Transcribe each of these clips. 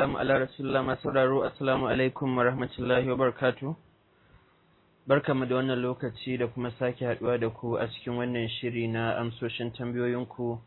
wassalamu ala rasulullah masu sauraro assalamu alaikum wa rahmatullahi wa barakatu barkamu da wannan lokaci da kuma sake haduwa da ku a cikin wannan shiri na amsoshin tambayoyinku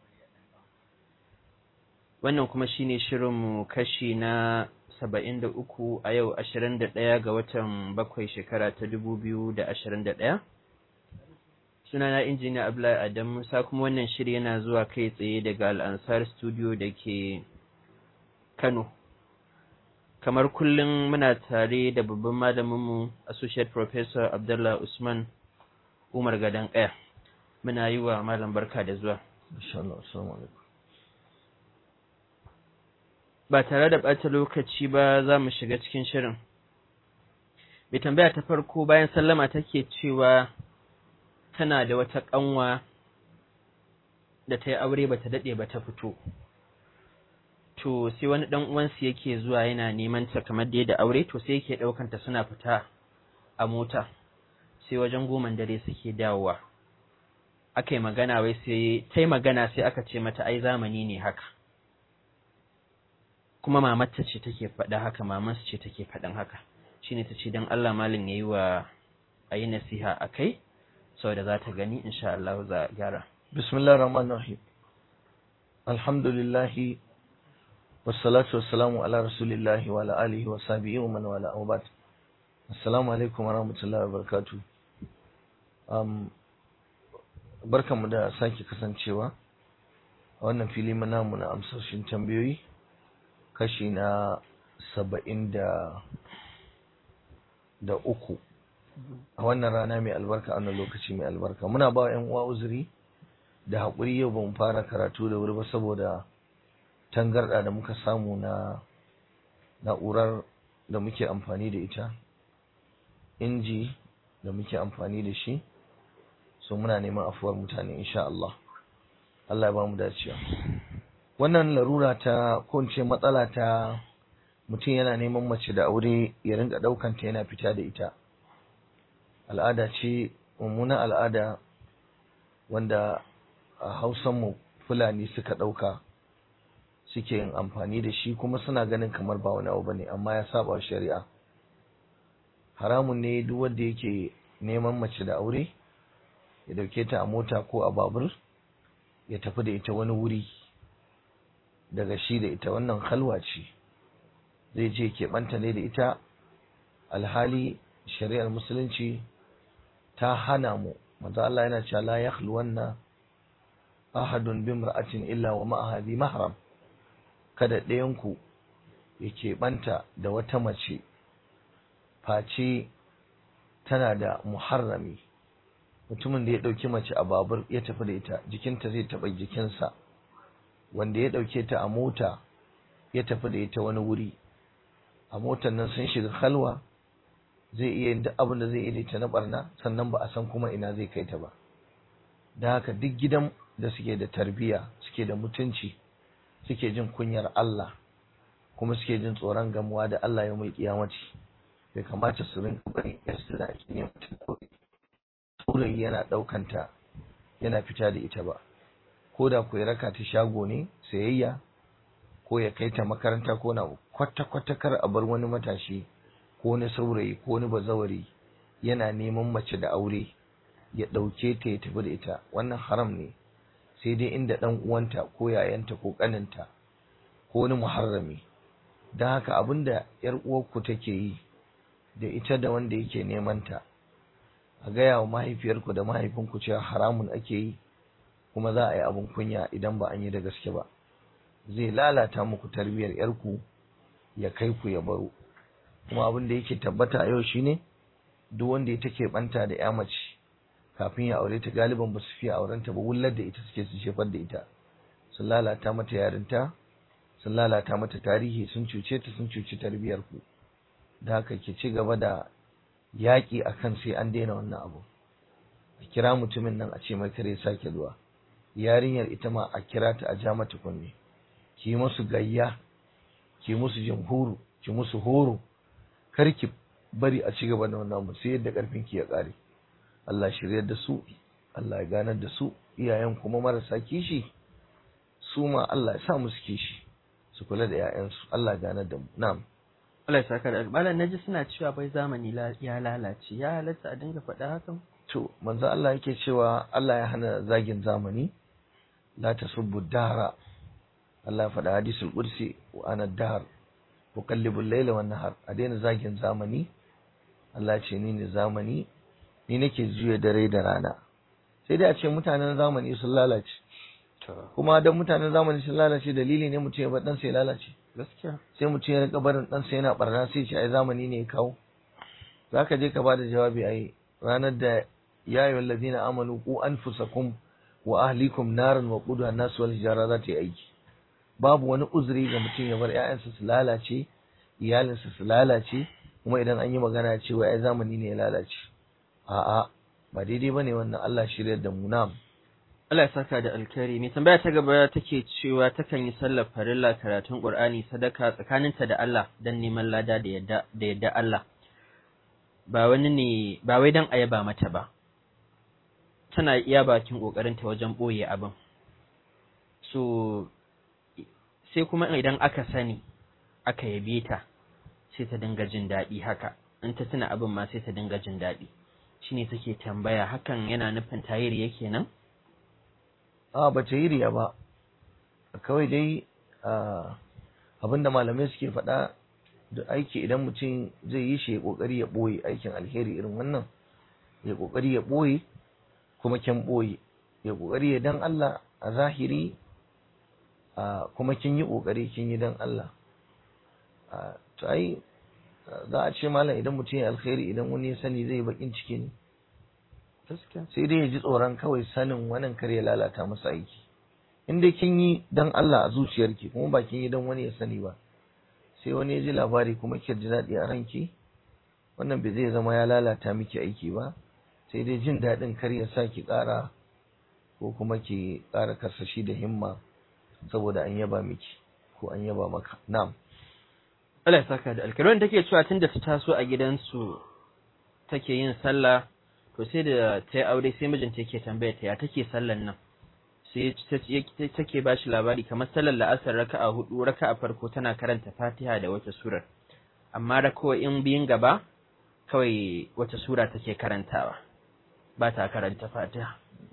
wannan kuma shine shirinmu kashi na saba'in da uku a yau ashirin da ɗaya ga watan bakwai shekara ta dubu biyu da ashirin da ɗaya sunana injiniya Abdullahi Adam Musa kuma wannan shiri yana zuwa kai tsaye daga Al'ansar Studio da ke Kano. Kamar kullum muna tare da babban malaminmu Associate Professor Abdullah Usman Umar Gadan Kaya. Muna yi wa malam barka da zuwa. Ba tare da ɓata lokaci ba za mu shiga cikin shirin. Mai tambaya ta farko bayan sallama take cewa tana da wata ƙanwa da ta yi aure ba ta daɗe ba ta fito. To, sai wani ɗan uwansu yake zuwa yana neman ta kamar da da aure, to sai yake ɗaukanta suna fita a mota, sai wajen goman dare suke dawowa. Aka yi magana wai sai, ta yi magana sai aka ce mata ai zamani ne haka. Kuma mamarta ce take faɗa haka, mamansu ce take faɗin haka. Shi ne ta ce don Allah malin ya yi wa a yi nasiha a kai, saboda za ta gani insha Allah za a gyara. Bismillah rahman rahim. Alhamdulillah wassalatu wassalamu ala rasulillah wa ala alihi wa sahbihi wa man wala amma Assalamu alaikum wa rahmatullahi wa barakatuh. Um, barkanmu da sake kasancewa a wannan fili namu na amsoshin tambayoyi kashi na saba'in da da uku a wannan rana mai albarka a wannan lokaci mai albarka muna ba yan uwa uzuri da haƙuri yau ba mu fara karatu da wuri ba saboda tangarɗa da muka samu na na'urar da muke amfani da ita inji da muke amfani da shi so muna neman afuwar mutane insha Allah Allah ya ba mu dacewa wannan larura ta ko ce matsala ta mutum yana neman mace da aure ya rinka ɗaukanta yana fita da ita al'ada ce mummunan al'ada wanda a hausanmu fulani suka ɗauka suke yin amfani da shi kuma suna ganin kamar ba wani abu bane amma ya saba shari'a haramun ne duk wanda yake neman mace da aure ya dauke ta a mota ko a babur ya tafi da ita wani wuri daga shi da ita wannan halwa ce zai je keɓanta ne da ita alhali shari'ar musulunci ta hana mu manzo Allah yana cewa la yakhluwanna ahadun bimra'atin illa wa ma'aha bi mahram kada ɗayan ku yake banta da wata mace face tana da muharrami mutumin da ya ɗauki mace a babur ya tafi da ita jikinta zai taɓa jikinsa wanda ya ɗauke ta a mota ya tafi da ita wani wuri a motar nan sun shiga halwa zai iya yin duk abin da zai iya ta na barna sannan ba a san kuma ina zai kai ta ba da haka duk gidan da suke da tarbiyya suke da mutunci suke jin kunyar Allah kuma suke jin tsoron gamuwa da Allah ya mai kiyamaci bai kamata su rinka bari yasu da ake yin mutum saurayi yana ɗaukanta yana fita da ita ba ko da ku ya raka ta shago ne sayayya ko ya kai ta makaranta ko na kwata-kwata kar a bar wani matashi ko wani saurayi ko wani bazawari yana neman mace da aure ya ɗauke ta ya tafi da ita wannan haram ne sai dai inda ɗan uwanta ko yayanta ko ƙaninta ko wani muharrami don haka abin da ‘yar uwarku take yi da ita da wanda yake neman ta a gaya wa mahaifiyarku da mahaifinku cewa haramun ake yi kuma za a yi abin kunya idan ba an yi da gaske ba zai lalata muku tarbiyyar ‘yarku ya kai ku ya baro kuma abin da yake tabbata a yau shine duk wanda ya take banta da ya mace kafin ya aure ta galiban ba su fiye auren ta ba wullar da ita suke su shefar da ita sun lalata mata yarinta sun lalata mata tarihi sun cuce ta sun cuci tarbiyar ku da haka ke ci gaba da yaƙi akan sai an daina wannan abu a kira mutumin nan a ce mai kare sake zuwa yarinyar ita ma a kira ta a ja mata kunne ki musu gayya ki musu jamhuru ki musu horo kar ki bari a ci gaba da wannan abu sai yadda karfin ki ya kare Allah shiryar da su Allah ya ganar da su iyayen kuma marasa kishi su ma Allah ya sa musu kishi su kula da 'ya'yansu Allah gane da mu na'am Allah ya saka da albalan naji suna cewa bai zamani ya lalace ya halatta a dinga faɗa hakan to manzo Allah yake cewa Allah ya hana zagin zamani la tasubbu dahra Allah ya faɗa hadisul qudsi wa ana dahr uqallibu al-layla wan nahar a daina zagin zamani Allah ya ce ni ne zamani ni nake juya dare da rana sai dai a ce mutanen zamani sun lalace kuma dan mutanen zamani sun lalace dalili ne mutum ya bar dan sai lalace gaskiya sai mutum ya rika barin dan sai yana barna sai ce ai zamani ne ya kawo zaka je ka bada jawabi ai ranar da ya ayyuhal ladina amanu qu anfusakum wa ahlikum naran wa quduha an-nas wal hijara za ta yi aiki babu wani uzuri ga mutum ya bar ƴaƴansa su lalace iyalinsa su lalace kuma idan an yi magana cewa ai zamani ne ya lalace a'a ba daidai bane wannan Allah shiryar da mu na'am Allah ya saka da alkhairi mai tambaya ta gaba take cewa takan yi sallar farilla karatun Qur'ani sadaka tsakaninta da Allah dan neman lada da yadda da yadda Allah ba wani ne ba wai dan ayaba mata ba tana iya bakin kokarinta wajen boye abin so sai kuma idan aka sani aka yabe ta sai ta dinga jin daɗi haka in ta tuna abin ma sai ta dinga jin daɗi shine take tambaya hakan yana nufin tayiri yake nan a ba ta yi riya ba kawai dai abinda malamai suke faɗa da aiki idan mutum zai yi shi ya ƙoƙari ya ɓoye aikin alheri irin wannan ya ƙoƙari ya ɓoye kuma kin ɓoye ya ƙoƙari ya dan Allah a zahiri kuma kin yi ƙoƙari kin yi dan Allah to ai za a ce malam idan mutum ya alheri idan wani ya sani zai bakin ciki ne sai dai ya ji tsoron kawai sanin wannan kar ya lalata masa aiki in dai kin yi dan Allah a zuciyarki kuma ba kin yi dan wani ya sani ba sai wani ya ji labari kuma ki ji daɗi a ranki wannan bai zai zama ya lalata miki aiki ba sai dai jin daɗin kar ya sa ki ƙara ko kuma ki ƙara karsashi da himma saboda an yaba miki ko an yaba maka na'am Allah ya saka da alkaron take cewa tunda ta taso a gidansu take yin sallah to sai da ta yi aure sai mijinta yake tambaya ta ya take sallan nan sai take ba shi labari kamar sallar la'asar raka'a hudu raka'a farko tana karanta fatiha da wata surar amma in biyun gaba kawai wata sura take karantawa ba ta karanta fatiha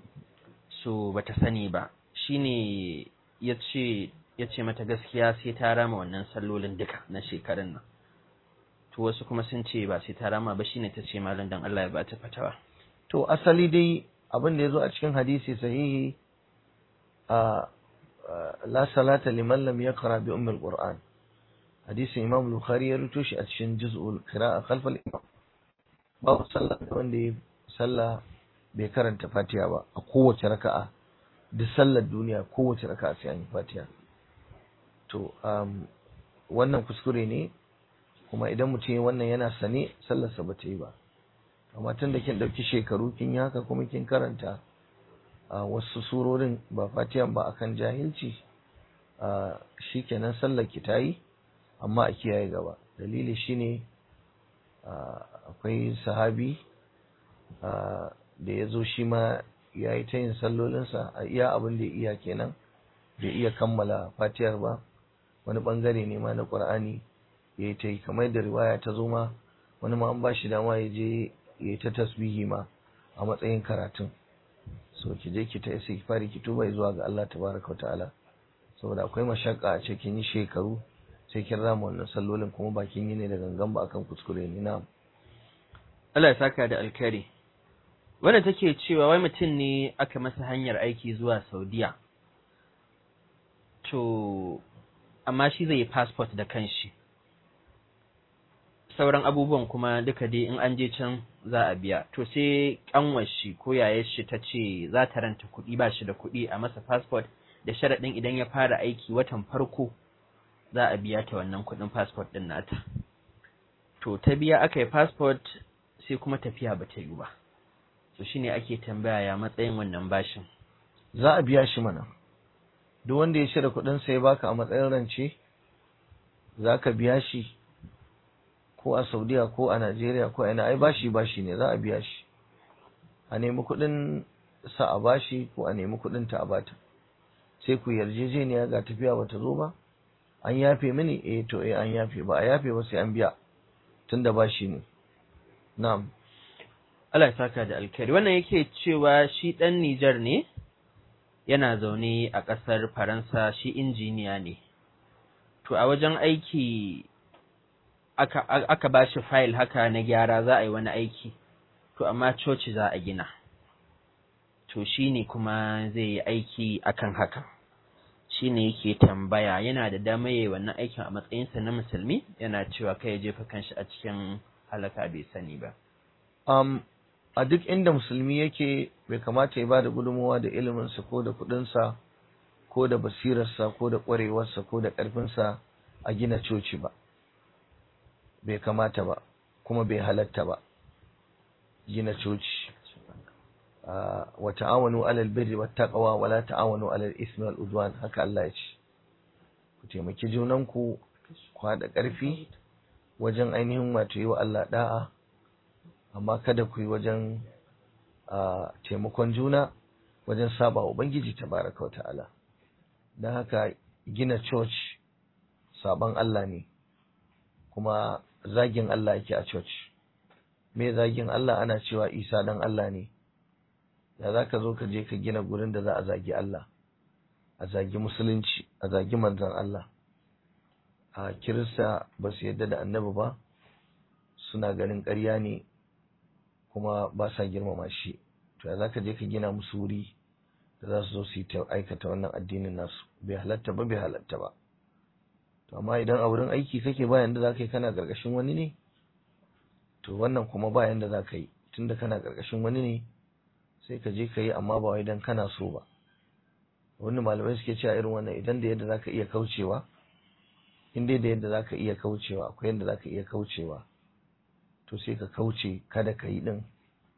so bata sani ba shine ya ce ya ce mata gaskiya sai ta rama wannan sallolin duka na shekarun nan to wasu kuma sun ce ba sai ta rama ba shine ta ce malam dan Allah ya ba ta fatawa to asali dai abin da ya zo a cikin hadisi sahihi a la salata liman lam yaqra bi ummil qur'an hadisin imam bukhari ya ruto shi a cikin juz'ul qira'a khalf al imam babu sallah wanda ya sallah bai karanta fatiha ba a kowace raka'a duk sallar duniya kowace raka'a sai an yi fatiha to um, wannan kuskure ne kuma idan mutum ya wannan yana sane sallarsa ba ta yi ba amma tun da kin ɗauki shekaru kin yi haka kuma kin karanta a wasu surorin ba fatiyan ba akan jahilci shi kenan sallar ki ta yi amma a kiyaye gaba dalili shine akwai sahabi da ya zo shi ma ya yi ta yin sallolinsa a iya abin da ya iya kenan bai iya kammala fatiyar ba wani bangare ne ma na ƙur'ani ya yi ta yi kamar da riwaya ta zo ma wani ma an ba shi dama ya je ya yi ta tasbihi ma a matsayin karatun so ki je ki ta isa ki fari ki tuba zuwa ga Allah tabaraka wa ta'ala saboda akwai mashakka a cikin yi shekaru sai kin rama wannan sallolin kuma ba kin yi ne da gangan ba akan kuskure ne na Allah ya saka da alkhairi wanda take cewa wai mutum ne aka masa hanyar aiki zuwa Saudiya to amma shi zai yi passport da kanshi sauran abubuwan kuma duka dai in an je can za a biya to sai kanwar shi ko yayar shi ta ce za ta ranta kuɗi ba shi da kuɗi a masa passport da sharaɗin idan ya fara aiki watan farko za a biya ta wannan kuɗin passport ɗin nata to ta biya aka yi passport sai kuma tafiya ba ta yi ba to shine ake tambaya ya matsayin wannan bashin za a biya shi mana duk wanda ya shirya kuɗin sai baka a matsayin rance za ka biya shi ko a saudiya ko a najeriya ko a ina ai bashi bashi ne za a biya shi a nemi kuɗin sa a bashi ko a nemi kuɗin ta a bata sai ku yarjejeniya ga tafiya bata zo ba an yafe mini eh to eh an yafe ba a yafe ba sai an biya tunda ba shi ne na'am Allah ya saka da alkhairi wannan yake cewa shi ɗan Nijar ne yana zaune a ƙasar Faransa shi injiniya ne to a wajen aiki aka, aka ba shi fayil haka na gyara za a yi wani aiki to amma coci za a gina to shi ne kuma zai yi aiki akan haka shi ne yake tambaya yana da dama yi wannan aikin a matsayinsa na musulmi yana cewa kai ya jefa kanshi a cikin halaka bai sani ba um, a duk inda musulmi yake bai kamata ya ba da gudunmawa da iliminsa ko da kuɗinsa ko da basirarsa ko da ƙwarewarsa ko da ƙarfinsa a gina coci ba bai kamata ba kuma bai halatta ba gina coci wa ta'awanu alal birri wat taqwa wa la ta'awanu alal ismi wal udwan haka Allah ya ce ku taimaki junanku ku haɗa ƙarfi wajen ainihin wato yi wa Allah da'a amma kada ku yi wajen taimakon juna wajen saba wa Ubangiji tabaraka wa ta'ala don haka gina church saban Allah ne kuma zagin Allah yake a church me zagin Allah ana cewa Isa dan Allah ne ya za ka zo ka je ka gina gurin da za a zagi Allah a zagi musulunci a zagi manzon Allah a kirista ba su yadda da annabi ba suna ganin ƙarya ne kuma ba sa girmama shi to ya za ka je ka gina musu wuri da za su zo su yi ta aikata wannan addinin nasu bai halatta ba bai halatta ba to amma idan a wurin aiki kake bayan da za ka yi kana ƙarƙashin wani ne to wannan kuma bayan da za ka yi tunda kana ƙarƙashin wani ne sai ka je ka yi amma ba wai dan kana so ba wani malamai suke cewa irin wannan idan da yadda za ka iya kaucewa in dai da yadda za ka iya kaucewa akwai yadda za ka iya kaucewa to sai ka kauce kada ka yi din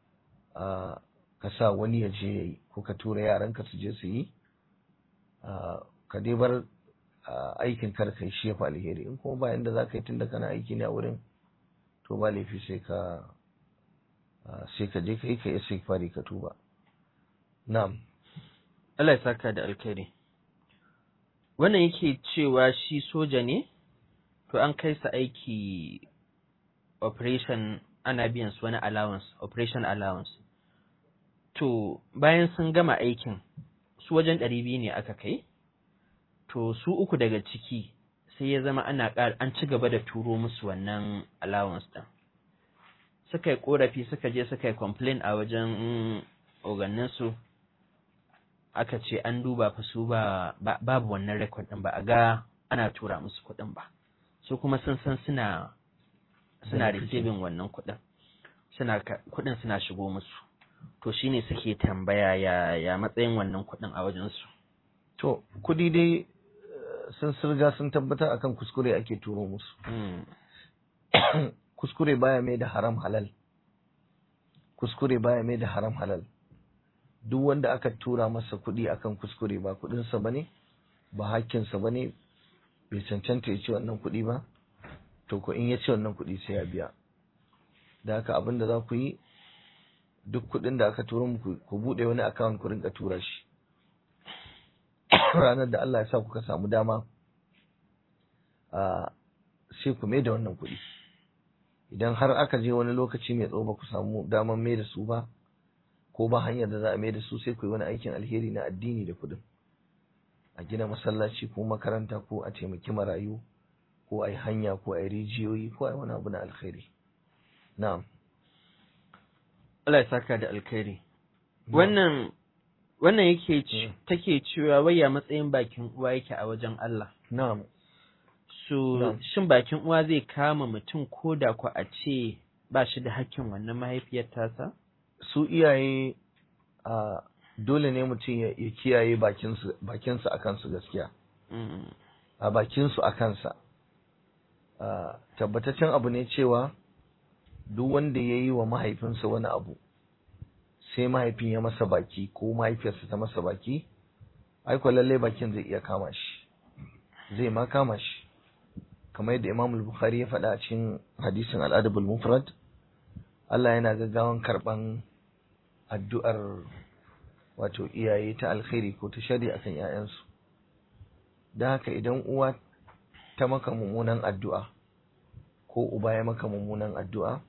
ka sa wani ya je ya yi ko ka tura yaranka su je su yi ka dai bar aikin kar ka yi shi fa alheri in kuma ba yanda za ka yi tunda kana aiki ne a wurin to ba laifi sai ka sai ka je ka yi ka yi fari ka tuba na'am Allah ya saka da alkhairi wannan yake cewa shi soja ne to an kai sa aiki operation ana biyan su wani allowance operation allowance to bayan sun gama aikin su wajen ɗari biyu ne aka kai to su uku daga ciki sai ya zama ana ƙar an ci gaba da turo musu wannan allowance ɗin suka yi ƙorafi suka je suka yi complain a wajen oganninsu aka ce an duba fa su ba babu wannan record ɗin ba a ga ana tura musu kuɗin ba su kuma sun san suna suna receiving wannan kuɗin suna kuɗin suna shigo musu to shine suke tambaya ya ya matsayin wannan kuɗin a wajen su to kuɗi dai sun sirga sun tabbatar akan kuskure ake turo musu kuskure baya mai da haram halal kuskure baya mai da haram halal duk wanda aka tura masa kuɗi akan kuskure ba kuɗinsa ba ne ba hakkinsa ba ne bai cancanta ya ci wannan kuɗi ba to ko in ya ci wannan kuɗi sai ya biya da haka abin da za ku yi duk kuɗin da aka tura muku ku buɗe wani akawun ku rinka tura shi ranar da Allah ya sa kuka samu dama sai ku mai da wannan kuɗi idan har aka je wani lokaci mai tsawo ba ku samu daman mai da su ba ko ba hanyar da za a mai da su sai ku yi wani aikin alheri na addini da kuɗin a gina masallaci ko makaranta ko a taimaki marayu ko a yi hanya ko a yi rijiyoyi ko a yi wani abu na alkhairi na'am Allah ya saka da alkhairi wannan wannan yake take cewa waya matsayin bakin uwa yake a wajen Allah na'am so shin bakin uwa zai kama mutum ko da ku a ce ba shi da hakkin wannan mahaifiyar tasa su iyaye a dole ne mutum ya kiyaye bakinsu a kansu gaskiya a bakinsu a kansa tabbataccen abu ne cewa duk wanda ya yi wa mahaifinsa wani abu sai mahaifin ya masa baki ko mahaifiyarsa ta masa baki aiko lallai bakin zai iya kama shi zai ma kama shi kamar yadda imam bukhari ya faɗa a cikin hadisin al'adabul mufrad Allah yana gaggawan karɓan addu'ar wato iyaye ta alkhairi ko ta shari akan ‘ya'yansu don haka idan uwa ta maka mummunan addu'a ko uba ya maka mummunan addu'a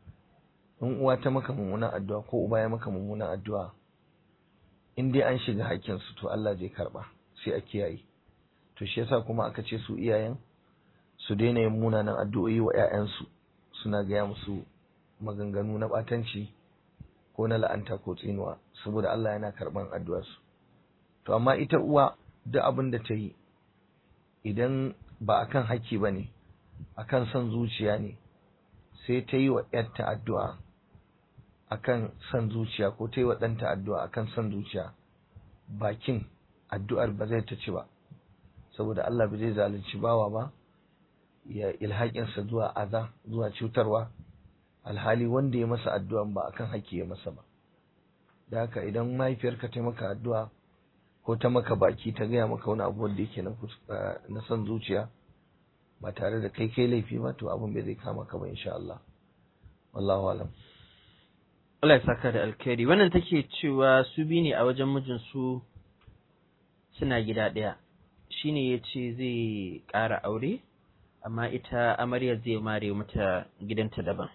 in uwa ta maka mummunan addu'a ko uba ya maka mummunan addu'a in dai an shiga haƙƙinsu to Allah zai karɓa sai a kiyaye to shi yasa kuma aka ce su iyayen su daina yin munanan addu'o'i wa 'ya'yansu suna gaya musu maganganu na ɓatanci ko na la'anta ko tsinuwa saboda Allah yana karɓan addu'arsu to amma ita uwa duk abin da ta yi idan ba akan haƙƙi ba ne akan son zuciya ne sai ta yi wa ‘yarta addu'a akan son zuciya ko ta yi wa ɗanta addu'a akan son zuciya bakin addu'ar ba zai ta ci ba saboda Allah ba zai zalunci bawa ba ya ilhaƙinsa zuwa aza zuwa cutarwa alhali wanda ya masa addu'a ba akan haƙƙi ya masa ba da haka idan mahaifiyarka ta maka addu'a ko ta maka baki ta gaya maka wani abu wanda yake na son zuciya ba tare da kai kai laifi ba to abin bai zai kama ka ba insha Allah wallahu alam Allah ya saka da alkhairi wannan take cewa su bi ne a wajen mijin su suna gida ɗaya shine ya ce zai ƙara aure amma ita amaryar zai mare mata gidanta daban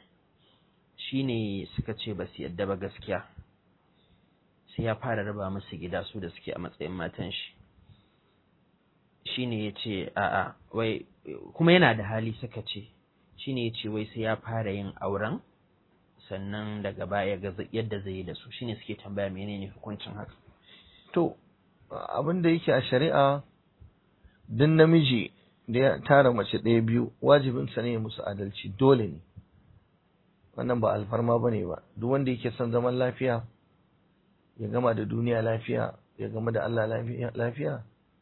shine suka ce ba su yadda ba gaskiya sai ya fara raba musu gida su da suke a matsayin matan shi shine ya ce a'a wai kuma yana da hali suka ce shine ya ce wai sai ya fara yin auren sannan daga baya ga yadda zai yi da su shine suke tambaya menene hukuncin haka to abin da yake a shari'a duk namiji da ya tara mace ɗaya biyu wajibinsa ne musu adalci dole ne wannan ba alfarma bane ba duk wanda yake son zaman lafiya ya gama da duniya lafiya ya gama da Allah lafiya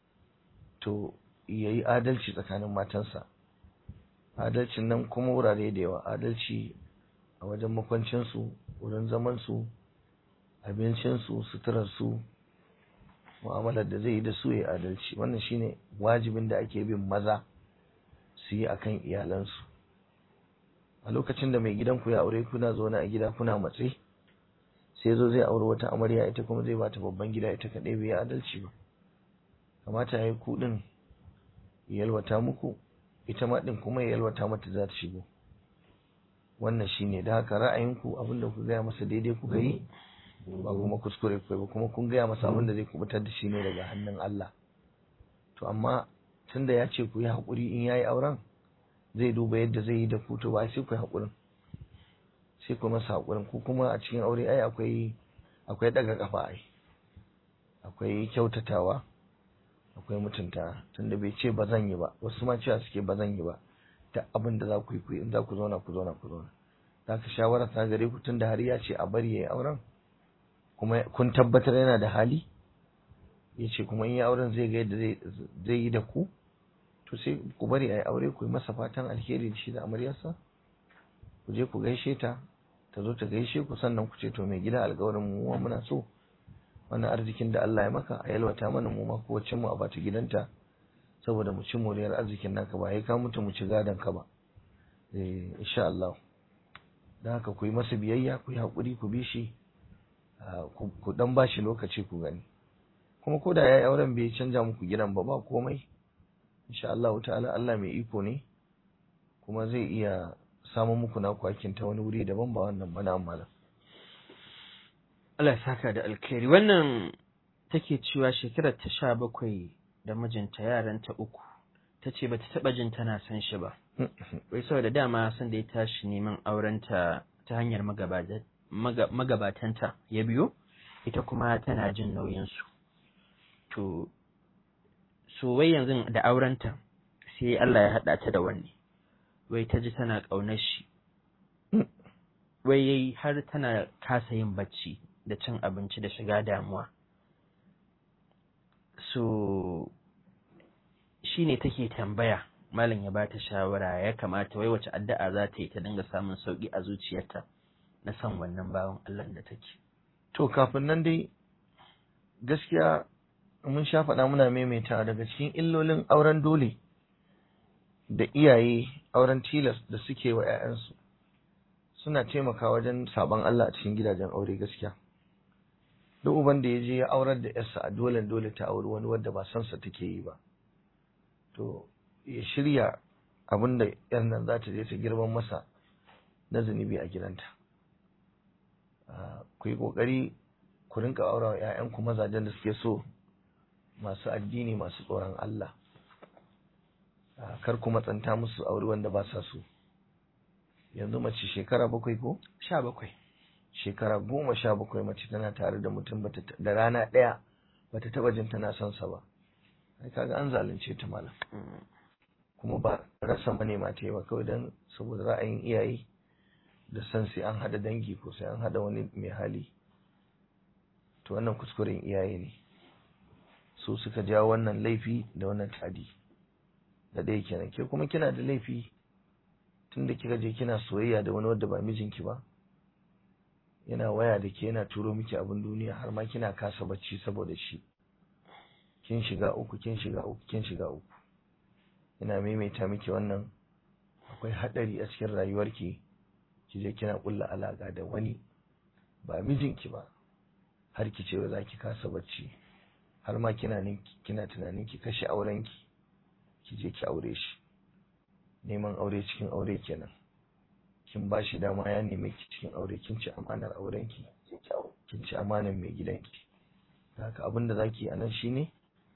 to ya yi adalci tsakanin matansa adalcin nan kuma wurare da yawa adalci a wajen makwancinsu wurin zamansu abincinsu suturarsu mu'amalar da zai yi da su ya adalci wannan shine wajibin da ake bin maza su yi akan iyalansu a lokacin da mai gidanku ya aure kuna zaune a gida kuna matse sai zo zai aure wata amarya ita kuma zai bata babban gida ita kaɗai bai yi adalci ba kamata ya yi kuɗin yalwata muku ita ma ɗin kuma ya yalwata mata za ta shigo wannan shine da haka ra'ayinku abinda ku gaya masa daidai ku yi ba kuma kuskure ku ba kuma kun gaya masa abinda zai kubutar da shi ne daga hannun Allah to amma tunda ya ce ku yi haƙuri in yayi auren zai duba yadda zai yi da ku to ba sai ku yi haƙurin sai ku masa haƙurin ku kuma a cikin aure ai akwai akwai daga kafa ai akwai kyautatawa akwai mutunta tunda bai ce ba zan yi ba wasu ma cewa suke ba zan yi ba ta abin da za ku yi ku in za ku zauna ku zauna ku zauna za ka shawara ta gare ku tunda har ya ce a bari ya yi auren kuma kun tabbatar yana da hali ya ce kuma in yi auren zai ga yadda zai yi da ku to sai ku bari a yi aure ku yi masa fatan alheri da shi da amaryarsa ku je ku gaishe ta ta zo ta gaishe ku sannan ku ce to mai gida alƙawarin mu muna so wannan arzikin da Allah ya maka a yalwata mana mu ma kowace mu a bata gidanta saboda mu ci moriyar arzikin naka ba ka mutu mu ci gadon ka ba eh insha Allah dan haka ku yi masa biyayya ku yi hakuri ku bi shi ku dan bashi lokaci ku gani kuma ko da yayi auren bai canja muku gidan ba ba komai insha Allah ta'ala Allah mai iko ne kuma zai iya samun muku na kwakin ta wani wuri daban ba wannan ba na malam Allah ya saka da alkhairi wannan take cewa shekarar ta sha bakwai da mijinta yaranta uku ta ce ba ta taɓa jin tana son shi ba wai saboda dama san da ya tashi neman aurenta ta hanyar magabatanta ya biyo ita kuma tana jin nauyinsu to so wai yanzu da aurenta sai Allah ya haɗa ta da wani wai ta ji tana ƙaunar shi wai har tana kasa yin bacci da cin abinci da shiga damuwa so shi ne take tambaya malam ya bata shawara ya kamata wai wace addu'a za ta yi ta dinga samun sauki a zuciyarta na san wannan bawan Allah da take to kafin nan dai gaskiya mun sha faɗa muna maimaita daga cikin illolin auren dole da iyaye auren tilas da suke wa 'ya'yansu suna taimaka wajen sabon Allah a cikin gidajen aure gaskiya duk uban da ya je ya aurar da yarsa a dole dole ta auri wani wadda ba san sa take yi ba to ya shirya abin da yan nan za ta je ta girman masa na zunubi a gidanta ku yi ƙoƙari ku rinka aura wa 'ya'yanku mazajen da suke so masu addini masu tsoron Allah kar ku matsanta musu aure wanda ba sa so yanzu mace shekara bakwai ko? sha bakwai shekara goma sha bakwai mace tana tare da mutum da rana ɗaya bata taba jin tana son sa ba ai kaga an zalunce ta malam kuma ba rasa manema ta yi ba kawai don saboda ra'ayin iyaye da san sai an hada dangi ko sai an hada wani mai hali to wannan kuskuren iyaye ne su suka jawo wannan laifi da wannan tadi da ɗaya kenan ke kuma kina da laifi tunda kika je kina soyayya da wani wanda ba mijinki ba yana waya da ke yana turo miki abin duniya har ma kina kasa bacci saboda shi kin shiga uku kin shiga uku kin shiga uku ina maimaita miki wannan akwai hadari a cikin rayuwarki ki je kina kulla alaka da wani ba mijinki ba har ki ce za ki kasa bacci har ma kina kina tunanin ki kashe aurenki ki je ki aure shi neman aure cikin aure kenan kin ba shi dama ya neme ki cikin aure kin ci amanar aurenki kin ci amanar mai gidanki da haka abin da zaki a nan shine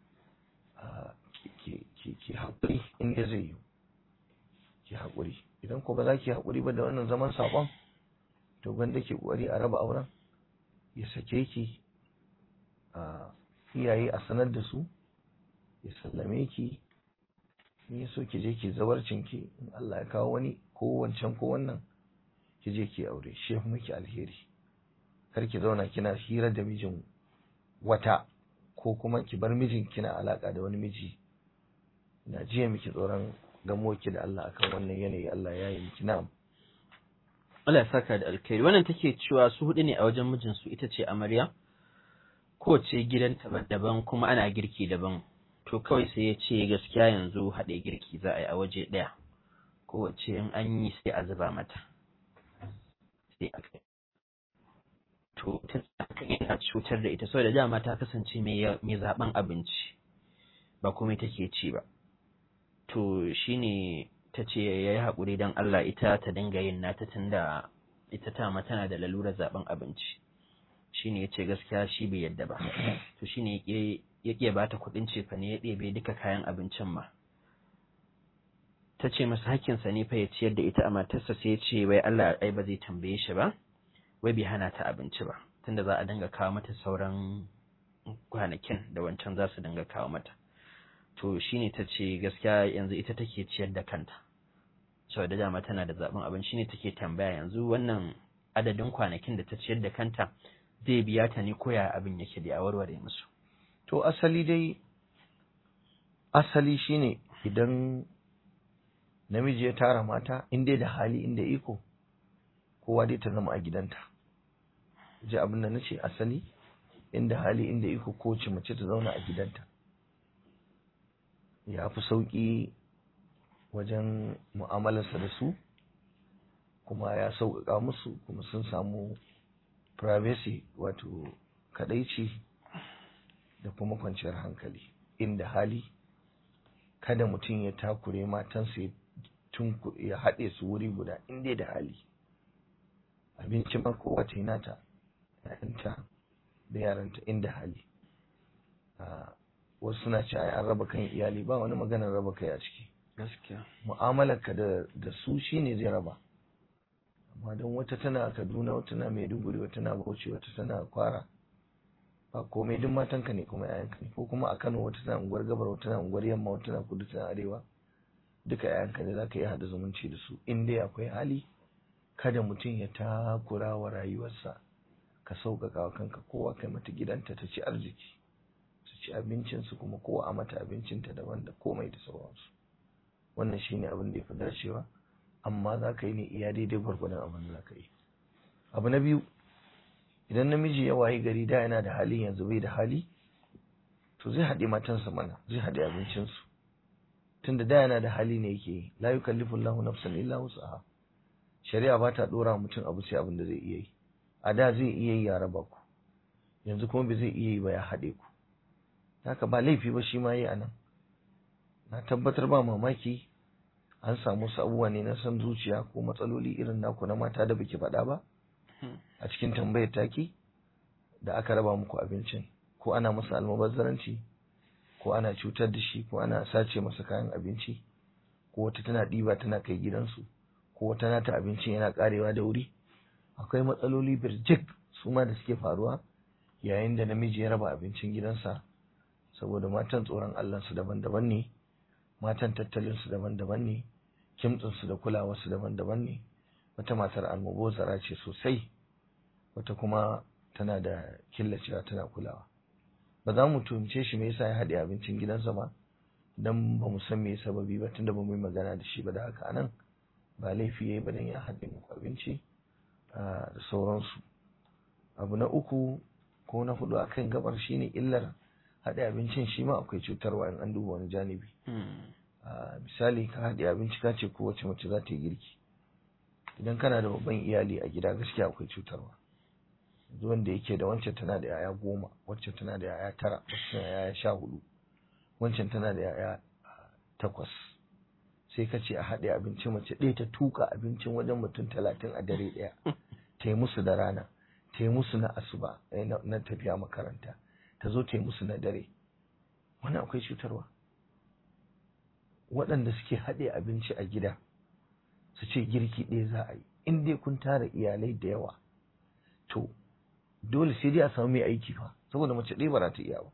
ki haƙuri inda zai yi ki haƙuri idan ko ba za ki haƙuri ba da wannan zaman saƙon to gwanda ke ƙwari a raba auren ya sake ki a iyaye a sanar da su ya sallame ki in ya so ki je ki zawarcin ki in Allah ya kawo wani ko wancan ko wannan ki je ki aure shi ya miki alheri kar ki zauna kina hira da mijin wata ko kuma ki bar mijin kina alaka da wani miji ina jiya miki tsoron gamo ki da Allah akan wannan yanayi Allah ya yi miki na'am Allah ya saka da alkhairi wannan take cewa su hudu ne a wajen mijin su ita ce amarya kowace gidanta daban kuma ana girki daban to kawai sai ya ce gaskiya yanzu haɗe girki za a yi a waje ɗaya kowace in an yi sai a zuba mata sai a kai to ta yana cutar da ita saboda dama ta kasance mai zaben abinci ba kuma take ci ba to shine ta ce ya yi haƙuri don Allah ita ta dinga yin nata tunda ita ta ma tana da lalurar zaben abinci shine ya ce gaskiya shi bai yadda ba to shine ya ƙiya ba ta kuɗin cefa ne ya ɗebe duka kayan abincin ma ta ce masa hakkinsa ne fa ya ciyar da ita a matarsa sai ya ce wai Allah ai ba zai tambaye shi ba wai bai hana ta abinci ba tunda za a dinga kawo mata sauran kwanakin da wancan za su dinga kawo mata to shine ta ce gaskiya yanzu ita take ciyar da kanta saboda dama tana da zaɓin abin shine take tambaya yanzu wannan adadin kwanakin da ta ciyar da kanta zai biya ta ne koya abin yake da a warware musu to asali dai asali shine idan namiji ya tara mata in dai da hali inda iko kowa dai ta zama a gidanta ji abin da nace asali inda hali inda iko kowace mace ta zauna a gidanta ya fi sauƙi wajen mu'amalarsa da su kuma ya sauƙaƙa musu kuma sun samu privacy wato kadaici da kuma kwanciyar hankali inda hali kada mutum ya takure matansa ya ya haɗe su wuri guda inda da hali abinci ma kowa ta yi nata ‘ya'yanta da yaranta inda hali wasu suna ce an raba kan iyali ba wani maganar raba kai a ciki gaskiya mu'amalarka da da su shine zai raba amma don wata tana Kaduna wata tana Maiduguri wata tana Bauchi wata tana Kwara ba komai duk matanka ne kuma yayanka ne ko kuma a Kano wata tana unguwar Gabar wata tana unguwar Yamma wata tana Kudu tana Arewa duka yayanka ne zaka iya hada zumunci da su in dai akwai hali kada mutum ya takura wa rayuwarsa ka sauƙaƙa wa kanka kowa kai mata gidanta ta ci arziki su ci abincinsu kuma kowa a mata abincinta daban da komai da sauransu wannan shine abin da ya fi dacewa amma za ka yi ne iya daidai gwargwadon abin da za ka yi abu na biyu idan namiji ya wayi gari da yana da hali yanzu bai da hali to zai haɗe matansa mana zai haɗe abincinsu tunda da yana da hali ne yake yi la yukallifu Allahu nafsan illa wus'aha shari'a ba ta dora mutum abu sai abin da zai iya yi a da zai iya yi ya raba ku yanzu kuma bai zai iya yi ba ya haɗe ku haka ba laifi ba shi ma yi a nan na tabbatar ba mamaki an samu wasu abubuwa ne na san zuciya ko matsaloli irin naku na mata da baki faɗa ba a cikin tambayar taki da aka raba muku abincin ko ana masa almubazzaranci ko ana cutar da shi ko ana sace masa kayan abinci ko wata tana ɗiba tana kai gidansu ko wata nata abincin yana ƙarewa da wuri akwai matsaloli birjik su ma da suke faruwa yayin da namiji ya raba abincin gidansa saboda matan tsoron Allahnsu daban-daban ne matan tattalinsu daban-daban ne kimtsinsu da kulawarsu daban-daban ne wata matar almubozara ce sosai wata kuma tana da killacewa tana kulawa ba za mu tuhumce shi me yasa ya haɗe abincin gidansa ba dan ba mu san me sababi ba tunda ba mu yi magana da shi ba da haka anan ba laifi yayi ba dan ya haɗe muku abinci da sauransu abu na uku ko na hudu akan gabar shine illar haɗe abincin shi ma akwai cutarwa in an duba wani janibi misali ka haɗe abinci ka ce kowace mace za ta yi girki idan kana da babban iyali a gida gaskiya akwai cutarwa wanda yake da wancan tana da yaya goma wancan tana da yaya tara wancan tana da yaya sha hudu wancan tana da yaya takwas sai ka ce a haɗe abinci mace ɗaya ta tuka abincin wajen mutum talatin a dare ɗaya ta yi musu da rana ta yi musu na asuba na tafiya makaranta ta zo ta yi musu na dare wani akwai cutarwa waɗanda suke haɗe abinci a gida su ce girki ɗaya za a yi in dai kun tara iyalai da yawa to dole sai dai a samu mai aiki fa saboda mace ɗaya ba za ta iya ba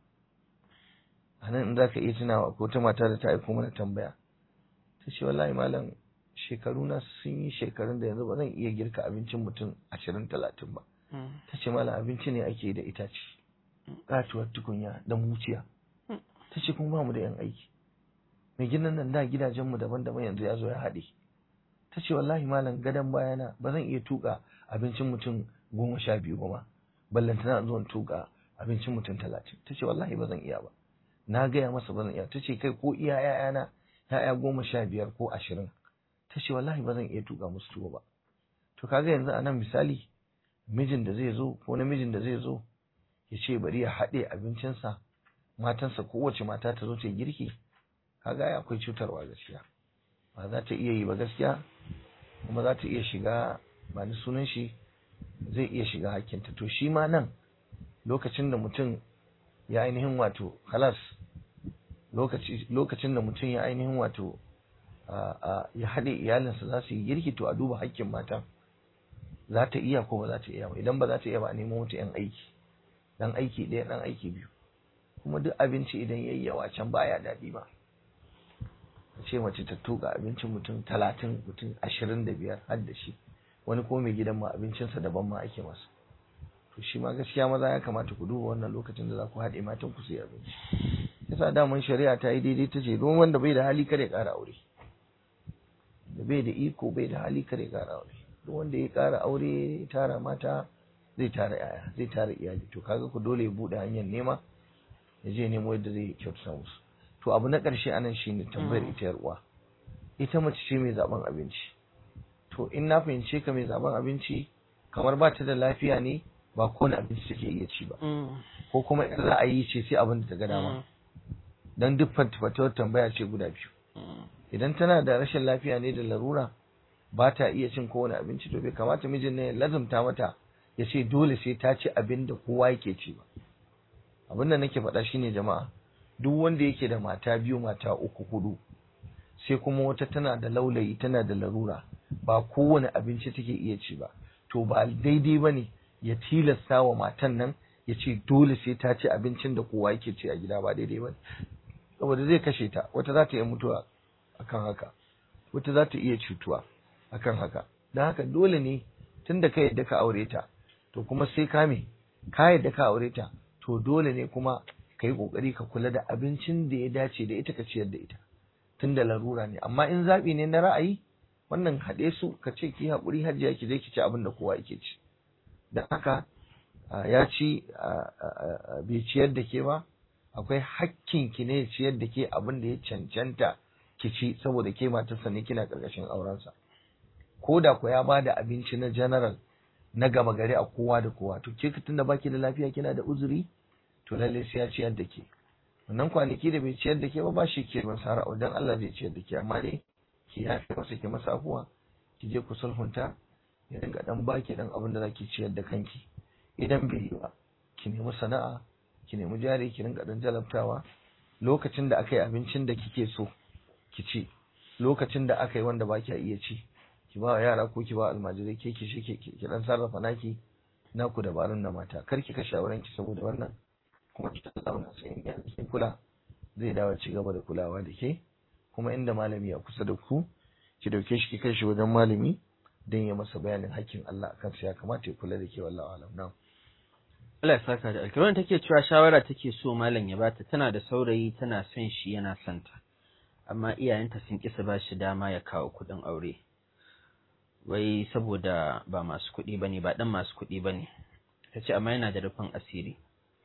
a nan in za ka iya tunawa ko ta mata da ta aiko mana tambaya ta ce wallahi malam shekaru na sun yi shekarun da yanzu ba zan iya girka abincin mutum ashirin talatin ba ta ce malam abinci ne ake da itace katuwar tukunya da muciya ta ce kuma ba mu da yan aiki mai ginin nan da gidajenmu daban-daban yanzu ya zo ya haɗe ta ce wallahi malam gadon bayana ba zan iya tuka abincin mutum goma sha biyu ba ma ballantana zuwan tuka abincin mutum talatin ta ce wallahi ba zan iya ba na gaya masa ba zan iya ta ce kai ko iya ya'yana ya'ya goma sha biyar ko ashirin ta ce wallahi ba zan iya tuka musu tuwo ba to kaga yanzu a nan misali mijin da zai zo ko namijin da zai zo ya ce bari ya haɗe abincinsa matansa kowace mata ta zo ta girki kaga ya akwai cutarwa gaskiya ba za ta iya yi ba gaskiya kuma za ta iya shiga ba ni sunan shi zai iya shiga hakkinta to shi ma nan lokacin da mutum ya ainihin wato halas lokacin da mutum ya ainihin wato ya haɗe iyalinsa za su yi girki to a duba hakkin mata za ta iya ko ba za ta iya ba idan ba za ta iya ba a nemo mata yan aiki dan aiki ɗaya dan aiki biyu kuma duk abinci idan yayi yawa can baya daɗi ba ce mace ta tuka abincin mutum talatin mutum ashirin da biyar har da shi wani ko mai gidan ma abincinsa daban ma ake masa to shi ma gaskiya maza ya kamata ku duba wannan lokacin da za ku haɗe matan ku sai abinci yasa daman shari'a ta yi daidai ta ce don wanda bai da hali kare ƙara aure da bai da iko bai da hali kare ƙara aure duk wanda ya ƙara aure tara mata zai tara yaya zai tara iyali to kaga ku dole ya buɗe hanyar nema ya je nemo yadda zai kyautata musu to abu na ƙarshe anan shine tambayar ita yar uwa ita mace ce mai zaben abinci to in na fahimce ka mai zaben abinci kamar ba ta da lafiya ne ba kowane abinci take iya ci ba ko kuma in za a yi ce sai abin da ta ga dama dan duk fatawar tambaya ce guda biyu idan tana da rashin lafiya ne da larura ba ta iya cin kowane abinci to bai kamata mijin ne ya lazumta mata ya ce dole sai ta ci abin da kowa yake ci ba abin da nake faɗa shine jama'a duk wanda yake da mata biyu mata uku hudu sai kuma wata tana da laulayi tana da larura ba kowane abinci take iya ci ba to ba daidai ba ne ya tilasta wa matan nan ya ce dole sai ta ci abincin da kowa yake ci a gida ba daidai ba saboda zai kashe ta wata za ta iya mutuwa akan haka wata za ta iya cutuwa akan haka don haka dole ne tun da ka yadda ka aure ta to kuma sai ka me ka yadda ka aure ta to dole ne kuma ka yi ƙoƙari ka kula da abincin da ya dace da ita ka ciyar da ita tun da larura ne amma in zaɓi ne na ra'ayi wannan haɗe su ka ce ki haƙuri hajiya ki je ki ci abin da kowa yake ci don haka ya ci bai ciyar da ke ba akwai hakkin ki ne ciyar da ke abin da ya cancanta ki ci saboda ke matarsa ne kina ƙarƙashin aurensa ko da ku ya ba da abinci na general na gama gari a kowa da kowa to ke tun da baki da lafiya kina da uzuri to lalle sai ya ciyar da ke wannan kwanaki da bai ciyar da ke ba ba shi ke ban sara dan Allah zai ciyar da ke amma dai ki yafe masa ki masa afuwa ki je ku sulhunta ya dinga dan baki dan abin da zaki ciyar da kanki idan bai yi ba ki nemi sana'a ki nemi jari ki dinga dan jalabtawa lokacin da aka yi abincin da kike so ki ci lokacin da aka yi wanda ba ki iya ci ki ba yara ko ki ba almajirai ke ki shi ki dan sarrafa naki naku dabarun na mata kar ki kashe auren ki saboda wannan kuma ki zauna sai in ki kula zai dawo ci gaba da kulawa da ke kuma inda malami a kusa da ku ki dauke shi ki kai shi wajen malami don ya masa bayanin hakkin Allah akan sa ya kamata ya kula da ke wallahi alam na Allah ya saka da alkiran take cewa shawara take so malam ya bata tana da saurayi tana son shi yana son ta amma iyayenta sun kisa ba shi dama ya kawo kuɗin aure wai saboda ba masu kuɗi bane ba dan masu kuɗi bane ta ce amma yana da rufin asiri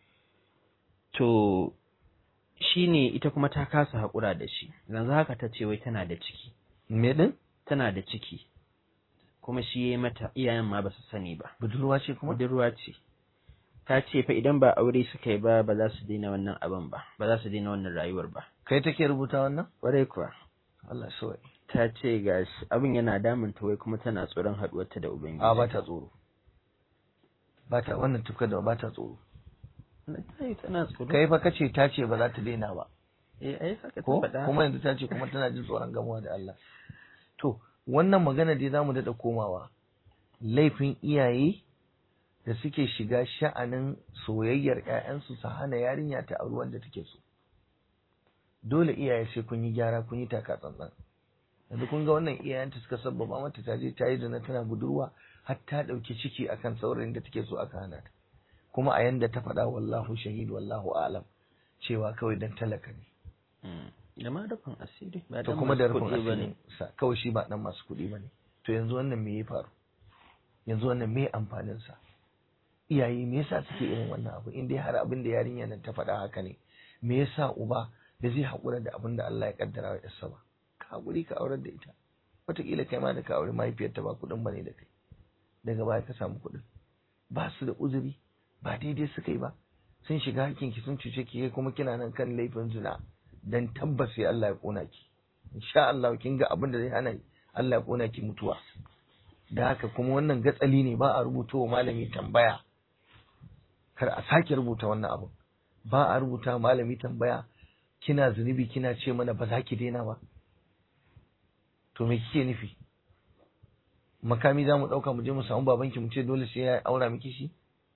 to shi ne ita kuma ta kasa haƙura da shi yanzu haka ta ce wai tana da ciki me din tana da ciki kuma shi ya yi mata iyayen ma ba su sani ba budurwa ce kuma budurwa ce ta ce fa idan ba aure suka yi ba ba za su daina wannan abin ba ba za su daina wannan rayuwar ba kai take rubuta wannan ƙwarai kuwa Allah so ta ce ga abin yana damun ta wai kuma tana tsoron haɗuwarta da ubangiji a ba ta tsoro ba ta wannan tufka da ba ta tsoro tana tsoro kai fa kace ta ce ba za ta daina ba eh ai saka ta ko faɗa kuma yanzu ta ce kuma tana jin tsoron gamuwa da Allah to wannan magana dai zamu daɗa komawa laifin iyaye da suke shiga sha'anin soyayyar ƴaƴansu su hana yarinya ta auri wanda take so dole iyaye sai kun yi gyara kun yi taka tsantsan yanzu kun ga wannan iyayenta suka sabbaba mata ta je ta yi zina tana budurwa har ta ɗauki ciki akan saurayin da take so aka hana ta kuma a yanda ta faɗa wallahu shahid wallahu alam cewa kawai dan talaka ne Mm. da ma rufin asiri ba to dan kuma da masu rufin kuɗi bane. asirin sa kawai shi ba dan masu kuɗi bane to yanzu wannan me ya faru yanzu wannan me amfanin sa iyaye me yasa suke irin wannan abu in dai har abin da yarinya nan ta faɗa haka ne me yasa uba da zai haƙura da abin da Allah ya kaddara wa yarsa ba ka haƙuri ka aurar da ita wataƙila kai ma da ka aure mahaifiyarta ba kuɗin bane da kai daga baya ka samu kuɗin ba su da uzuri ba daidai suka yi ba sun shiga hakinki sun cuce ki kai kuma kina nan kan laifin zina dan tabbas sai Allah ya kona ki insha Allah kin ga abin da zai hana Allah ya kona ki mutuwa da haka kuma wannan gatsali ne ba a rubuta malami tambaya kar a sake rubuta wannan abu ba a rubuta malami tambaya kina zunubi kina ce mana ba za ki daina ba to me kike nufi makami za mu ɗauka mu je mu samu babanki mu ce dole sai ya aura miki shi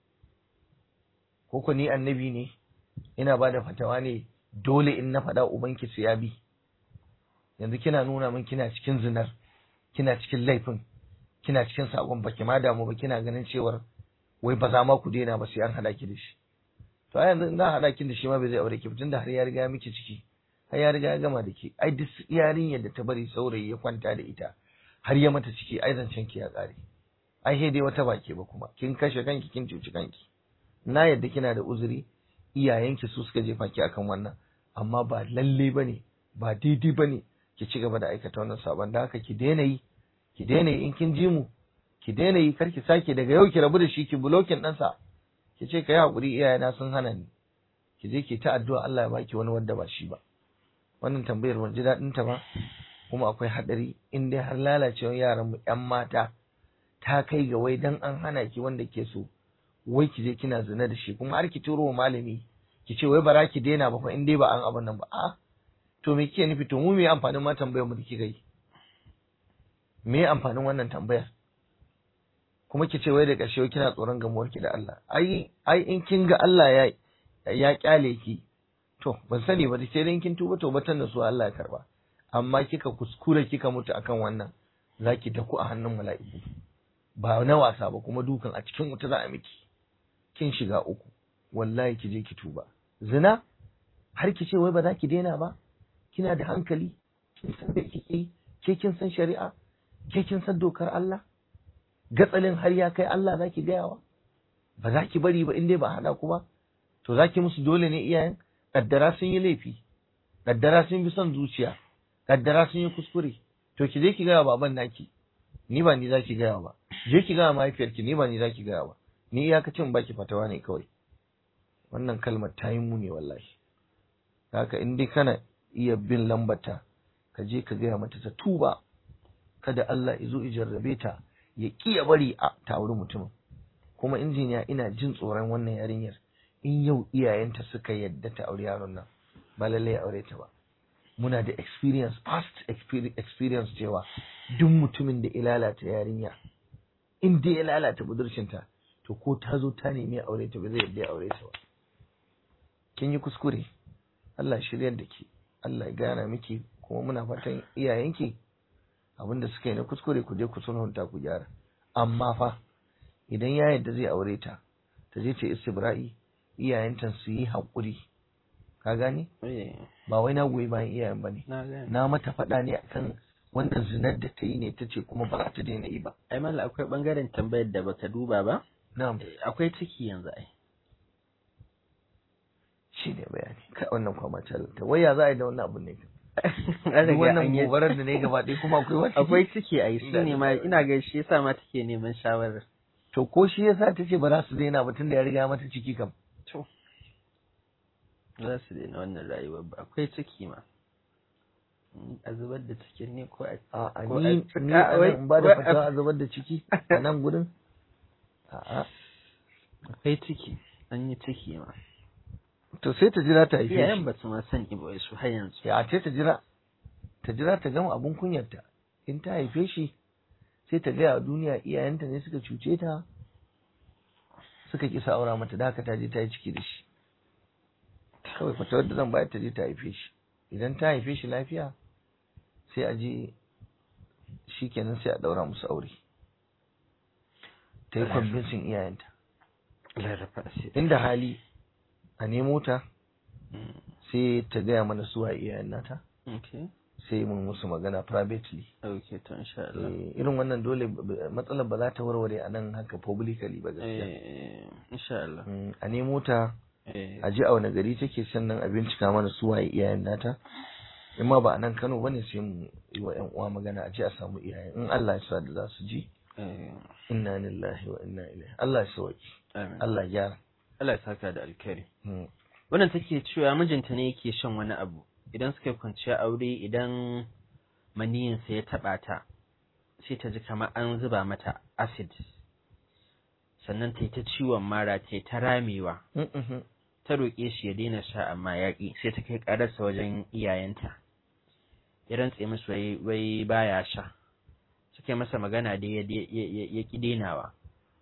ko ko ni annabi ne ina ba da fatawa ne dole in na faɗa ubanki su ya bi yanzu kina nuna min kina cikin zinar kina cikin laifin kina cikin sabon baki ma damu ba kina ganin cewar wai ba za ma ku daina ba sai an haɗa ki da shi to a yanzu na haɗa ki da shi ma bai zai aure ki tunda har ya riga ya miki ciki har ya riga ya gama da ke ai duk yarinyar da ta bari saurayi ya kwanta da ita har ya mata ciki ai zancen ki ya ƙare ai sai dai wata bake ba kuma kin kashe kanki kin cuci kanki na yadda kina da uzuri iyayenki su suka jefa ki akan wannan amma ba lalle bane ba daidai bane ki ci gaba da aikata wannan sabon da haka ki daina yi ki daina yi in kin ji mu ki daina yi kar ki sake daga yau ki rabu da shi ki bulokin ɗansa ki ce ka yi haƙuri iyayena sun hana ni ki je ki ta addu'a Allah ya baki wani wanda ba shi ba wannan tambayar ban ji daɗin ta ba kuma akwai haɗari in dai har lalacewar yaran mu ƴan mata ta kai ga wai dan an hana ki wanda ke so wai ki je kina zina da shi kuma har ki turo wa malami ki ce wai bara ki daina ba fa in dai ba an abin nan ba a to me kike nufi to mu me amfanin ma tambayar mu da kika yi me amfanin wannan tambayar kuma ki ce wai da ƙarshe kina tsoron gamuwar ki da Allah ai ai in kin ga Allah ya ya kyale ki to ban sani ba sai dai kin tuba to batan da su Allah ya karba amma kika kuskure kika mutu akan wannan zaki taku a hannun mala'iku ba na wasa ba kuma dukan a cikin wuta za a miki kin shiga uku wallahi ki je ki tuba zina har ki ce wai ba za ki daina ba kina da hankali kin san me kike yi ke kin san shari'a ke kin san dokar Allah gatsalin har ya kai Allah za ki gayawa ba za ki bari ba in dai ba hada ku ba to za ki musu dole ne iyayen kaddara sun yi laifi kaddara sun bi son zuciya kaddara sun yi kuskure to ki je ki gaya baban naki ni ba ni za ki gaya ba je ki gaya mahaifiyarki ni ba ni za ki gaya ba ni iyakacin baki fatawa ne kawai wannan kalmar ta yi muni wallahi haka in dai kana iya bin lambata ka je ka gaya mata ta tuba kada Allah ya zo ya jarrabe ta ya ƙi ya bari a ta auri mutumin kuma injiniya ina jin tsoron wannan yarinyar in yau iyayenta suka yadda ta auri yaron nan ba lallai ya aure ta ba muna da experience past experi- experience cewa duk mutumin da ya lalata yarinya in dai ya lalata budurcinta to ko ta zo ta nemi ya aure ta ba zai yadda ya aure ta ba kin yi kuskure Allah ya shiryar da ke Allah ya gana miki kuma muna fatan iyayenki abinda suka yi na kuskure ku je ku sulhunta ku gyara amma fa idan ya yadda zai aure ta ta je ta istibra'i iyayenta su yi haƙuri ka gane Eh, ba wai na goyi bayan iyayen ba ne na gane. na mata faɗa ne akan wannan zinar da ta yi ne ta ce kuma ba za ta daina yi ba Ai mala akwai bangaren tambayar da baka duba ba? na'am Eh, Akwai ciki yanzu ai. shi ne bayani kai wannan kwama ta wai ya za a yi da wannan abun ne An duk riga an wannan yi- gobarar da ne gaba ɗaya kuma akwai wata Akwai ciki ai shi ne ma ina ga shi yasa ma take neman shawarar. to ko shi yasa ta ce ba za su daina ba tunda ya riga mata ciki kam To. Za su daina wannan rayuwar ba akwai ciki ma. Mm, A zubar da cikin ne ko a a Ko ni a- ni a- a wai- nan in ba da wai- fatawa a zubar da ciki a nan gurin a'a akwai ciki an yi ciki ma. to sai ta jira ta haife Iyayen shi ba su ma sani ba wai su har yanzu. ya ce ta jira ta jira ta gama abun kunyarta in ta haife shi sai ta gaya wa duniya iyayenta ne suka cuce ta suka kisa aura mata da haka ta je ta yi ciki da shi kawai fatawar da zan bayar ta je ta haife shi idan ta haife shi lafiya sai a je shi kenan sai a daura musu aure ta yi kwambinsin iyayenta Larrafa asiri. inda hali a nemo ta Mm, sai ta gaya mana suwa iyayen nata Okay. sai mun musu magana privately Okay, to insha Allah. Eh, irin wannan dole b- b- matsalar ba za ta warware a nan haka publicly ba gaskiya Eh, insha Allah. Mm, a nemo ta Eh, a ji a wani gari take sannan a bincika mana su waye iyayen nata in ma ba a nan Kano bane sai mu yi wa ƴan uwa magana a ji a samu iyayen in Allah ya sa da za su ji eh, inna lillahi wa inna ilaihi Allah ya sauki amin. Allah ya gyara Allah ya saka da alkhairi. Mm, Wannan take cewa mijinta ne yake shan wani abu. Idan suka yi kwanciya aure idan maniyinsa ya taɓa ta, sai ta ji kamar an zuba mata acid. Sannan ta yi ta ciwon mara ta yi ta ramewa. mm, mhm. Ta roƙe shi ya daina sha amma ya ƙi sai ta kai ƙararsa wajen iyayenta. Ya rantse musu wai, wai baya sha. Suka yi masa magana dai ya, ya, ya, ya ƙi denawa.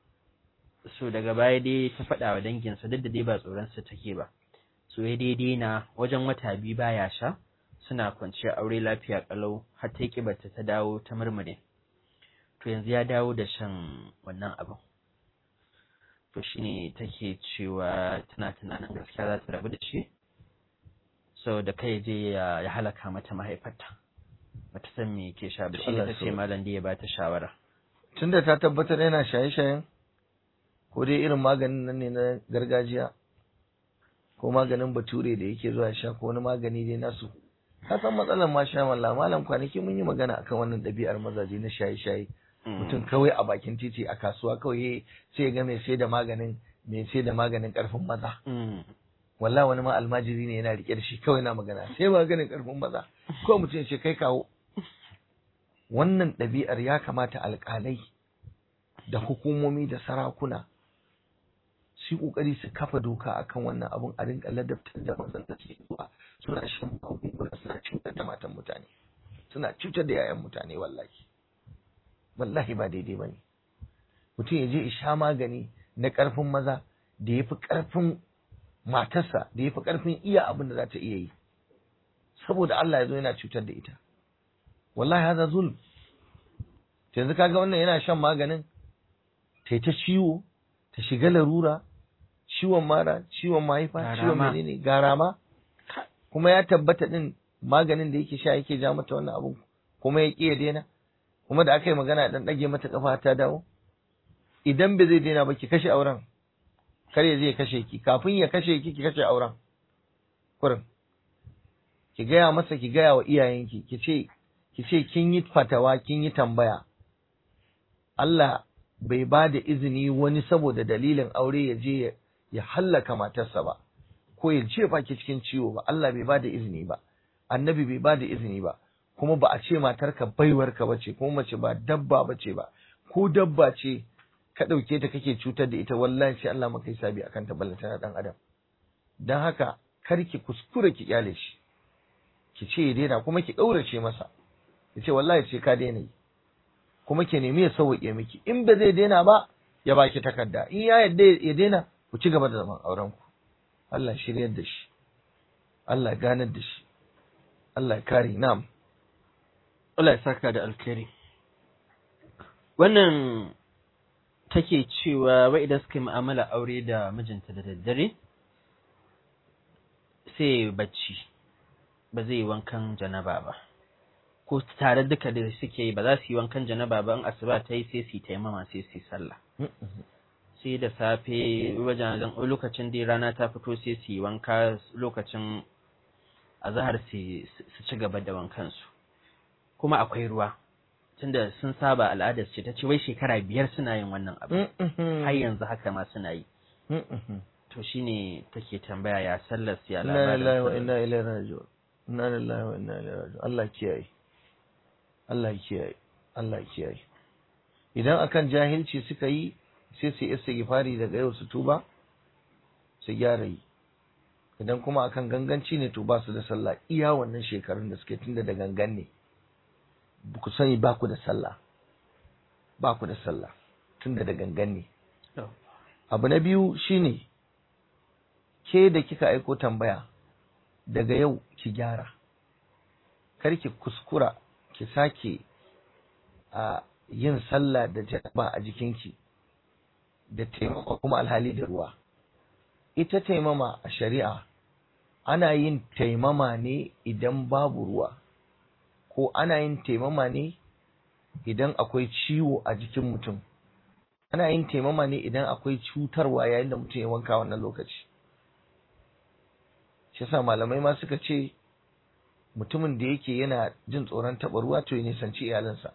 So daga baya dai ta faɗa wa danginsa duk da dai ba tsoronsa take ba. so ya daidai na wajen wata biyu baya sha suna kwanciya aure lafiya kalau har ta kibarta ta dawo ta murmure to yanzu ya dawo da shan wannan abin to shine take cewa tana tunanin gaskiya za ta rabu da shi saboda kai je ya, ya halaka mata mahaifarta bata san me yake sha ba shi Allah ta ce so- malam da ya bata shawara tunda ta tabbatar yana shaye-shayen ko dai irin maganin nan ne na gargajiya ko maganin bature da yake zuwa sha ko wani magani dai nasu ka san matsalar ma sha malla malam kwanaki mun yi magana akan wannan ɗabi'ar mazaje na shaye-shaye mutum kawai a bakin titi a kasuwa kawai sai ya ga mai sai da maganin mai sai da maganin karfin maza Mm. wallahi wani ma almajiri ne yana rike da shi kawai na magana sai maganin karfin maza ko mutum ya ce kai kawo wannan ɗabi'ar ya kamata alƙalai da hukumomi da sarakuna su yi ƙoƙari su kafa doka akan wannan abun a rinka ladabtar da mazan da suke zuwa suna shan magunguna suna cutar da matan mutane suna cutar da yayan mutane wallahi wallahi ba daidai ba ne mutum ya je ya sha magani na ƙarfin maza da ya fi ƙarfin matarsa da ya fi ƙarfin iya abin da za ta iya yi saboda Allah ya zo yana cutar da ita wallahi haza zulm yanzu kaga wannan yana shan maganin ta ta ciwo ta shiga larura ciwon mara ciwon mahaifa ciwon Garama. menene garama kuma ya tabbata din maganin da yake sha yake ja mata wannan abun kuma ya ƙi ya daina kuma da aka yi magana dan ɗage mata kafa ta dawo idan bai zai daina ba ki kashe auren kar ya je ya kashe ki kafin ya kashe ki ki kashe auren kurin ki gaya masa ki gaya wa iyayenki ki ce ki ce kin yi fatawa kin yi tambaya Allah bai ba da izini wani saboda dalilin aure ya je ya- ya hallaka matarsa ba ko ya jefa ki cikin ciwo ba Allah bai bada izini ba annabi bai bada izini ba kuma ba a ce matarka baiwarka bace kuma mace ba dabba bace ba ko dabba ce ka ɗauke ta kake cutar da ita wallahi sai Allah maka hisabi akan ta ballanta na dan adam dan haka kar ki kuskure ki kyale shi ki ce ya daina kuma ki ɗaurace masa ki ce wallahi sai ka daina yi kuma ki nemi ya sauƙe miki in ba zai daina ba ya baki takarda in ya yadda ya daina ku ci gaba da zaman auren ku Allah shiryar da shi Allah ganar da shi Allah ya kare na'am Allah ya saka da alkhairi wannan take cewa wai idan suka yi mu'amala aure da mijinta da daddare sai bacci ba zai yi wankan janaba ba ko tare duka da suke yi ba za su yi wankan janaba ba in asuba ta yi sai su yi taimama sai su yi sallah sai da safe wajen lokacin da rana ta fito sai su yi wanka lokacin azahar su ci gaba da wankansu kuma akwai ruwa tunda sun saba al'adar ce ta ce wai shekara biyar suna yin wannan abu har yanzu haka ma suna yi to shine take tambaya ya sallar su ya inna lillahi wa labarin inna ilaihi raji'un inna lillahi wa inna ilaihi raji'un Allah kiyaye Allah kiyaye Allah kiyaye idan akan jahilci suka yi sai su yi istighfari daga yau su tuba su gyara yi idan kuma akan ganganci ne to ba su da sallah iya wannan shekarun da suke tunda da gangan ne ku sani ba ku da sallah ba ku da sallah tunda da gangan ne abu na biyu shine ke da kika aiko tambaya daga yau ki gyara kar ki kuskura ki sake a yin sallah da janaba a jikinki da taimama kuma alhali da ruwa ita taimama a shari'a ana yin taimama ne idan babu ruwa ko ana yin taimama ne idan akwai ciwo a jikin mutum ana yin taimama ne idan akwai cutarwa yayin da mutum ya wanka wannan lokaci shi yasa malamai ma suka ce mutumin da yake yana jin tsoron taɓa ruwa to ya nisanci iyalinsa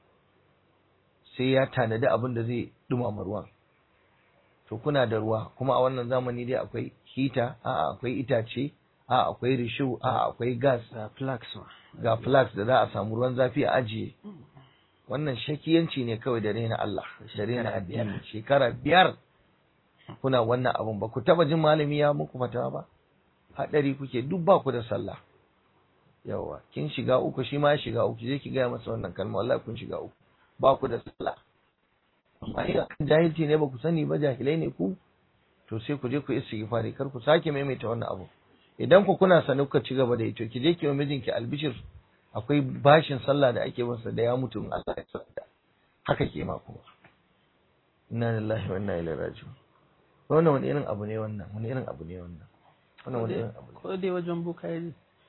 sai ya tanadi abin da zai dumama ruwan to kuna da ruwa kuma a wannan zamani dai akwai hita a akwai itace a akwai rishu a akwai gas ga flax ma ga flax da za a samu ruwan zafi a ajiye wannan shakiyanci ne kawai da rena Allah da rena addini shekara biyar kuna wannan abun ba ku taba jin malami ya muku fatawa ba hadari kuke duk ba ku da sallah yawa kin shiga uku shi ma ya shiga uku je ki gaya masa wannan kalma wallahi kun shiga uku ba ku da sallah amma in akan jahilci ne ba ku sani ba jahilai ne ku to sai ku je ku istighfari kar ku sake maimaita wannan abu idan ku kuna sani kuka ci gaba da ito ki je ki wa mijinki albishir akwai bashin sallah da ake masa da ya mutu in Allah ya tsada haka ke ma kuma inna lillahi wa inna ilaihi raji'un wannan wani irin abu ne wannan wani irin abu ne wannan wannan wani irin abu ne ko dai wajen bukayi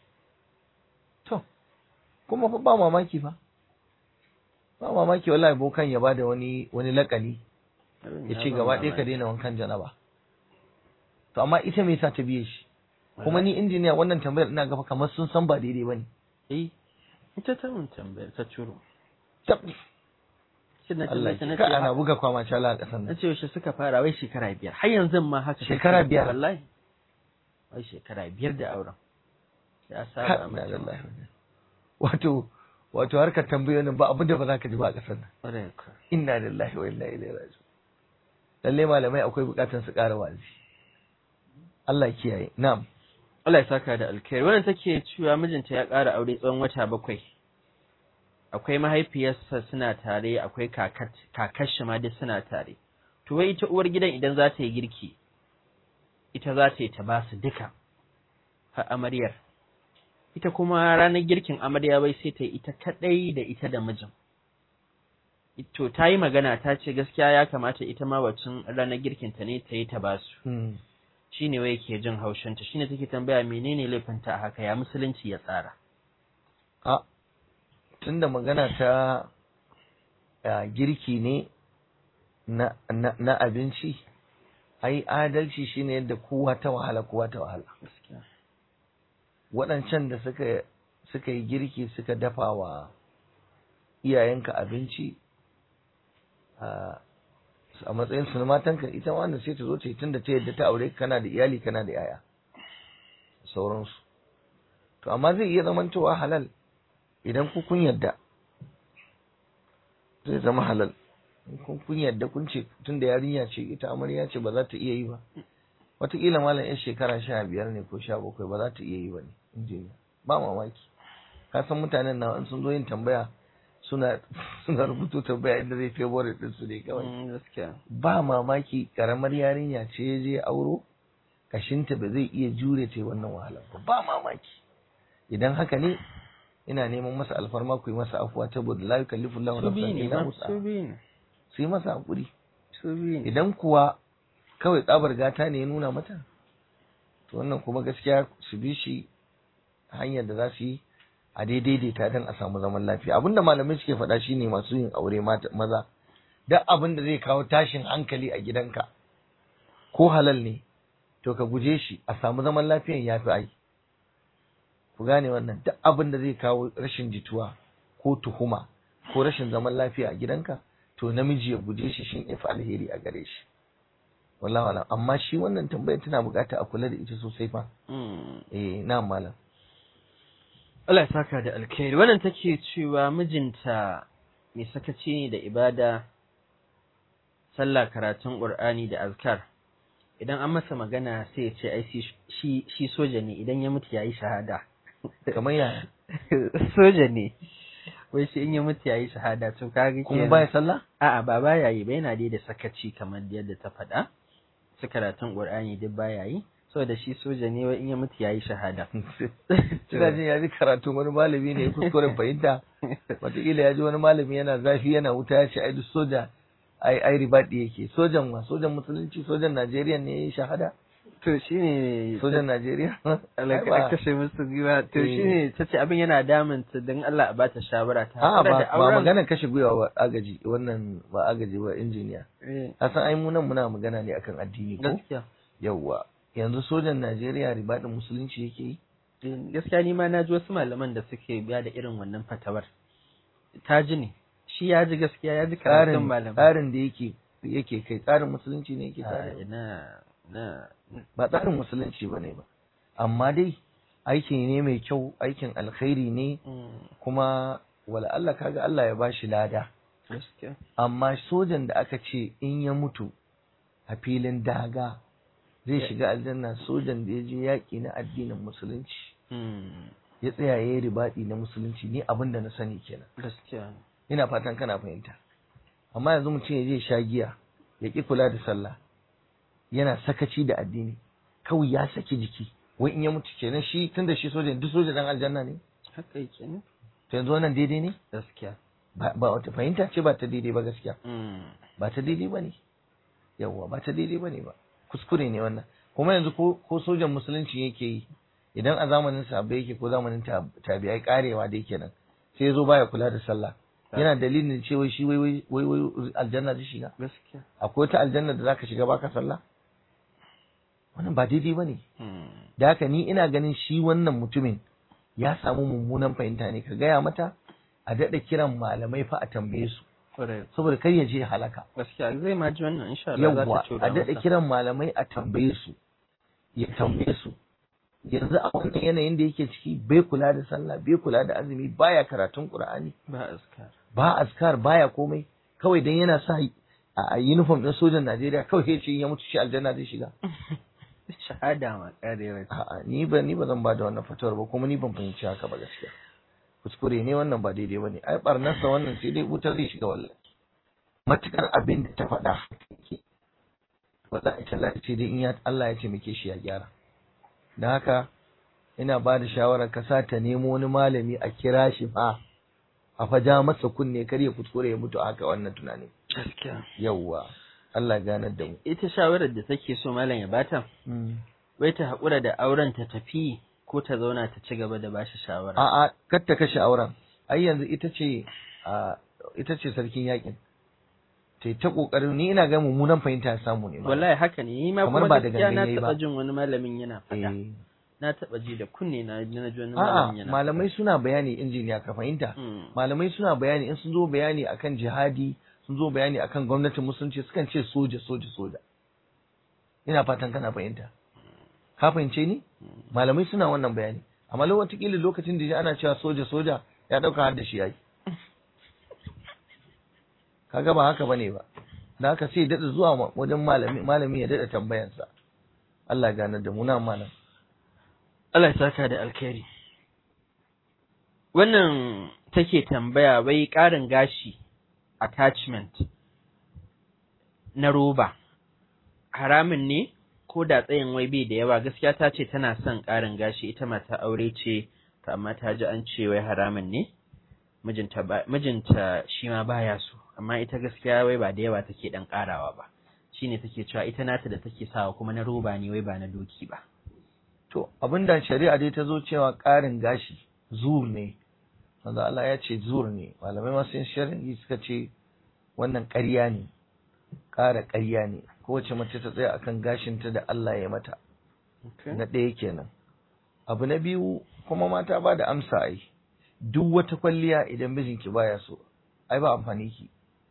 to kuma fa ba mamaki fa ba mamaki wallahi bokan ya bada wani wani lakani ya ce gaba ɗaya ka daina wankan janaba to amma ita me yasa ta biye shi kuma ni injiniya wannan tambayar ina gafa kamar sun san ba daidai bane eh ita ta mun tambayar ta curo tab shi na Allah tambayar ta na ka ana ce buga kwama cala a ƙasar na nan ce yaushe suka fara wai shekara biyar har yanzu ma haka Shekara biyar? wallahi wai shekara biyar da auren ya Ha, saba inna mata lillahi wa inna- wato wato harkar tambayoyin ba abin da ba za ka ji ba a ƙasar nan ƙwarai ka inna lillahi wa inna ilaihi raji'un lalle malamai akwai buƙatar su ƙara wazi Allah ya kiyaye na'am Allah ya saka da alkhairi wannan take cewa mijinta ya ƙara aure tsawon wata bakwai akwai mahaifiyarsa suna tare akwai kakat kakar shi ma duk suna tare to wai ita uwar gidan idan za ta yi girki ita za ta yi ta ba su duka har amaryar ita kuma ranar girkin amarya bai sai ta yi ita kadai da ita da mijin to ta yi magana ta ce gaskiya ya kamata ita ma wacin ranar girkinta ne ta yi ta ba su Hmm. shine wai ke jin haushinta shine take tambaya menene laifinta a haka ya musulunci ya tsara a tunda magana ta a, girki ne na, na, na abinci ai adalci shine yadda kowa ta wahala kowa ta wahala gaskiya waɗancan da suka suka yi girki suka dafa wa iyayenka abinci a a matsayin su na matanka ita ma wanda sai ta zo ta yi tunda ta yadda ta aure ka kana da iyali kana da yaya sauransu to amma zai iya zamantowa halal idan ku kun yadda zai zama halal in kun kun yadda kun ce tun da yarinya ce ita amarya ce ba za ta iya yi ba wataƙila malam yan shekara sha biyar ne ko sha bakwai ba za ta iya yi ba ne injiniya ba mamaki ka san mutanen na in sun zo yin tambaya suna suna rubuto tambaya inda zai favorite din su ne kawai Mm, gaskiya ba mamaki karamar yarinya ce ya je auro kashinta ba zai iya jure ta yi wannan wahala ba ba mamaki idan haka ne ina neman masa alfarma ku yi masa afuwa saboda la yukallifu Allahu su biyu nafsan ne illa ba wus'aha su biyu ne su yi masa hakuri su biyu ne idan kuwa kawai tsabar gata ne ya nuna mata to wannan kuma gaskiya su bi shi hanyar da za su yi a daidaita don a samu zaman lafiya abinda malamai suke faɗa shine masu yin aure mata maza duk abin da zai kawo tashin hankali a gidanka ko halal ne to ka guje shi a samu zaman lafiyan ya fi ai ku gane wannan duk abin da zai kawo rashin jituwa ko tuhuma ko rashin zaman lafiya a gidanka to namiji ya guje shi shin ya fi alheri a gare shi wallahi wala amma shi wannan tambayar tana bukata a kula da ita sosai fa Mm. eh na malam Allah ya saka da alkhairi wannan take cewa mijinta mai sakaci ne da ibada sallah karatun qur'ani da azkar idan an masa magana sai ya ce ai shi- shi shi soja ne idan ya mutu yayi shahada kamar yaya soja ne wai shi in ya mutu yayi shahada to kaga kuma kenan- baya sallah a'a ba baya yi ba yana dai da sakaci kamar yadda ta faɗa su karatun qur'ani duk baya yi saboda shi soja ne wai in ya mutu yayi shahada Ina jin ya ji karatu wani malami ne ya kuskuren fahimta wataƙila ya ji wani malami yana zafi yana wuta ya ce ai duk soja ai ai ribaɗi yake sojan wa sojan musulunci sojan Najeriya ne ya yi shahada to shine sojan Najeriya Allah Ai ka ba- kashe musu gwiwa to Eh. shine tace abin yana damun ta dan Allah a bata shawara ta A'a hakura ba da ba auren. magana kashe gwiwa ba agaji wannan ba agaji ba injiniya Eh, a san ai mu nan muna magana ne akan addini ko gaskiya yawwa yanzu sojan Najeriya ribaɗin musulunci yake yi Eh, gaskiya ni ma naji wasu malaman da suke biya da irin wannan fatawar ta ji ne shi ya ji gaskiya ya ji karatun tsarin malaman tsarin da yake yake kai tsarin musulunci ne yake Ah, tsarin ina na ba tsarin musulunci bane ba amma dai aiki ne mai kyau aikin alkhairi ne mm, kuma wala Allah kaga Allah ya bashi lada gaskiya amma sojan da aka ce in ya mutu a filin daga zai Ya- shiga aljanna sojan da ya je yaƙi na addinin musulunci mm, ya tsaya ya yi ribaɗi na musulunci ni abin da na sani kenan gaskiya ina fatan kana fahimta amma yanzu mutum ya je sha giya ya ƙi kula da sallah yana sakaci da addini kawai ya saki jiki wai in ya mutu kenan shi tunda shi soja duk soja dan aljanna ne haka yake ne to yanzu wannan daidai ne gaskiya ba ba wata fahimta ce ba ta daidai ba gaskiya mm, ba ta daidai ba ne yawwa ba ta daidai ba ne ba kuskure ne wannan kuma yanzu ko ko sojan musulunci yake yi idan a zamanin sahabbai yake ko zamanin tab- tabi'ai karewa da yake nan sai ya zo baya kula da sallah yana dalilin cewa shi wai wai wai wai aljanna zai shiga gaskiya akwai wata aljanna da zaka shiga baka sallah wannan ba daidai bane mm, da haka ni ina ganin shi wannan mutumin ya samu mummunan fahimta ne ka gaya mata a daɗa kiran malamai fa a tambaye su kwarai saboda kar ya je halaka gaskiya zai ma ji wannan insha Allah za yawwa ta tura a daɗa masa. kiran malamai a tambaye su ya tambaye su yanzu a wannan yanayin da yake ciki bai kula da sallah bai kula da azumi baya karatun qur'ani ba askar ba azkar baya komai kawai dan yana sa a a uniform din sojan Najeriya kawai sai ce in ya mutu shi aljanna zai shiga shahada ma karewa a'a ni ba ni ba zan ba da wannan fatawar ba kuma ni ban fahimci haka ba gaskiya kuskure ne wannan ba daidai bane ai barnarsa wannan sai dai wutar zai shiga wallahi matukar abin da ta faɗa yake wallahi tallahi sai dai in ya Allah ya taimake shi ya gyara dan haka ina ba da shawarar ka sa ta nemo wani malami a kira shi fa a faja masa kunne kar ya kuskure ya mutu a haka wannan tunani gaskiya yawwa Allah ya ganar da mu ita shawarar da take so malam ya bata wai ta haƙura da auren ta tafi ko ta zauna ta ci gaba da bashi shawara A'a, kar ta kashe auren. Ai yanzu ita ce a ita ce sarkin yakin. Ta ta kokarin ni ina ga mummunan fahimta ya samu ne. ma. wallahi haka ne ni ma Kamar kuma ba da gaskiya na gangan yayi ba. taɓa jin wani malamin yana faɗa Eh. na taɓa ji da kunne na na ji wani A'a, malamin yana malamai suna bayani injiniya ka fahimta. Mm. Malamai suna bayani in sun zo bayani akan jihadi, sun zo bayani akan gwamnatin musulunci sukan ce soja soja soja. Ina fatan kana fahimta. ka fahimce ni malamai suna wannan bayani amma lokacin lokacin da ana cewa soja soja ya dauka har da shi yayi kaga ba haka bane ba da haka sai dada zuwa wajen malami malami ya dada tambayansa Allah ya gane da mu na malam Allah ya saka da alkhairi wannan take tambaya wai ƙarin gashi attachment na roba haramin ne ko da tsayin wai bai da yawa gaskiya ta ce tana son ƙarin gashi ita mata aure ce to amma ta ji an ce wai haramin ne mijinta mijinta shi ma baya so amma ita gaskiya wai ba da yawa take dan ƙarawa ba shine take cewa ita nata da take sawa kuma na roba ne wai ba na doki ba to abinda shari'a dai ta zo cewa ƙarin gashi zur ne wanda Allah ya ce zur ne malamai masu shari'i suka ce wannan ƙarya ne ƙara ƙarya ne kowace mace ta tsaya akan gashinta da Allah ya mata na ɗaya kenan abu na biyu kuma mata ba da amsa ai duk wata kwalliya idan mijinki baya so ai ba amfani ki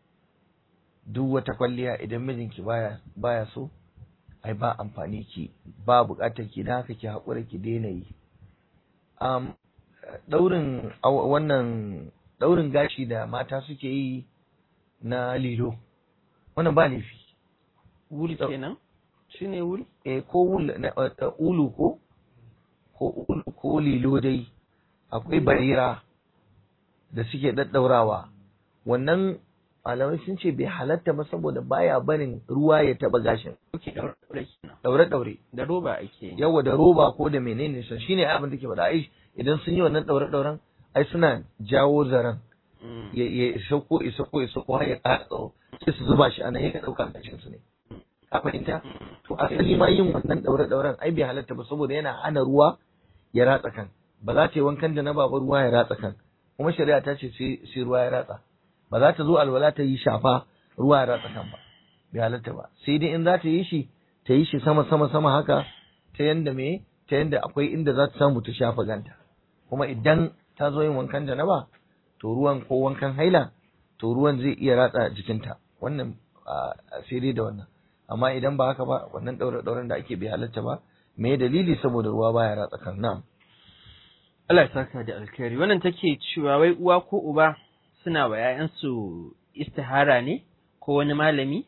duk wata kwalliya idan mijinki baya baya so ai ba amfani ki ba buƙatar ki dan haka ki haƙura ki daina yi um, daurin wannan daurin gashi da mata suke yi na lilo wannan ba laifi wul kenan shine wul eh ko wul ulu ko ko ulu ko lilo dai akwai barira da suke daddaurawa wannan malamai sun ce bai halatta ba saboda baya barin ruwa ya taba gashin daure daure da roba ake yawa da roba ko da menene sun shine abin da ke faɗa ai idan sun yi wannan daure dauren ai suna jawo zaren ya ya sauko ya sauko ya sauko har ya ƙara tsawo sai su zuba shi a nan ya ɗauka gashin su ne ka fahimta to asali ma yin wannan daure dauren ai bai halatta ba saboda yana hana ruwa ya ratsa kan ba za ta yi wankan da na baba ruwa ya ratsa kan kuma shari'a ta ce sai ruwa ya ratsa ba za ta zo alwala ta yi shafa ruwa ya ratsa kan ba bai halatta ba sai dai in za ta yi shi ta yi shi sama sama sama haka ta yanda me ta yanda akwai inda za ta samu ta shafa ganta kuma idan ta zo yin wankan janaba to ruwan ko wankan haila to ruwan zai iya ratsa jikinta wannan sai dai da wannan amma idan ba haka ba wannan daure dauren da ake bai halatta ba me dalili saboda ruwa baya ratsa kan na'am Allah ya saka da alkhairi wannan take cewa wai uwa ko uba suna wa ‘ya'yansu istihara ne ko wani malami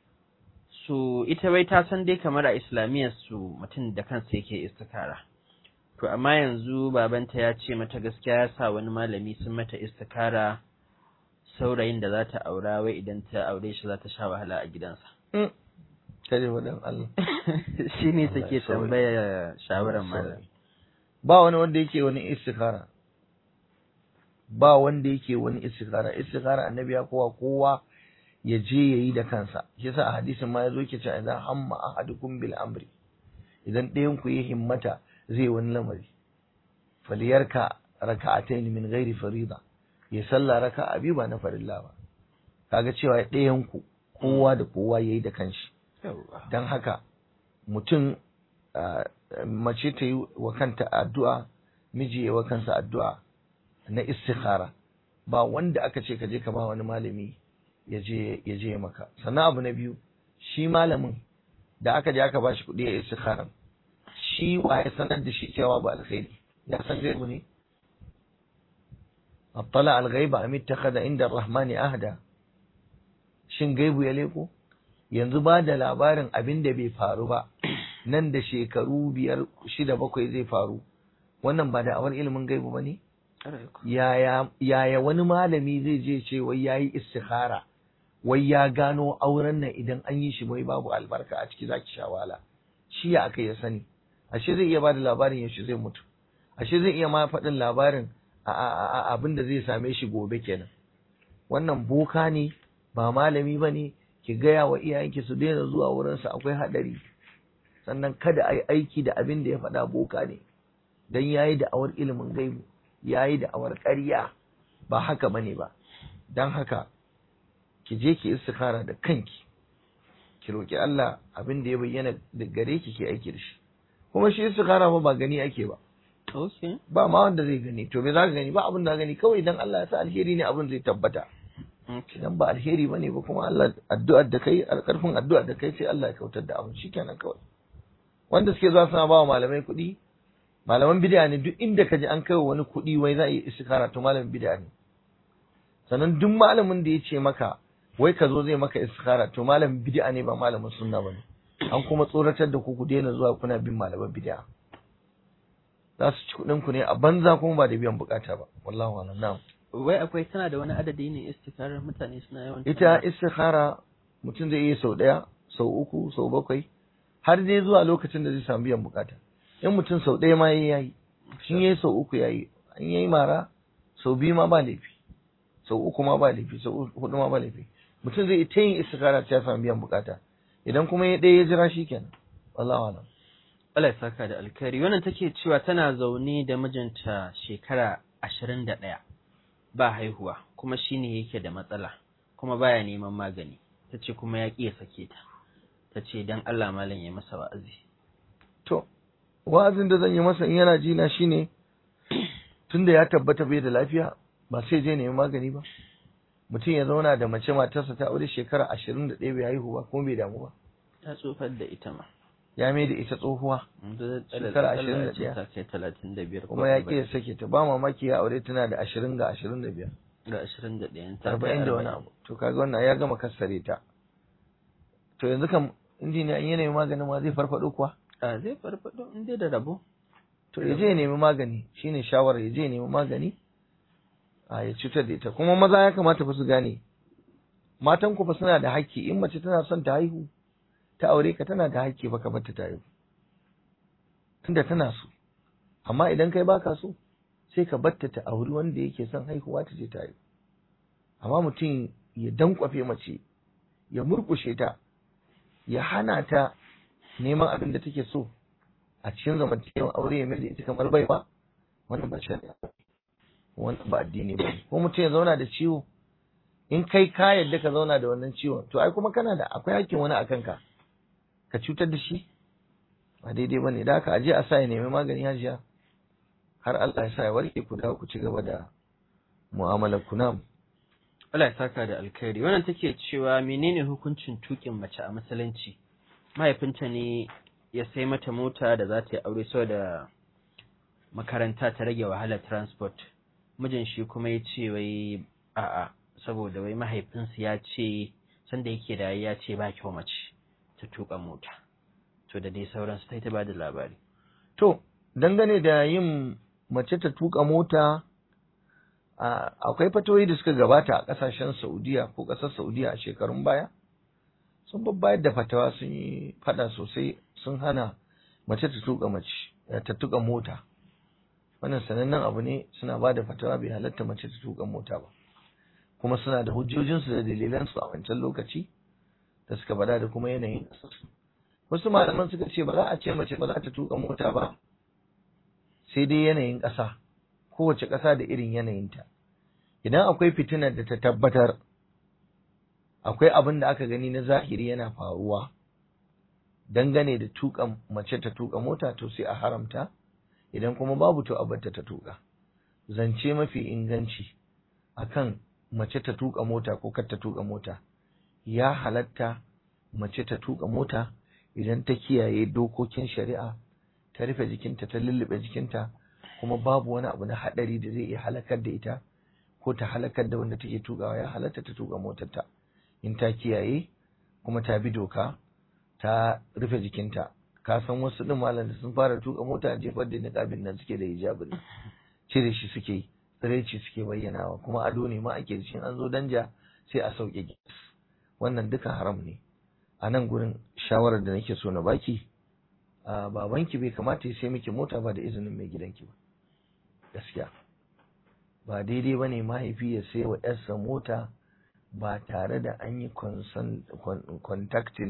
su ita wai ta san dai kamar a islamiyyar su mutum da kansa yake istikara to amma yanzu babanta ya ce mata gaskiya ya sa wani malami sun mata istikara saurayin da za ta aura wai idan ta aure shi za ta sha wahala a gidansa kare wadan Allah shi ne take tambaya shawarar malami ba wani wanda yake wani istikara ba wanda yake wani istikara istikara annabi ya kowa kowa ya je ya yi da kansa shi yasa a hadisin ma yazo yake cewa idan hamma ahadukum bil amri idan ɗayan ku ya himmata zai wani lamari faliyarka raka'atayn min ghairi farida ya salla raka'a biyu ba na farilla ba kaga cewa ɗayan ku kowa da kowa yayi da kanshi dan haka mutum mace ta yi wa kanta addu'a miji ya wa kansa addu'a na istikhara ba wanda aka ce ka je ka ba wani malami ya je ya je maka sannan abu na biyu shi malamin da aka je aka bashi kuɗi ya istikhara shi wa ya sanar da shi cewa ba alkhairi ya san gaibu ne attala al-ghaiba am ittakhadha inda ar-rahmani ahda shin gaibu ya leko yanzu ba da labarin abin da bai faru ba nan da shekaru biyar shida bakwai zai faru wannan ba da awar ilimin gaibu ba ne yaya wani malami zai je ce wai ya yi istikhara wai ya gano auren nan idan an yi shi wai babu albarka a ciki zaki sha wahala shi ya aka ya sani ashe zai iya bada labarin yaushe zai mutu ashe zai iya ma faɗin labarin abin da zai same shi gobe kenan wannan boka ne ba malami ba ne ki gaya wa iyayenki su daina zuwa wurinsa akwai haɗari sannan kada a yi aiki da abin da ya faɗa boka ne don ya yi da'awar ilimin gaibu ya yi da'awar ƙarya ba haka bane ba don haka ki je ki istikara da kanki ki roƙi Allah abin da ya bayyana da gare ki ke aiki da shi kuma shi istikara ba ba gani ake ba ba ma wanda zai gani to me za ka gani ba abin da gani kawai dan Allah ya sa alheri ne abin zai tabbata idan ba alheri ba ne ba kuma Allah addu'ar da kai alƙarfin addu'ar da kai sai Allah ya kautar da abin shikenan kawai wanda suke zuwa suna ba wa malamai kuɗi malaman bid'a ne duk inda ka ji an kai wani kuɗi wai za a yi istikhara to malamin bid'a ne sannan duk malamin da ya ce maka wai ka zo zai maka istikhara to malamin bid'a ne ba malamin sunna bane an kuma tsoratar da ku ku daina zuwa kuna bin malaman bid'a za su ci kuɗin ku ne a banza kuma ba da biyan bukata ba wallahi alam na'am wai akwai tana da wani adadi ne istikarar mutane suna yawan ita istikhara mutum zai iya sau ɗaya sau uku sau bakwai har dai zuwa lokacin da zai samu biyan bukata in mutum sau ɗaya ma yayi yayi in yayi sau uku yayi in yayi mara sau biyu ma ba laifi sau uku ma ba laifi sau hudu ma ba laifi mutum zai ta yin istikhara ta samu biyan bukata idan kuma ya ɗaya ya jira shi kenan wallahi alam Allah ya saka da alkhairi wannan take cewa tana zaune da mijinta shekara ashirin da ɗaya ba haihuwa kuma shine yake da matsala kuma baya neman magani ta ce kuma ya ƙi ya sake ta ta ce don Allah malam ya masa wa'azi to wa'azin da zan yi masa in yana ji na shine tunda ya tabbata bai da lafiya ba sai je nemi magani ba mutum ya zauna da mace matarsa ta aure shekara ashirin da ɗaya bai haihu ba kuma bai damu ba ta tsofar da ita ma ya mai da ita tsohuwa Shekara ashirin da ɗaya. ta kai talatin da biyar kuma ya ƙi ya sake ta ba mamaki ya aure tana da ashirin ga ashirin da biyar ga ashirin da ɗaya ta kai arba'in da wani abu to kaga wannan ya gama kassare ta to yanzu kam injiniya in ya nemi maganin ma zai farfaɗo kuwa a zai farfaɗo in dai da rabo to ya je ya nemi magani shine shawarar ya je ya nemi magani a ya cutar da ita kuma maza ya kamata fa su gane matan ku fa suna da haƙƙi in mace tana son ta haihu ta aure ka tana da haƙƙi baka bar ta ta haihu tunda tana so amma idan kai baka so sai ka batta ta auri wanda yake son haihuwa ta je ta haihu amma mutum ya dankwafe mace ya murkushe ta ya hana ta neman abin da take so a cikin zamantakewar aure ya mai da ita kamar baiwa wannan ba shari'a wannan ba addini ba ko mutum ya zauna da ciwo in kai ka yadda ka zauna da wannan ciwon to ai kuma kana da akwai hakkin wani akan ka ka cutar da shi ba daidai bane da haka aje a sa ya nemi magani hajiya har Allah ya sa ya warke ku dawo ku ci gaba da mu'amalar ku nam Allah ya saka da alkhairi wannan take cewa menene hukuncin tukin mace a musulunci mahaifinta ne ya sai mata mota da za ta yi aure saboda makaranta ta rage wahalar transport mijin shi kuma ya ce wai a'a saboda wai mahaifinsu ya ce sanda yake da ya ce ba kyau mace ta tuka mota to da dai sauransu ta yi ta ba da labari to dangane da yin mace ta tuka mota a- akwai fatoyi da suka gabata a kasashen Saudiya ko kasar Saudiya a shekarun baya sun babbayar da fatawa sun yi fada sosai sun hana mace ta tuka mace eh, ta tuka mota wannan sanannen abu ne suna ba da fatawa bai halatta mace ta tuka mota ba kuma suna da hujjojinsu da dalilansu a wancan lokaci da suka bada da kuma yanayin ƙasarsu wasu malaman suka ce ba za a ce mace ba za ta tuka mota ba sai dai yanayin ƙasa kowace ƙasa da irin yanayinta idan akwai fitinar da ta tabbatar akwai abin da aka gani na zahiri yana faruwa dangane da tuka mace ta tuka mota to sai a haramta idan kuma babu to a barta ta tuka zance mafi inganci akan mace ta tuka mota ko kar ta tuka mota ya halatta mace ta tuka mota idan ta kiyaye dokokin shari'a ta rufe jikinta ta lullube jikinta kuma babu wani abu na hadari da zai iya halakar da ita ko ta halakar da wanda take tukawa ya halatta ta tuka motarta in ta kiyaye kuma ta bi doka ta rufe jikinta ka san wasu din malam da sun fara tuka mota jefar da niqabin nan suke da hijabin cire shi suke yi tsiraici suke bayyanawa kuma ado ne ma ake da shi an zo danja sai a sauke gas wannan duka haram ne a nan gurin shawarar da nake so na baki a babanki bai kamata ya sai miki mota ba da izinin mai gidanki ba gaskiya ba daidai ba ne mahaifi ya sai wa yarsa mota ba tare da an yi contacting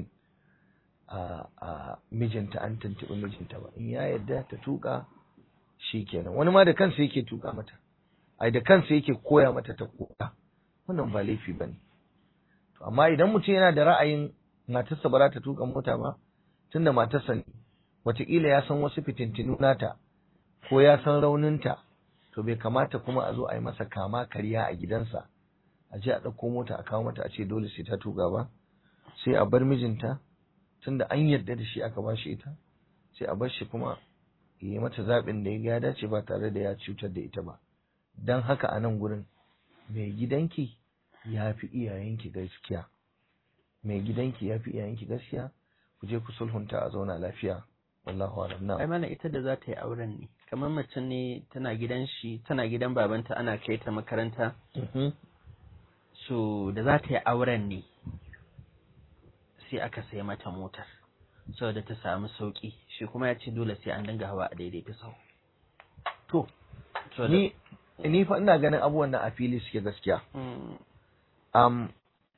a a mijinta an tuntuɓi mijinta ba in ya yarda ta tuka shi kenan wani ma da kansa yake tuka mata ai da kansa yake koya mata ta koka wannan ba laifi ba ne to amma idan mutum yana da ra'ayin matarsa ba za ta tuka mota ba tunda matarsa ne wataƙila ya san wasu fitintinu nata ko ya san rauninta to bai kamata kuma a zo a yi masa kama karya a gidansa a je a ɗauko mota a kawo mata a ce dole sai ta tuka ba sai a bar mijinta tunda an yarda da shi aka ba shi ita sai a bar shi kuma ya yi mata zaɓin da ya ga ya dace ba tare da ya cutar da ita ba don haka a nan gurin mai gidanki ya fi iyayenki gaskiya mai gidanki ya fi iyayenki gaskiya ku je ku sulhunta a zauna lafiya wallahu alam na ai mana ita da za ta yi auren ne kamar mace ne tana gidan shi tana gidan babanta ana kai ta makaranta so da za ta yi auren ne sai aka sai mata motar saboda ta samu sauki shi kuma ya ce dole sai an dinga hawa a daidaita sau to So da- ni ni fa ina ganin abubuwan nan a fili suke gaskiya Mm, um,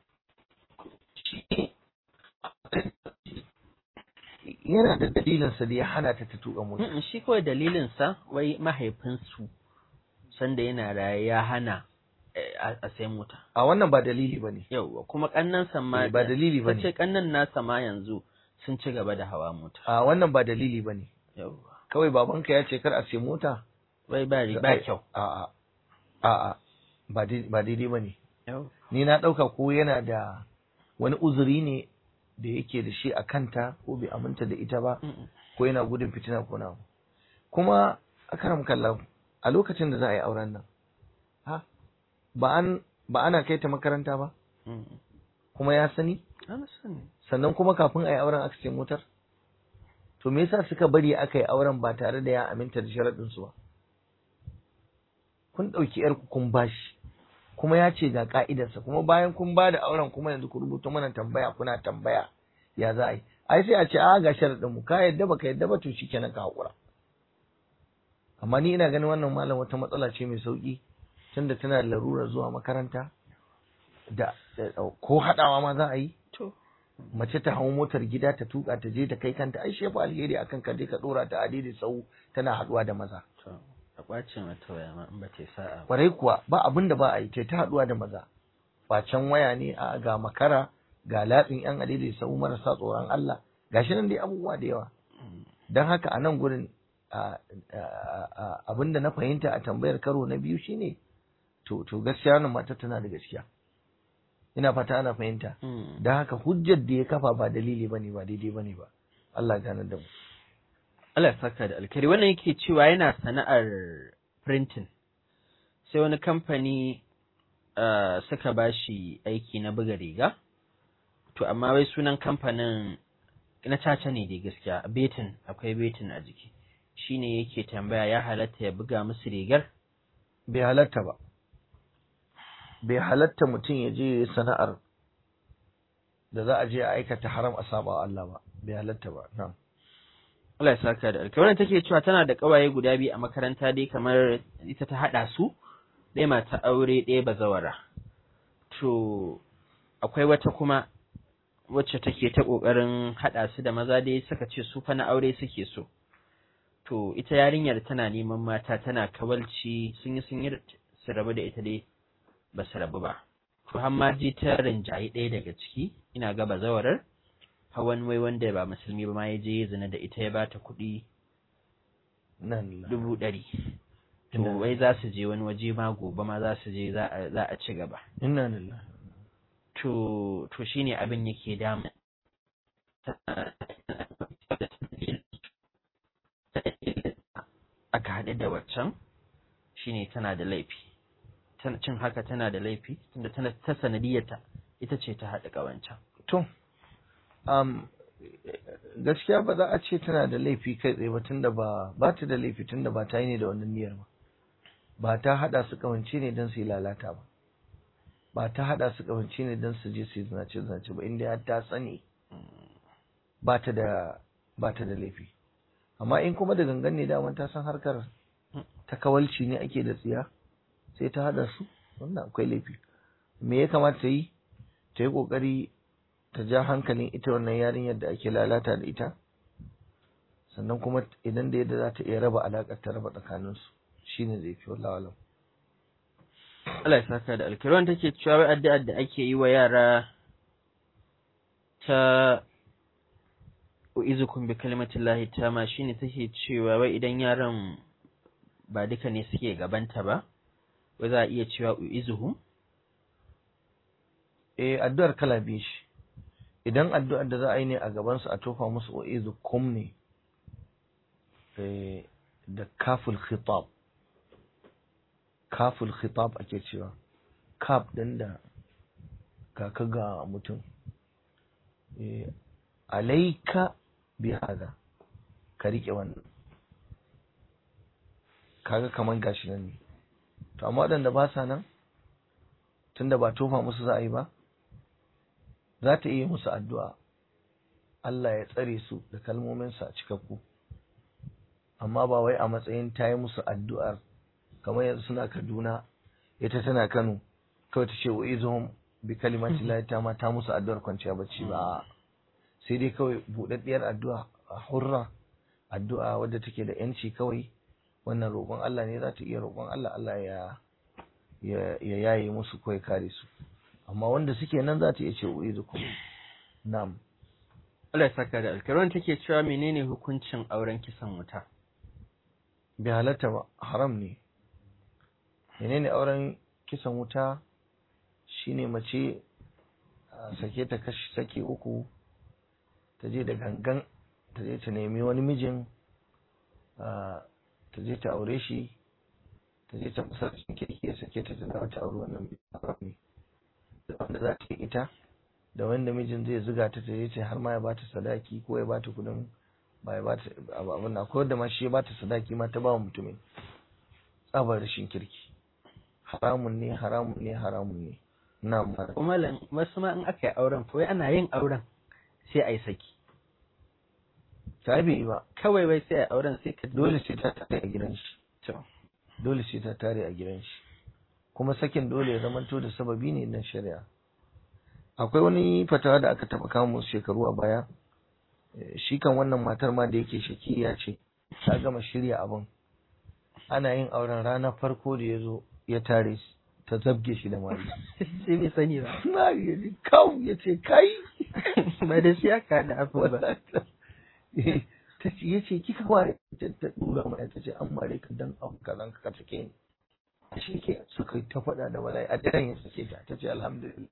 yana da dalilinsa da ya hana ta ta tuka mota mm, shi kawai dalilinsa wai mahaifinsu sanda yana raye ya hana eh, a a sai mota a wannan ba dalili ba ne yauwa kuma kannansa ma ba dalili ba ta ce ne kannan nasa ma yanzu sun ci gaba da hawa mota a wannan ba dalili ba ne yauwa kawai babanka ya ce kar a sai mota wai ba ri- ba kyau a a a a ba dai- ba daidai ba ne yauwa ni na ɗauka ko yana da wani uzuri ne da yake da shi a kanta ko bai aminta da ita ba Mm, ko yana gudun fitina ko na kuma a karam kallon a lokacin da za a yi auren nan ha ba an ba ana kai ta makaranta ba mm. kuma ya sani Ana sani. sannan kuma kafin a yi auren aka ce motar to me yasa suka bari aka yi auren ba tare da ya aminta da sharaɗin su ba kun ɗauki yarku kun bashi kuma ya ce ga ka'idarsa kuma bayan kun ba da auren kuma yanzu ku rubuta mana tambaya kuna tambaya ya za a yi ai sai a ce a ga sharaɗin mu ka yadda baka yadda ba to shikenan ka haƙura amma ni ina ganin wannan malam wata matsala ce mai sauki tunda tana da larurar zuwa makaranta da da- ko haɗawa ma za a yi To. mace ta hau motar gida ta tuka ta je ta kai kanta ai shefa alheri akan ka je ka dora ta adidi sau tana haduwa da maza To, a ƙwacin wata waya ma in ba ta yi sa'a ba. kwarai kuwa ba abin da ba a yi ta ta haduwa da maza kwacen waya ne a ga makara ga latsin yan adidi sau marasa tsoron Allah gashi nan dai abubuwa da yawa don haka a nan gurin abin da na fahimta a tambayar karo na biyu shine to to gaskiya wannan mata tana da gaskiya ina fata ana fahimta Mm. don haka hujjar da ya kafa ba dalili bane ba daidai bane ba Allah ya ganar da mu Allah ya saka da alkhairi wannan yake cewa yana sana'ar printing sai wani kamfani uh, suka bashi aiki na buga riga to amma wai sunan kamfanin na caca ne dai gaskiya betin akwai betin a jiki shine yake tambaya ya halatta ya buga musu rigar bai halatta ba bai halatta mutum ya je ya yi sana'ar da za a je a aikata haram a saba wa Allah ba bai halatta ba na'am Allah ya saka da alkhairi wannan take cewa tana da kawaye guda biyu a makaranta dai kamar ita ta hada su ɗaya mata aure ɗaya bazawara to akwai wata kuma wacce take ta kokarin hada su da maza dai suka ce su fa na aure suke so to ita yarinyar tana neman mata tana kawalci sun yi sun yi su rabu da ita dai ba su rabu ba to har ma ji ta rinjayi ɗaya daga ciki ina ga bazawarar hawan wai wanda ba musulmi ba ma ya je ya zina da ita ya bata kuɗi nan la- dubu ɗari to Inna- wai za su je wani waje ma gobe ma za su je za a za a ci gaba inna lillahi to to shine abin yake damu aka haɗu da waccan shine tana da laifi tana cin haka tana da laifi tunda tana ta sanadiyarta ita ce ta haɗa ƙawancan to um, gaskiya ba za a ce tana da laifi kai tsaye ba tunda ba ba ta da laifi tunda ba ta yi ne da wannan niyyar ba ba ta hada su kawance ne don su yi lalata ba ba ta hada su kawance ne don su je su yi zinace zinace ba inda har ta sani ba ta da ba ta da laifi amma in kuma da gangan ne daman ta san harkar ta kawalci ne ake da tsiya sai ta hada su wannan akwai laifi me ya kamata ta yi ta yi kokari ta ja hankalin ita wannan yarinyar da ake lalata da ita sannan kuma idan da yadda za ta iya raba alaƙar ta raba tsakaninsu shine zai fi wallahu alam Allah ya saka da alkirwan take cewa wai addu'ar da ake yi wa yara ta u'izukum bi kalimatillahi tama shine take cewa wai idan yaran ba duka ne suke gabanta ba wai za a iya cewa u'izuhum eh addu'ar kala biyu shi idan addu'ar da za a yi ne a gaban su a tofa musu wa'izu kum ne da kaful khitab kaful khitab ake cewa kaf din da kaka ga mutum alaika bi hada ka rike wannan kaga kaman gashi nan ne to amma waɗanda ba sa nan tunda ba tofa musu za a yi ba za ta iya musu addu'a Allah ya tsare su da kalmominsa a cikakku amma ba wai a matsayin ta yi musu addu'ar kamar yanzu suna Kaduna ita tana Kano kawai ta ce wa izuhum bi kalimati la ta ma ta musu addu'ar kwanciya bacci ba sai dai kawai buɗaɗɗiyar addu'a a hurra addu'a wadda take da yanci kawai wannan roƙon Allah ne za ta iya roƙon Allah Allah ya ya yaye musu ko ya kare su amma wanda suke nan za ta iya ce uizukum na'am Allah ya saka da alkaron take cewa menene hukuncin auren kisan wuta bai halatta ba haram ne menene auren kisan wuta shine mace sake ta kashi sake uku ta je da gangan ta je ta nemi wani mijin ta je ta aure shi ta je ta masa cikin kirki ya sake ta dawo ta aure wannan haram ne da wanda za ta yi ita da wanda mijin zai zuga ta ta je ta har ma ya bata sadaki ko ya bata kudin ba ya bata abin na ko da ma shi ya bata sadaki ma ta ba wa mutumin tsabar rashin kirki haramun ne haramun ne haramun ne na mara kuma wasu ma in aka yi auren ko ana yin auren sai a yi saki ta bai ba kawai wai sai a auren sai ka dole sai ta tare a gidan shi dole sai ta tare a gidan shi kuma sakin dole ya zamanto da sababi ne na shari'a akwai wani fatawa da aka taba kama shekaru a baya shi kan wannan matar ma da yake shakiya ce ta gama shirya abin ana yin auren ranar farko da ya zo ya tare ta zabge shi da mari sai bai sani ba na ya ji kawo ya ce kai ba da shi aka da abu ba ta ce ya ce kika ware ta dura mai ta ce an mare ka dan abu kazan ka take ni shi ke suka yi ta faɗa da walai a daren ya sake ta ta ce alhamdulillah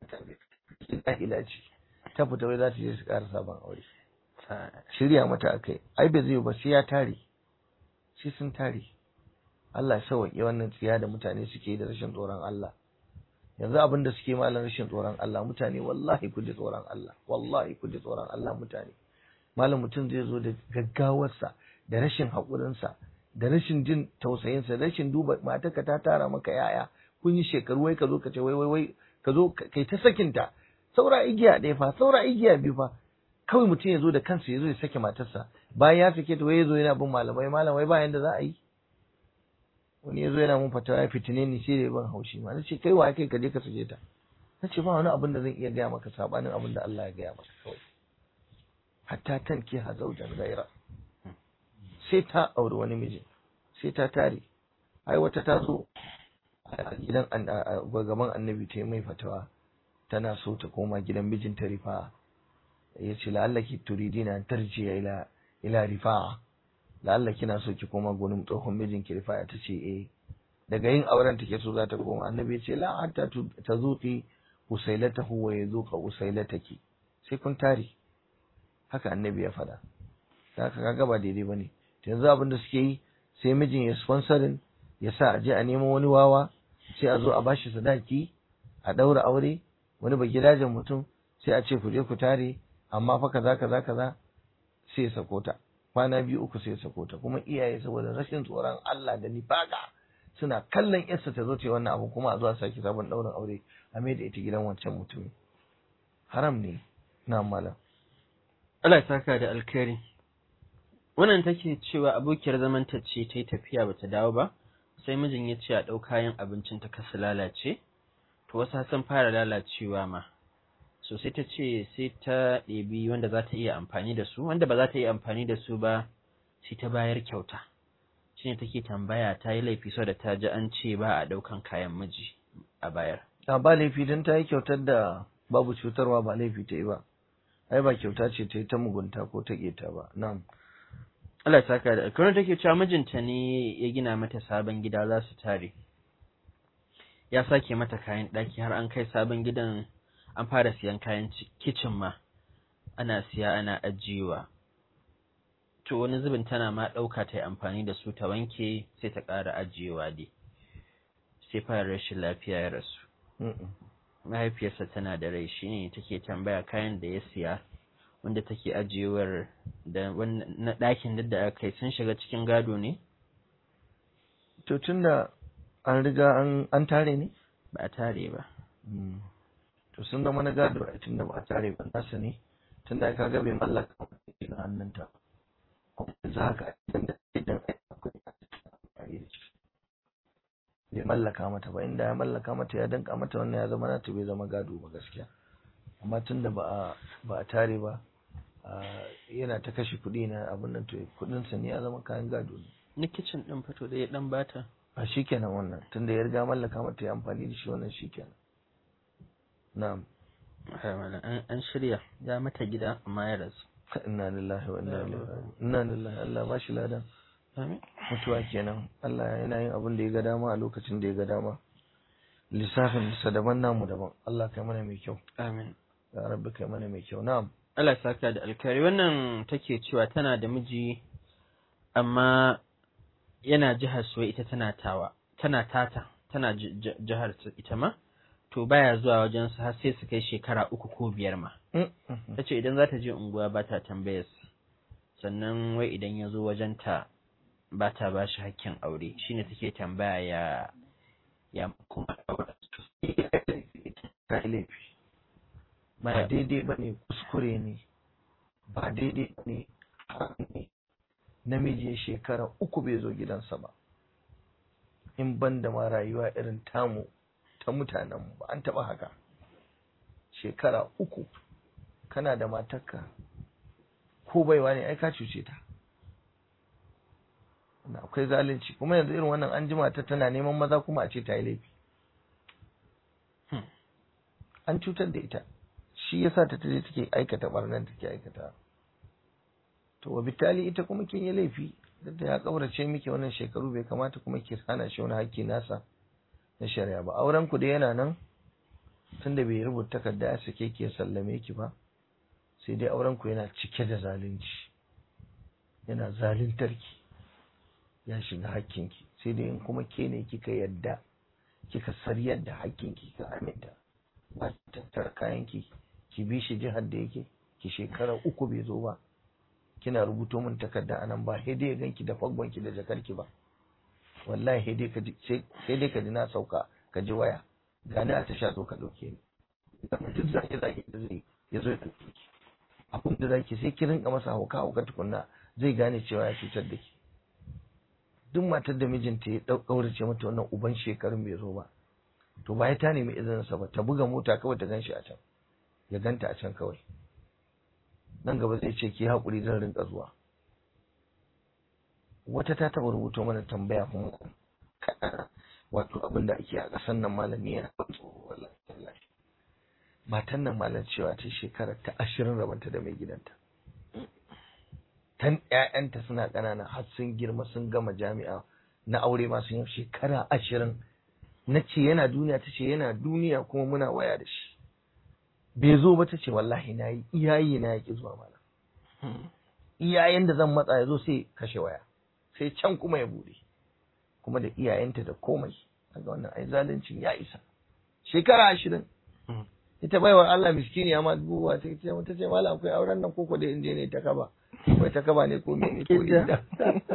ta ila ce ta fita wai za ta je su ƙara sabon aure shirya mata akai ai bai zai ba sai ya tare shi sun tare Allah ya sauƙi wannan tsiya da mutane suke da rashin tsoron Allah yanzu abin da suke malam rashin tsoron Allah mutane wallahi ku ji tsoron Allah wallahi ku ji tsoron Allah mutane malam mutum zai zo da gaggawarsa da rashin haƙurinsa da rashin jin tausayinsa rashin duba matarka ta tara maka yaya kun yi shekaru wai ka zo ka ce wai wai wai ka zo kai ta sakinta saura igiya ɗaya fa saura igiya biyu fa kawai mutum ya zo da kansa ya zo ya sake matarsa bayan ya sake ta wai ya zo yana bin malamai malamai ba yanda za a yi wani ya zo yana mun fatawa ya fitine ni sai da ban haushi ma na ce kai wa kai ka je ka sake ta na ce ba wani abin da zan iya gaya maka sabanin abin da Allah ya gaya maka kawai hatta tan ke hazaujan gaira sai ta auri wani miji sai ta tare ai wata ta zo a gidan gaban annabi ta yi mai fatawa tana so ta koma gidan mijinta rifa ya ce la'allaki turidina an tarjiya ila ila rifa la'alla kina so ki koma gurin tsohon mijinki rifa ta ce eh daga yin auren take so za ta koma annabi ya ce la hatta ta zuqi usailatahu wa yazuqa usailataki sai kun tare haka annabi ya faɗa da haka kaga ba daidai bane yanzu abin da suke yi sai mijin ya sponsorin ya sa a je a nemo wani wawa sai a zo a bashi sadaki a ɗaura aure wani ba gidajen mutum sai a ce ku je ku tare amma fa kaza kaza kaza sai ya sako ta kwana biyu uku sai ya sako ta kuma iyaye saboda rashin tsoron Allah da nifaka suna kallon yarsa ta zo ta yi wannan abu kuma a zo a saki sabon ɗaurin aure a mai da ita gidan wancan mutumin haram ne na malam Allah ya saka da alkhairi wannan take cewa abokiyar zamanta ce ta yi tafiya bata dawo ba sai mijin ya ce a ɗau kayan abincin ta kasu lalace to wasu sun fara lalacewa ma so sai ta ce sai ta ɗebi wanda za ta iya amfani da su wanda ba za ta iya amfani da su ba sai ta bayar kyauta shine take tambaya ta yi laifi sau da ta ji an ce ba a ɗaukan kayan miji a bayar a ba laifi don ta yi kyautar da babu cutarwa ba laifi ta yi ba ai ba kyauta ce ta yi ta mugunta ko ta keta ba na'am Allah ya saka da alkawarin take cewa mijinta ne ya gina mata sabon gida za su tare ya sake mata kayan ɗaki har an kai sabon gidan an fara siyan kayan kicin ma ana siya ana ajiyewa to wani zubin tana ma ɗauka ta yi amfani da su ta wanke sai ta ƙara ajiyewa dai sai fara rashin lafiya ya rasu Mm-mm. mahaifiyarsa tana da rai shine take tambaya kayan da ya siya wanda take ajiyewar da wannan- na ɗakin duk da aka yi sun shiga cikin gado ne to tunda an riga an an tare ne ba a tare ba to sun zama na gado a tunda ba a tare ba nasa ne tunda ka ga bai mallaka wani na hannunta kuma yanzu haka idan da idan akwai amfani da shi bai mallaka mata ba inda ya mallaka mata ya danka mata wannan ya zama nata bai zama gado ba gaskiya amma tunda ba a ba a tare ba ah, yana ta kashe kuɗi na abin nan to kuɗinsa ne ya zama kayan gado ne na kicin ɗin fito da ya ɗan bata a shikenan wannan tunda ya riga mallaka mata ya amfani da shi wannan shikenan na'am Ai, malam, an an shirya ya mata gida amma ya rasu inna lillahi wa inna ilaihi raji'un inna lillahi Allah ba shi ladan amin mutuwa kenan Allah yana yin abin da ya ga dama a lokacin da ya ga dama lissafin sa daban namu daban Allah kai mana mai kyau amin ya rabbi kai mana mai kyau na'am Allah ya saka da alkhairi wannan take cewa tana da miji amma yana jihar su ita tana tawa tana tata tana ji- ji- jihar su ita ma to baya zuwa wajen su har sai su kai shekara uku ko biyar ma Mm, mhm. tace idan za ta je unguwa ba ta tambayar su sannan wai idan ya zo wajen ta ba ta ba shi hakkin aure shine take tambaya ya ya kuma aure ta yi laifi ba baya daidai ba ne kuskure ne ba daidai ba ne haram ne namiji ya shekara uku bai zo gidansa ba in ban da ma rayuwa irin tamu ta mutanenmu ba an taɓa haka shekara uku kana da matarka ko baiwa ne ai ka cuce ta Wannan akwai zalunci kuma yanzu irin wannan an jima ta tana neman maza kuma a ce ta yi laifi Hmm. an cutar da ita shi yasa ta taje take aikata barnan take aikata to wa bitali ita kuma kin yi laifi duk da ya kaurace miki wannan shekaru bai kamata kuma ki hana shi wani hakki nasa na shari'a ba auren ku da yana nan tunda bai rubuta takarda ya sake ki ya sallame ki ba sai dai auren ku yana cike da zalunci yana zaluntar ki ya shiga hakkinki sai dai in kuma ke ne kika yadda kika sariyar da hakkinki kika aminta ba ki tattara kayanki ki bi shi jihar da yake ki shekara uku bai zo ba kina rubuto min takarda anan ba sai dai ya ganki da faggonki da jakarki ba wallahi sai dai ka ji sai sai dai ka ji na sauka ka ji waya gani a tasha zo ka dauke ni idan duk zaki zaki da zai ya zo ya dauke ki abin da zaki sai ki rinka masa hauka hauka tukunna zai gane cewa ya cutar da ki duk matar da mijinta ya ɗaurace mata wannan uban shekarun bai zo ba to ba ya ta nemi izininsa ba ta buga mota kawai ta ganshi a can ya ganta a can kawai nan gaba zai ce ki haƙuri zan rinka zuwa wata ta taɓa rubuto mana tambaya kuma wato abin da ake a ƙasar nan malami yana tsoro wallahi tallahi matan nan malam cewa ta shekara ta ashirin rabanta da mai gidanta tan ƴaƴanta suna ƙanana har sun girma sun gama jami'a na aure ma sun yi shekara ashirin na ce yana duniya ta ce yana duniya kuma muna waya da shi bai zo ba ta ce wallahi na yi iyayi na yaƙi zuwa mana iyayen da zan matsa ya zo sai kashe waya sai can kuma ya bude kuma da iyayenta da komai daga wannan ai zaluncin ya isa shekara ashirin ita baiwar Allah miskini ma dubuwa ta ce ta ce malam akwai auren nan koko da inje ne ta kaba akwai ta kaba ne ko mene ko inda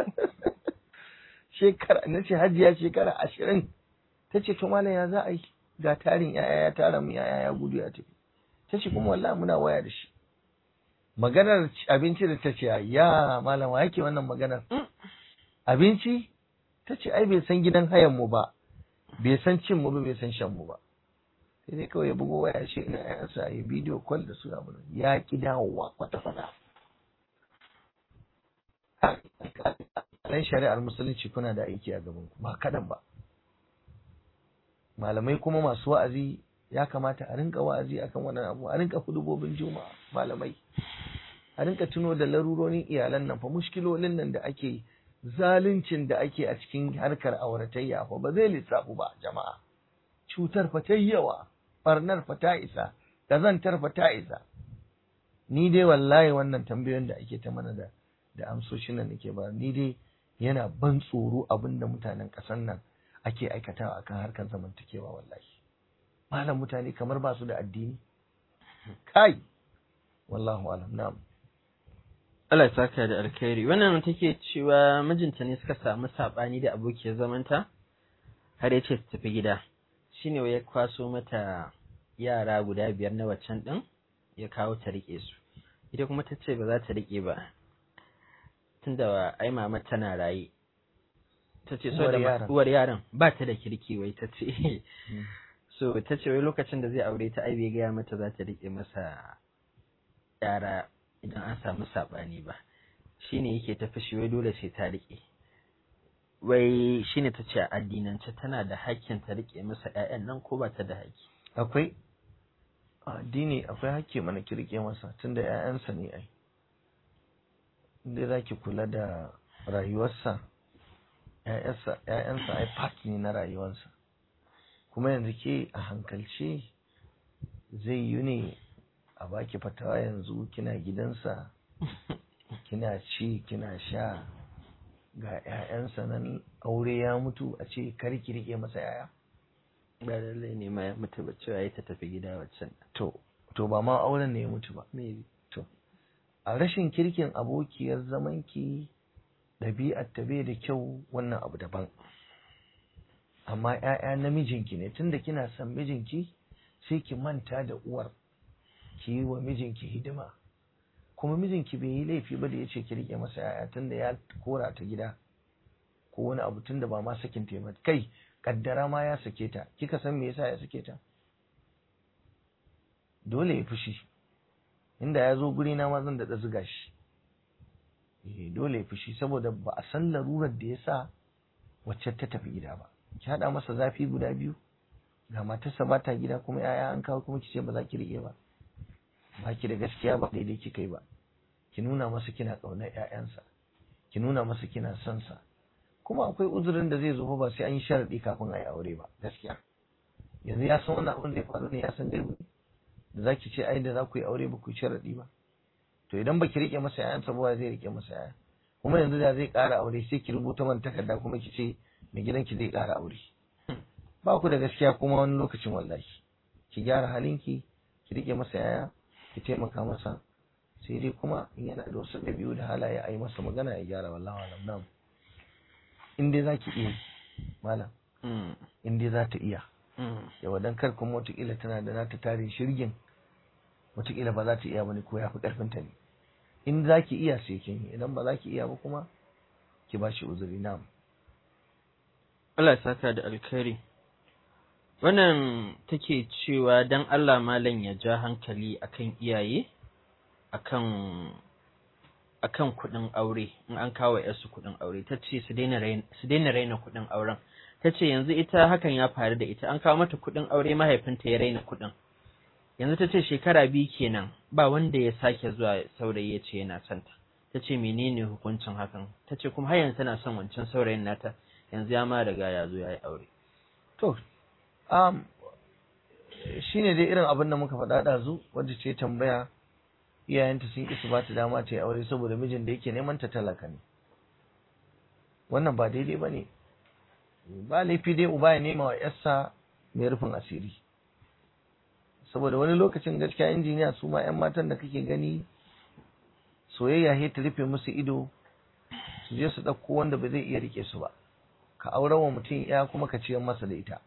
shekara na ce hajiya shekara ashirin ta ce to malam ya za a yi ga tarin yaya ya tara mu yaya ya gudu ya tafi ta ce kuma wallahi muna waya da shi maganar abinci da ta ce ya malam wa yake wannan maganar abinci ta ce ai bai san gidan hayan mu ba bai san cin mu ba bai san shan mu ba sai dai kawai ya bugo waya shi ina yansa ya bidiyo call da su abu ya ki dawowa kwata kwata dan shari'ar musulunci kuna da aiki a gaban ku ba kadan ba malamai kuma masu wa'azi ya kamata a rinka wa'azi akan wannan abu a rinka hudubobin juma'a malamai a rinka tuno da larurorin iyalan nan fa mushkilolin nan da ake zaluncin da ake a cikin harkar auratayya fa ba zai lissafu ba jama'a cutar fa ta yawa barnar fa ta isa kazantar fa ta isa ni dai wallahi wannan tambayoyin da ake ta mana da da amsoshin nan nake ba ni dai yana ban tsoro abin da mutanen ƙasar nan ake aikatawa akan harkar zamantakewa wallahi malam mutane kamar ba su da addini kai wallahu alam na'am Allah ya saka da alkhairi wannan take cewa mijinta ne suka samu sabani da abokiyar zamanta har ya ce su tafi gida shine ya kwaso mata yara guda biyar na waccan din ya kawo ta rike su ita kuma ta ce ba za ta rike ba tunda ai mama tana raye ta ce so da uwar yaran ba ta da kirki wai ta ce so ta ce wai lokacin da zai aure ta ai bai gaya mata za ta rike masa yara idan an samu saɓani ba shine yake ta fashi wai dole sai ta riƙe wai shine ta ce a addinance tana da hakkin ta riƙe masa ƴaƴan nan ko ba ta da haƙƙi akwai addini akwai hakki mana ki riƙe masa tunda ƴaƴansa ne ai inda za ki kula da rayuwarsa ƴaƴansa ai part ne na rayuwarsa kuma yanzu ke a hankalce zai yi ne a baki fatawa yanzu kina gidansa kina ci kina sha ga 'ya'yansa nan aure ya mutu a ce kar ki rike masa 'ya'ya ba lallai ne ma ya mutu ba cewa ya ta tafi gida waccan to to ba ma auren ne ya mutu ba maybe to a rashin kirkin abokiyar zamanki ɗabi'ar ta bai da kyau wannan abu daban amma 'ya'ya na mijinki ne tunda kina son mijinki sai ki manta da uwar ki yi wa mijinki hidima kuma mijinki bai yi laifi ba da ya ce ki rike masa yaya tunda ya kora ta gida ko wani abu tunda ba ma sakin ta ba kai kaddara ma ya sake ta kika san me yasa ya sake ta dole ya fushi inda ya zo guri na ma zan da zuga shi eh dole ya fushi saboda ba a san larurar da yasa wacce ta tafi gida ba ki hada masa zafi guda biyu ga matarsa ba ta gida kuma yaya an kawo kuma ki ce ba za ki rike ba ba ki da gaskiya ba daidai kika yi ba ki nuna masa kina ƙaunar ƴaƴansa ki nuna masa kina son sa kuma akwai uzurin da zai zo ba sai an yi sharadi kafin a yi aure ba gaskiya yanzu ya san wannan abin da ya faru ne ya san dai da za ki ce ai da za ku yi aure ba ku yi sharadi ba to idan ba ki rike masa ƴaƴansa ba zai rike masa ƴaƴa kuma yanzu da zai ƙara aure sai ki rubuta man takarda kuma ki ce mai gidanki zai ƙara aure ba ku da gaskiya kuma wani lokacin wallahi ki gyara halinki ki rike masa yaya ki taimaka masa sai dai kuma in yana da wasu ɗabi'u da halaye a yi masa magana ya gyara wallahi alam nam in dai za ki iya malam in dai za ta iya yawa dan kar kuma wataƙila tana da nata tare shirgin wataƙila ba za ta iya bane ko ya fi ƙarfin ta ne in za ki iya sai kin yi idan ba za ki iya ba kuma ki ba shi uzuri nam Allah ya saka da alkhairi wannan take cewa dan Allah malam ya ja hankali akan iyaye akan akan kuɗin aure in an kawo yarsu kuɗin aure ta ce su daina raina kuɗin auren ta ce yanzu ita hakan ya faru da ita an kawo mata kuɗin aure mahaifinta ya raina kuɗin yanzu ta ce shekara biyu kenan ba wanda ya sake zuwa saurayi ya ce yana son ta ta ce menene hukuncin hakan ta ce kuma har yanzu tana son wancan saurayin nata yanzu ya ma riga ya zo ya yi aure to um, shi ne dai irin abin da muka faɗa ɗazu wadda ce tambaya iyayenta sun isa ba ta dama ta yi aure saboda mijin da yake neman ta talaka ne wannan ba daidai ba ne ba laifi dai uba ya nema wa yarsa mai rufin asiri saboda wani lokacin gaskiya injiniya su ma 'yan matan da kake gani soyayya he ta rufe musu ido su je su ɗauko wanda ba zai iya rike su ba ka auren wa mutum ya kuma ka ciyar masa da ita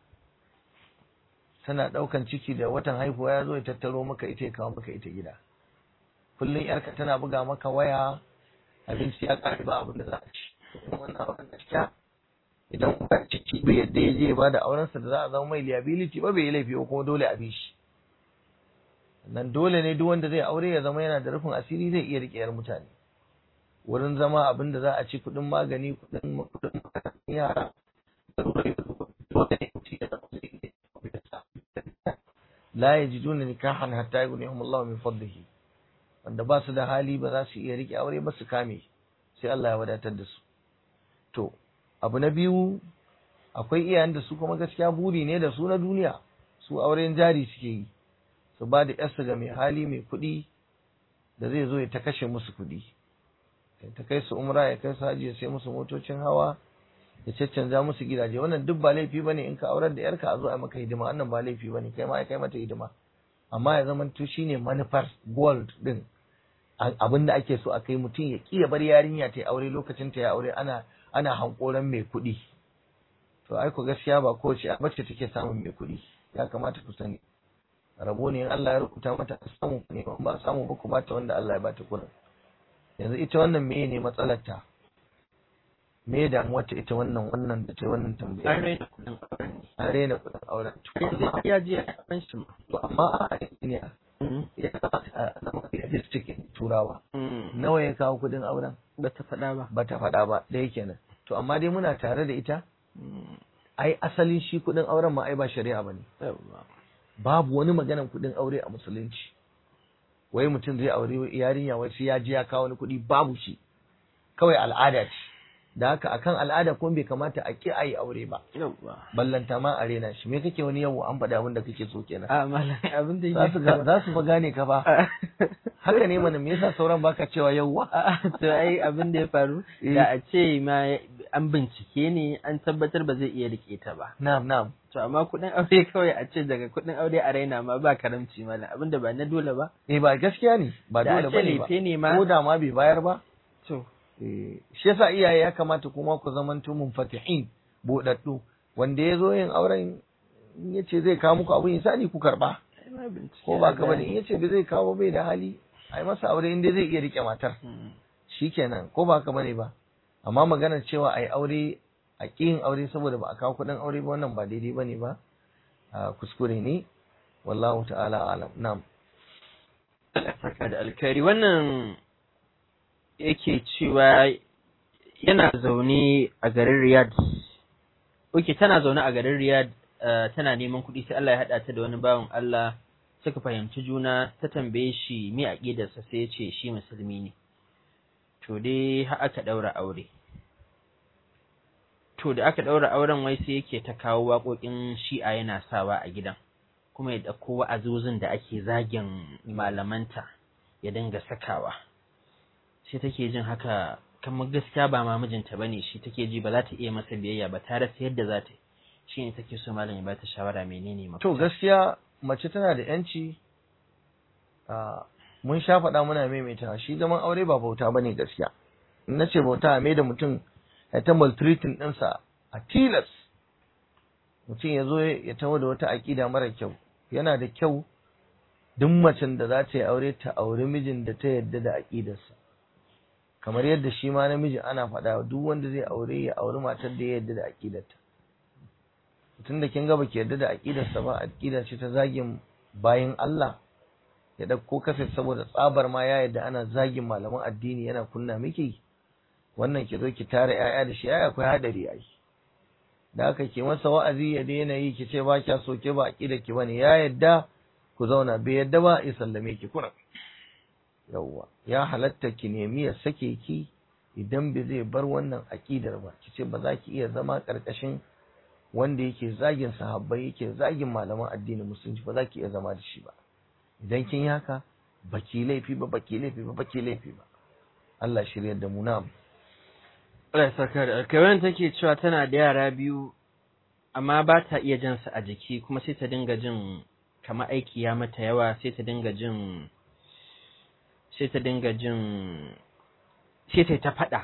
tana ɗaukan ciki da watan haihuwa ya zo ya tattaro maka ita ya kawo maka ita gida kullum yarka tana buga maka waya abinci ya ƙare ba abin da za a ci kuma wannan abin gaskiya idan ba ciki bai yadda ya je ba da aurensa da za a zama mai liability ba bai yi laifi ba kuma dole a bi shi nan dole ne duk wanda zai aure ya zama yana da rufin asiri zai iya riƙe yar mutane wurin zama abin da za a ci kuɗin magani kuɗin kuɗin yara la yajiduna nikahan hatta yughnihum Allah min fadlihi wanda ba su da hali ba za su iya rike aure ba su kame sai Allah ya wadatar da su to abu na biyu akwai iyayen da su kuma gaskiya buri ne da su na duniya su auren jari suke yi su ba da yarsu ga mai hali mai kuɗi da zai zo ya ta kashe musu kuɗi ta kai su umra ya kai su haji ya sai musu motocin hawa ya caccanza musu gidaje wannan duk ba laifi bane in ka aurar da yarka a zo a maka hidima wannan ba laifi bane kai ma ya kai mata hidima amma ya zama to shine manufar gold din abin da ake so a kai mutum ya kiya bar yarinya ta aure lokacin ta ya aure ana ana hankoran mai kuɗi to ai ku gaskiya ba kowace bace take samun mai kuɗi ya kamata ku sani rabo ne in Allah ya rubuta mata a samu ne ba samu ba ku bata wanda Allah ya bata kuɗin yanzu ita wannan meye ne matsalar ta me damuwar ta ita wannan wannan da ta wannan tambaya an raina kuɗin auren an raina kuɗin auren ne ya je a ban shi ma to amma a ne ya kamata a zama realistic turawa Mm. nawa ya kawo kuɗin auren ba ta faɗa ba ba ta faɗa ba da yake nan to amma dai muna tare da ita Mm. ai asalin shi kuɗin auren ma ai ba shari'a bane Yawwa. babu wani maganan kuɗin aure a musulunci wai mutum zai aure yarinya wai sai ya je ya kawo wani kuɗi babu shi kawai al'ada ce da haka akan al'ada kuma bai kamata a ki a yi aure ba Yawwa. ballanta ma a rena shi me kake wani yawo an faɗi abin da kake so kenan a malam abin da za su ga- za su fa gane ka ba haka ne mana me yasa sauran baka cewa yawwa to ai abin da ya faru Eh. da a ce ma an bincike ne an tabbatar ba zai iya rike ta ba na'am na'am to amma kuɗin aure kawai a ce daga kuɗin aure a raina ma ba karamci malam abin da ba na dole ba eh ba gaskiya ne ba da dole a ce bane ba lefe ne ma ko da ma bai bayar ba to Eh, shi yasa iyaye ya kamata kuma ku zamanto munfatihin buɗaɗɗu wanda ya zo yin auren in ya ce zai kawo muku abin insani ku karɓa ai ma bincike ko ba ya ka bane gane. in ya ce bai zai kawo bai da hali ai masa aure inda zai iya rike matar Mm. shikenan ko ba ka bane ba amma maganar cewa ai aure a ƙin aure saboda ba a kawo kuɗin aure ba wannan ba daidai bane ba a kuskure ne wallahu ta'ala alam na'am Saka da alkhairi wannan yake cewa yana zaune a garin Riyadh. Oke, tana zaune a garin Riyadh eh, tana neman kuɗi sai Allah ya haɗa ta da wani bawan Allah suka fahimci juna ta tambaye shi me aƙidarsa sai ya ce shi musulmi ne. To dai har aka ɗaura aure. To da aka ɗaura auren wai sai yake ta kawo waƙoƙin shi'a yana sawa a gidan. kuma ya ɗauko wa'azozin da ake zagin malamanta ya dinga sakawa sai take jin haka kamar gaskiya ba ma mijinta bane shi take ji ba za ta iya masa biyayya ba ta rasa yadda za ta yi shi ne take so malam ya bata shawara menene mafita To gaskiya mace tana da yanci a mun sha faɗa muna maimaita shi zaman aure ba bauta ba ne gaskiya. In na ce bauta a mai da mutum ya ta maltreating ɗinsa a tilas. Mutum ya zo ya taho da wata aƙida mara kyau. Yana da kyau duk macen da za ta yi aure ta auri mijin da ta yarda da aƙidarsa. Kamar yadda shi ma namiji ana faɗa duk wanda zai aure ya auri matar da ya yarda da aƙidarta. tun da kin ga baki yarda da aqidarsa ba aqida ce ta zagin bayin Allah ya dauko kafe saboda tsabar ma ya yarda ana zagin malaman addini yana kunna miki wannan ki zo ki tare yaya da shi yaya akwai hadari ai da haka ki masa wa'azi ya daina yi ki ce ba kya so ke ba aqida ki bane ya yarda ku zauna bai yarda ba ya sallame ki kuna yawwa ya halatta ki nemi ya sake ki idan bai zai bar wannan aqidar ba ki ce ba za ki iya zama karkashin wanda yake zagin sahabbai yake zagin malaman addinin musulunci ba za ki iya zama da shi ba idan kin yi haka baki laifi ba baki laifi ba baki laifi ba Allah shiryar da mu na'am Allah ya saka da alkai wannan take cewa tana da yara biyu amma ba ta iya jan su a jiki kuma sai ta dinga jin kamar aiki ya mata yawa sai ta dinga jin sai ta dinga jin sai ta yi ta faɗa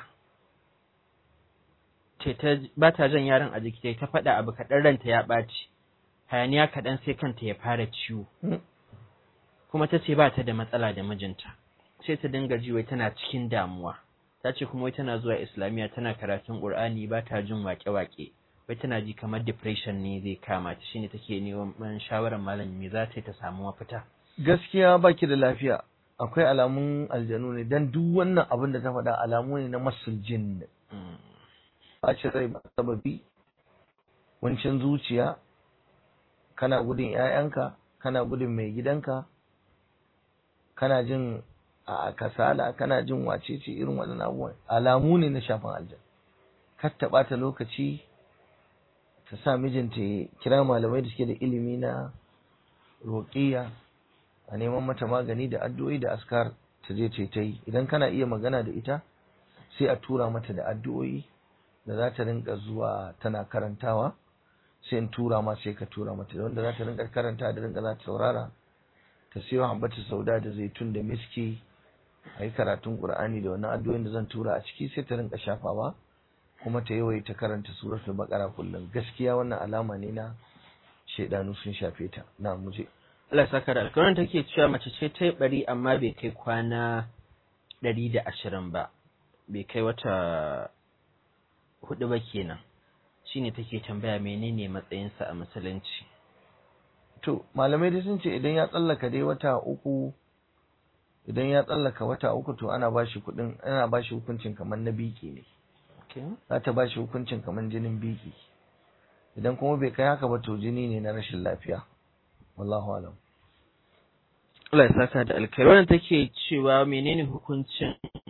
ce ta ba ta jan yaron a jiki ta faɗa abu kaɗan ranta ya ɓaci hayaniya kaɗan sai kanta ya fara ciwo Hmm. kuma ta ce ba ta da matsala da mijinta sai ta dinga ji wai tana cikin damuwa ta ce kuma wai tana zuwa islamiyya tana karatun qur'ani ba ta jin waƙe-waƙe wai tana ji kamar depression ne zai kama ta shine take neman shawarar malam me za ta yi ta samu mafita gaskiya baki da lafiya akwai alamun aljanu ne dan duk wannan abin da ta faɗa alamu ne na masul jinn Mm. ɓacin rai ba sababi wancin zuciya kana gudun 'ya'yanka kana gudun mai gidanka kana jin a kasala kana jin wacece irin waɗannan abubuwan alamu ne na shafin aljan kar ta ɓata lokaci ta sa mijinta ya kira malamai da suke da ilimi na roƙiya a neman mata magani da addu'o'i da askar ta je ta yi ta yi idan kana iya magana da ita sai a tura mata da addu'o'i da za ta rinka zuwa tana karantawa sai in tura ma sai ka tura mata wanda za ta rinka karanta da rinka za ta saurara ta siyo hambata sauda da zaitun da miski a yi karatun qur'ani da wannan addu'o'in da zan tura a ciki sai ta rinka shafawa kuma ta yawaita karanta suratul baqara kullum gaskiya wannan alama ne na shaidanu sun shafe ta na muje Allah saka da alkawarin take cewa mace ce ta yi bari amma bai kai kwana ɗari da ashirin ba bai kai wata hudu ba kenan shine take tambaya menene matsayinsa a musulunci to malamai dai sun ce idan ya tsallaka dai wata uku idan ya tsallaka wata uku to ana bashi kudin ana bashi hukuncin kamar na biki ne za ta bashi hukuncin kamar jinin biki idan kuma bai kai haka ba to jini ne na rashin lafiya wallahu alam Allah ya saka da alkhairi wannan take cewa menene hukuncin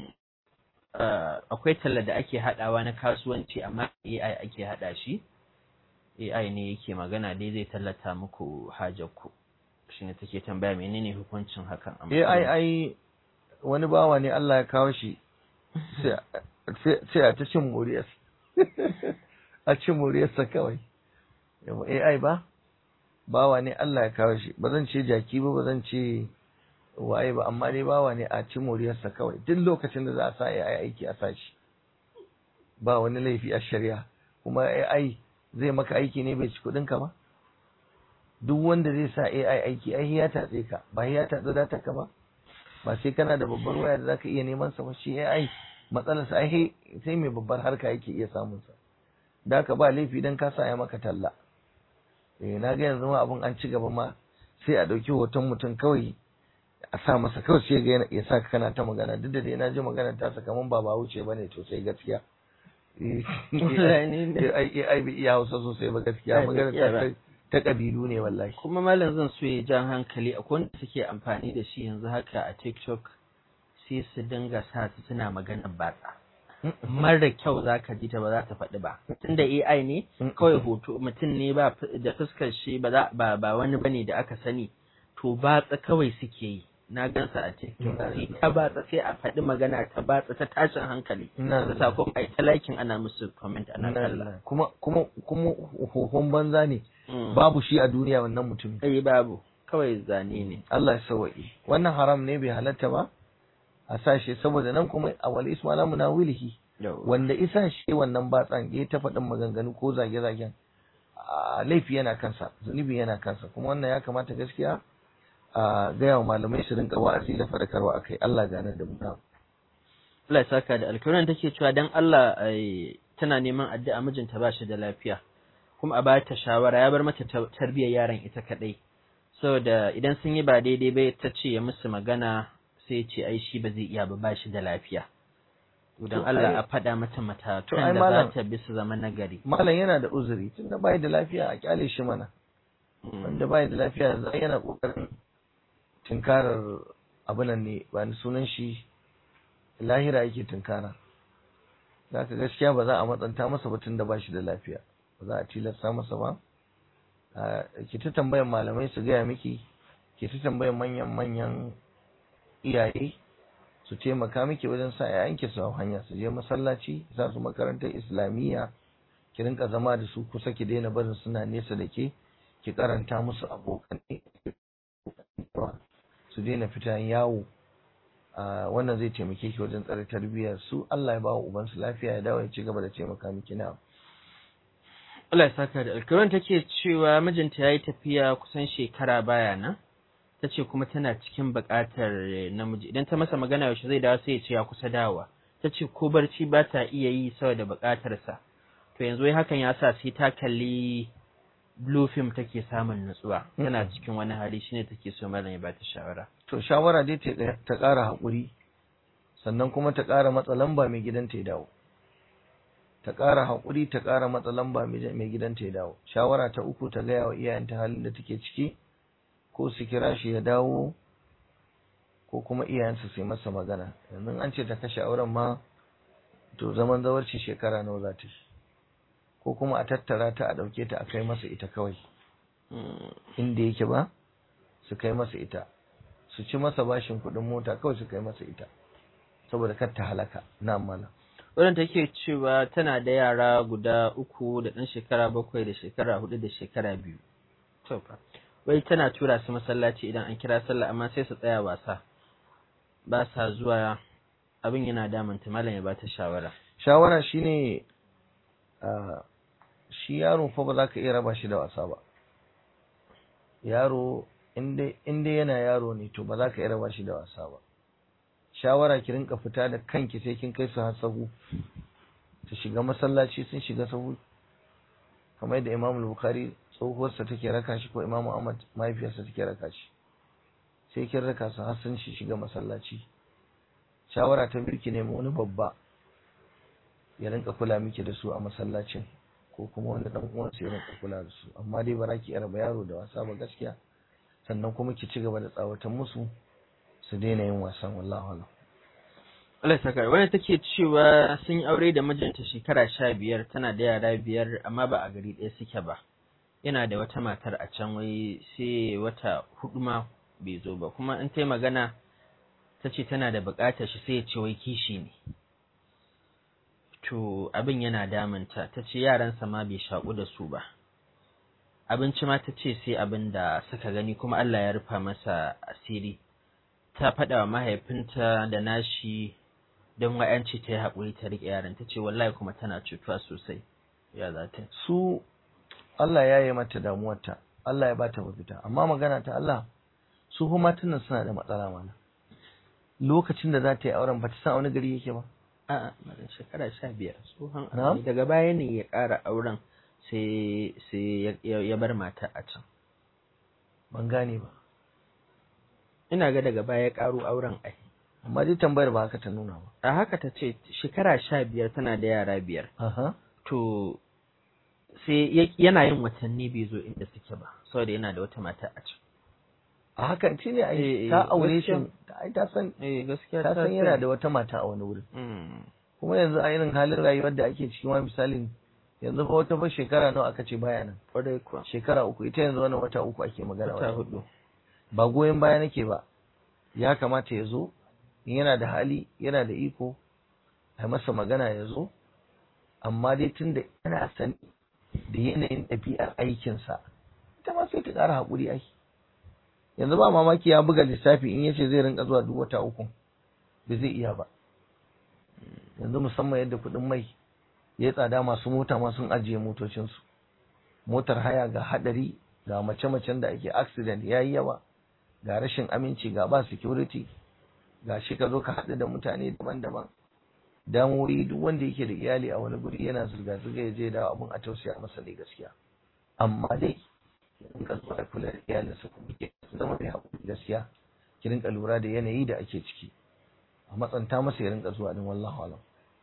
akwai talla da ake hadawa na kasuwanci amma AI ake hada shi AI ne yake magana dai zai tallata muku hajar ku shine take tambaya menene hukuncin hakan AI ai wani bawa ne Allah ya kawo shi sai a ta cin moriyarsa a cin moriyarsa kawai AI ba bawa ne Allah ya kawo shi ba zan ce jaki ba ba zan ce waye ba amma dai bawa ne a ci moriyarsa kawai duk lokacin da za a sa AI aiki a sa shi ba wani laifi a shari'a kuma AI zai maka aiki ne bai ci kuɗin ka ba duk wanda zai sa AI aiki ai ya tatse ka ba ya tatse data ka ba ba sai kana da babbar waya da zaka iya neman sa ba shi AI matsalarsa ai sai mai babbar harka yake iya samun sa da ka ba laifi dan ka sa ya maka talla eh na ga yanzu ma abun an ci gaba ma sai a ɗauki hoton mutum kawai a sa masa kawai sai ga ya sa kana ta magana duk da dai na ji magana ta sa kaman ba ba wuce bane to sai gaskiya ai ai bi iya Hausa sosai ba gaskiya magana ta ta kabilu ne wallahi kuma malam zan so ya jan hankali akwai wanda suke amfani da shi yanzu haka a TikTok sai su dinga sa su suna magana batsa mara kyau za ka ji ta ba za ta faɗi ba tunda AI ne kawai hoto mutum ne ba da fuskar shi ba ba wani bane da aka sani to batsa kawai suke yi na gansa a TikTok sai ta batsa sai a faɗi magana ta batsa ta tashin hankali da sakon ai ta likin ana musu comment ana kalla kuma kuma kuma hohon banza ne babu shi a duniya wannan mutum eh babu kawai zane ne Allah ya sauwaƙe wannan haram ne bai halatta ba a sashe saboda nan kuma a wal isma na wilihi wanda isa shi wannan batsan ya ta faɗin maganganu ko zage-zagen laifi yana kansa zunubi yana kansa kuma wannan ya kamata gaskiya a gaya wa malamai su rinka wa'azi da faɗakarwa a kai Allah gane da mu Allah ya saka da alkawarin take cewa dan Allah tana neman addu'a mijinta ba shi da lafiya kuma a ba ta shawara ya bar mata tarbiyyar yaron ita kadai saboda idan sun yi ba daidai ba ta ce ya musu magana sai ce ai shi ba zai iya ba ba shi da lafiya don Allah a faɗa mata matakan da za ta bi su zama nagari malam yana da uzuri tunda bai da lafiya a kyale shi mana wanda bai da lafiya za yana kokarin tunkarar abunan ne ba ni sunan shi lahira yake tunkara zaka gaskiya ba za a matsanta masa ba tunda ba shi da lafiya ba za a tilasta masa ba ki ta tambayan malamai su gaya miki ki ta tambayan manyan manyan iyaye su taimaka miki wajen sa yayanki su hanya su je masallaci za su makarantar islamiyya ki rinka zama da su kusa ki daina barin suna nesa da ke ki karanta musu abokanai su daina fita yawo wannan zai taimake ki wajen tsare tarbiyyar su Allah ya ba wa ubansu lafiya ya dawo ya ci gaba da taimaka miki na Allah ya saka da alkawarin take cewa mijinta ya yi tafiya kusan shekara baya nan ta ce kuma tana cikin buƙatar namiji idan ta masa magana yaushe zai dawo sai ya ce ya kusa dawowa ta ce ko barci ba ta iya yi saboda buƙatarsa to yanzu wai hakan ya sa sai ta kalli blue film take samun nutsuwa tana cikin wani hali shine take so malam ya bata shawara to shawara dai ta ƙara haƙuri sannan kuma ta ƙara matsa lamba mai gidanta ya dawo ta ƙara haƙuri ta ƙara matsa lamba mai gidanta ya dawo shawara ta uku ta gaya wa iyayenta halin da take ciki ko su kira shi ya dawo ko kuma iyayensa su yi masa magana yanzu an ce ta kashe auren ma to zaman zawarci shekara nawa za ta yi ko kuma a tattara ta a ɗauke ta a kai masa ita kawai inda yake ba su kai masa ita su ci masa bashin kuɗin mota kawai su kai masa ita saboda kar ta halaka na malam Wannan take cewa tana da yara guda uku da ɗan shekara bakwai da shekara hudu da shekara biyu. To fa. Wai tana tura su masallaci idan an kira sallah amma sai su tsaya wasa. Ba sa zuwa abin yana damanta malam ya bata shawara. shawara shine ah, shi yaro fa ba za ka iya raba shi da wasa ba yaro inda inda yana yaro ne to ba za ka iya raba shi da wasa ba shawara ki rinka fita da kanki sai kin kai su har sahu ta shiga masallaci sun shiga sahu kamar yadda Imam Bukhari tsohuwarsa take raka shi ko Imam Ahmad mahaifiyarsa take raka shi sai kin raka su har sun shi shiga masallaci shawara ta biyu ki nemi wani babba ya rinka kula miki da su a masallacin ko kuma wani dan uwansa ya rinka kula da su amma dai ba za ki raba yaro da wasa ba gaskiya sannan kuma ki ci gaba da tsawatan musu su daina yin wasan wallahi alam Allah saka wani take cewa sun yi aure da mijinta shekara sha biyar tana da yara biyar amma ba a gari ɗaya suke ba. Yana da wata matar a can wai sai wata hudu ma bai zo ba kuma in ta yi magana ta ce tana da buƙatar shi sai ya ce wai kishi ne. To abin yana damunta ta ce yaransa ma bai shaƙu da su ba. Abinci ma ta ce sai abin da suka gani kuma Allah ya rufa masa asiri. Ta faɗa wa mahaifinta da nashi don wa'yanci ta yi haƙuri ta riƙe yaran ta ce wallahi kuma tana cutuwa sosai. Ya za ta su Allah ya yi mata damuwarta Allah ya bata mafita amma magana ta Allah su kuma matan suna da matsala mana lokacin da za ta yi auren ba ta san a wani gari yake ba A'a, madan shekara sha biyar tsohon Na'am. aure. daga baya ne ya ƙara auren sai sai ya- ya ya bar mata a can. ban gane ba Ina ga daga baya ya ƙaro auren ai. amma dai tambayar ba haka ta nuna ba A haka ta ce shekara sha biyar tana da yara biyar. aha To sai ya- yana yin watanni bai zo inda suke ba saboda yana da wata mata a can. a haka shi ne Eh, ai eh, ta aure shi gaskiya. ai ta san Eh gaskiya ta san yana da wata mata a wani wurin Mm. kuma yanzu a irin halin rayuwar da ake ciki ma misalin yanzu fa wata fa shekara nawa aka ce baya nan Kwarai kuwa. shekara uku ita yanzu wannan wata uku ake magana Wata wata hudu. ba goyon baya nake ba ya kamata ya zo in yana da hali yana da iko a masa magana ya zo amma dai tun da yana sani da yanayin ɗabi'ar aikinsa ita ma sai ta ƙara haƙuri ai yanzu ba mamaki ya buga lissafi in yace zai rinka zuwa duk wata uku ba zai iya ba yanzu musamman yadda kuɗin mai ya tsada masu mota ma sun ajiye motocinsu motar haya ga haɗari ga mace-macen da ake accident ya yi yawa ga rashin aminci ga ba security ga shi ka zo ka haɗu da mutane daban-daban damuwoyi duk wanda yake da iyali a wani guri yana zirga-zirga ya je da abun a tausaya masa ne gaskiya amma dai in ka zo a kula da iyalinsa kuma ke zama mai haƙuri gaskiya ki rinka lura da yanayi da ake ciki a matsanta masa ya rinka zuwa din wallahu alam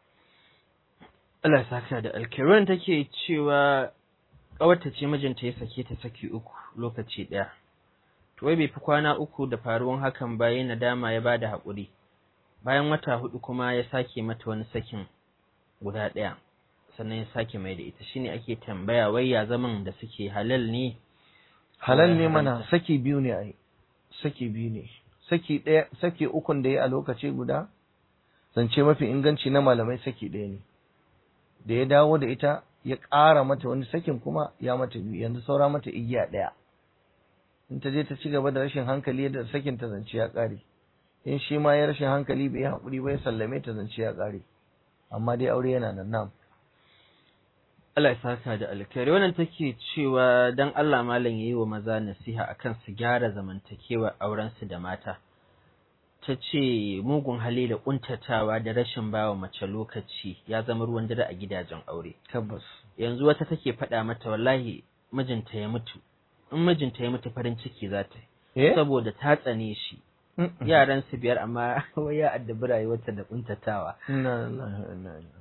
Allah ya saka da alkiran take cewa ƙawarta ce mijinta ya sake ta saki uku lokaci ɗaya. To wai bai fi kwana uku da faruwan hakan ba ya nadama ya bada haƙuri. Bayan wata hudu kuma ya sake mata wani sakin guda ɗaya. Sannan ya sake mai da ita shine ake tambaya wai ya zaman da suke halal ne halal ne Ya mana haramta. saki biyu ne ai saki biyu ne saki ɗaya saki ukun da ya a lokaci guda zance mafi inganci na malamai saki ɗaya ne da ya dawo da ita ya ƙara mata wani sakin kuma ya mata biyu yanzu saura mata igiya ɗaya in ta je ta ci gaba da rashin hankali yadda sakin ta zance ya ƙare in shi ma ya rashin hankali bai yi haƙuri ba ya sallame ta zance ya ƙare amma dai aure yana nan nam Allah ya saka da alkhairi wannan take cewa dan Allah malam yayi wa maza nasiha akan su gyara zamantakewa auren su da mata ta ce mugun hali da kuntatawa da rashin bawa mace lokaci ya zama ruwan dare a gidajen aure tabbas yanzu wata take faɗa mata wallahi mijinta ya mutu in mijinta ya mutu farin ciki za ta yi eh saboda ta tsane shi Mm-mm. yaran su biyar amma wai ya addabi rayuwarta da kuntatawa Inna lillahi wa inna ilaihi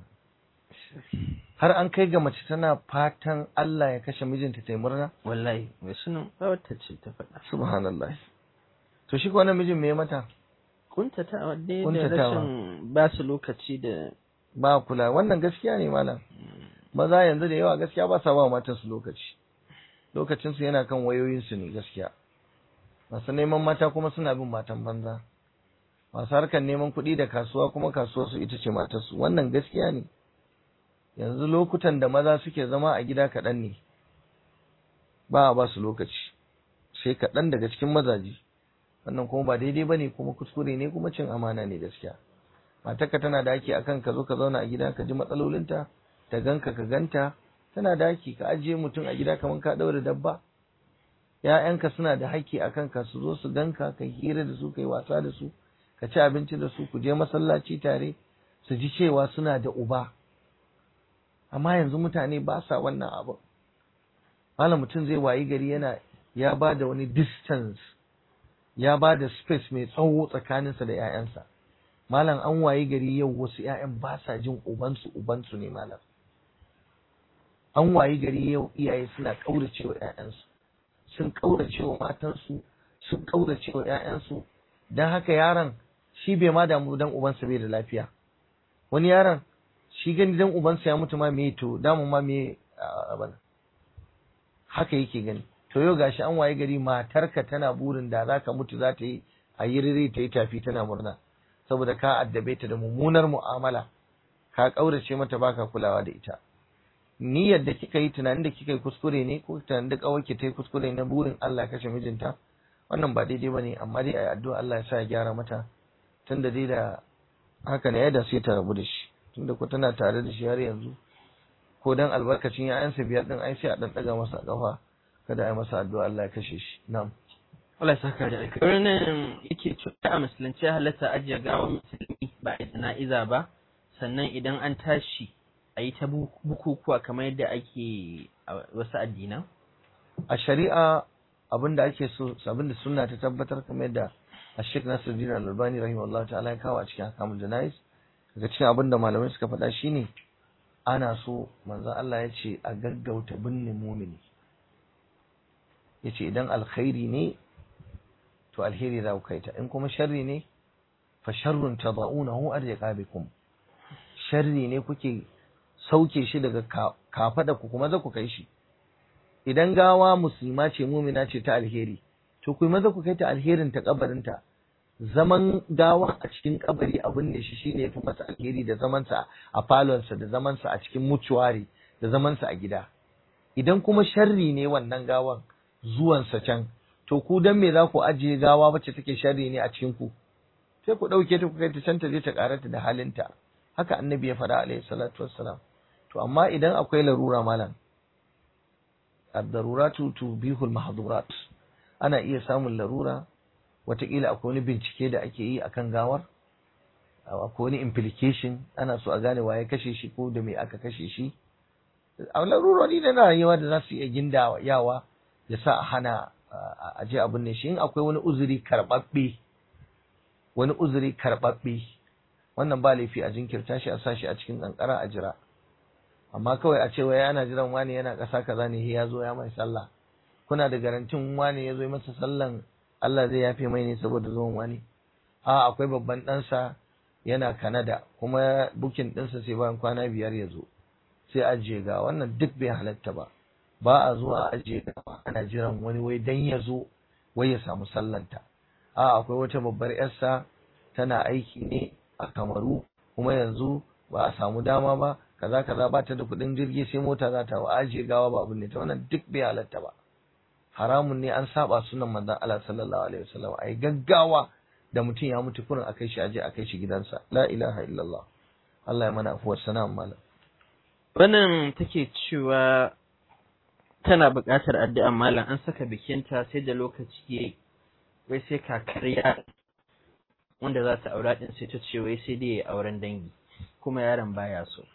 har an kai ga mace tana fatan Allah ya kashe mijinta ta yi murna wallahi mai sunan wata ce ta faɗa subhanallah to shi ko wannan mijin me ya mata kuntatawa dai da Kuntatawa. rashin ba su lokaci da ba kula wannan gaskiya ne malam maza yanzu da yawa gaskiya ba sa ba matan su lokaci lokacin su yana kan wayoyin su ne gaskiya masu neman mata kuma suna bin matan banza masu harkar neman kuɗi da kasuwa kuma kasuwar su ita ce matarsu wannan gaskiya ne yanzu lokutan da maza suke zama a gida kaɗan ne ba a ba su lokaci sai kaɗan daga cikin mazaje wannan kuma ba daidai ba ne kuma kuskure ne kuma cin amana ne gaskiya matarka tana da haƙƙi akan ka zo ka zauna a gida ka ji matsalolinta ta ganka ka ganta tana da haƙƙi ka ajiye mutum a gida kamar ka ɗaure dabba ‘ya'yanka suna da haƙƙi a kanka su zo su ganka ka hira da su ka yi wasa da su ka ci abinci da su ku je masallaci tare su ji cewa suna da uba amma yanzu mutane ba sa wannan abu malam mutum zai wayi gari yana ya ba da wani distance ya ba da space mai tsawo tsakaninsa da ‘ya'yansa malam an wayi gari yau wasu ‘ya'yan ba sa jin ubansu ubansu ne malam an wayi gari yau iyaye suna ƙaurace wa ‘ya'yansu sun ƙaurace wa matansu sun ƙaurace wa ‘ya'yansu don haka yaron shi bai ma damu dan ubansa bai da lafiya wani yaron shi gani dan ubansa ya mutu ma me to damu ma me abana haka yake gani to yau gashi an waye gari matarka tana burin da za ka mutu za ta yi a yi rere ta yi tafi tana murna saboda ka addabe ta da mummunar mu'amala ka ƙaurace mata baka kulawa da ita niyyar da kika yi tunanin da kika yi kuskure ne ko tunanin da kawai ta yi kuskure na burin Allah kashe mijinta wannan ba daidai bane amma dai ayi addu'a Allah ya sa ya gyara mata tunda dai da haka ne da sai ta rabu da shi tunda ko tana tare da shi har yanzu ko dan albarkacin ya'yansa biyar din ai sai a dan daga masa kafa kada ai masa addu'a Allah ya kashe shi na'am Allah ya saka da alkhairi nan yake cewa a musulunci halatta ajiye gawa musulmi ba a jana'iza ba sannan idan an tashi a yi ta bukukuwa kamar yadda ake a wasu addinan a shari'a abinda ake so abinda sunna ta tabbatar kamar yadda Sheikh Nasiruddin Al-Albani rahimahullah ta'ala ya kawo a cikin Ahkamul Janais daga cikin abinda malamai suka faɗa shine ana so manzo Allah ya ce a gaggauta binne mumini yace idan alkhairi ne to alheri za ku kaita in kuma sharri ne fa sharrun tadaunahu arjaqa bikum sharri ne kuke sauke shi daga kafada ku kuma za ku kai shi idan gawa musulma ce mumina ce ta alheri to ku maza ku kai ta alherin ta kabarinta zaman gawa a cikin kabari abin ne shi shine yafi masa alheri da zaman sa a falonsa da zaman sa a cikin mutuwari da zaman sa a gida idan kuma sharri ne wannan gawan zuwan sa can to ku dan me za ku ajiye gawa wacce take sharri ne a cikin ku sai ku dauke ta ku kai ta can ta je ta karata da halinta haka annabi ya faɗa alaihi salatu wassalam to amma idan akwai larura malam ad-daruratu tubihul mahdurat ana iya samun larura wataƙila akwai wani bincike da ake yi akan gawar akwai wani implication ana so a gane waye kashe shi ko da me aka kashe shi a larurori na rayuwa da za su iya ginda yawa ya sa a hana a je abin ne shi in akwai wani uzuri karɓaɓɓe wani uzuri karɓaɓɓe wannan ba laifi a jinkirta shi a sa shi a cikin ƙanƙara a jira amma kawai a ce wai ana jiran wani yana ƙasa kaza ne ya zo ya mai sallah kuna da garantin wani ya zo masa sallan Allah zai yafe mai ne saboda zuwan wani a akwai babban ɗansa yana Kanada kuma bukin ɗinsa sai bayan kwana biyar ya zo sai ajiye ga wannan duk bai halatta ba ba a zuwa a ajiye ga ana jiran wani wai dan ya zo wai ya samu sallanta a akwai wata babbar yarsa tana aiki ne a Kamaru kuma yanzu ba a samu dama ba kaza kaza ba ta da kuɗin jirgi sai mota za ta ajiye gawa ba abin ne ta wannan duk bai halatta ba haramun ne an saba sunan manzon Allah sallallahu alaihi wasallam ai gaggawa da mutum ya mutu kurin akai shi aje akai shi gidansa la ilaha illallah Allah ya mana afuwar sana malam wannan take cewa tana buƙatar addu'a malam an saka bikinta sai da lokaci yayi wai sai kakariya wanda za ta aura din sai ta ce wai sai dai auren dangi kuma yaron baya so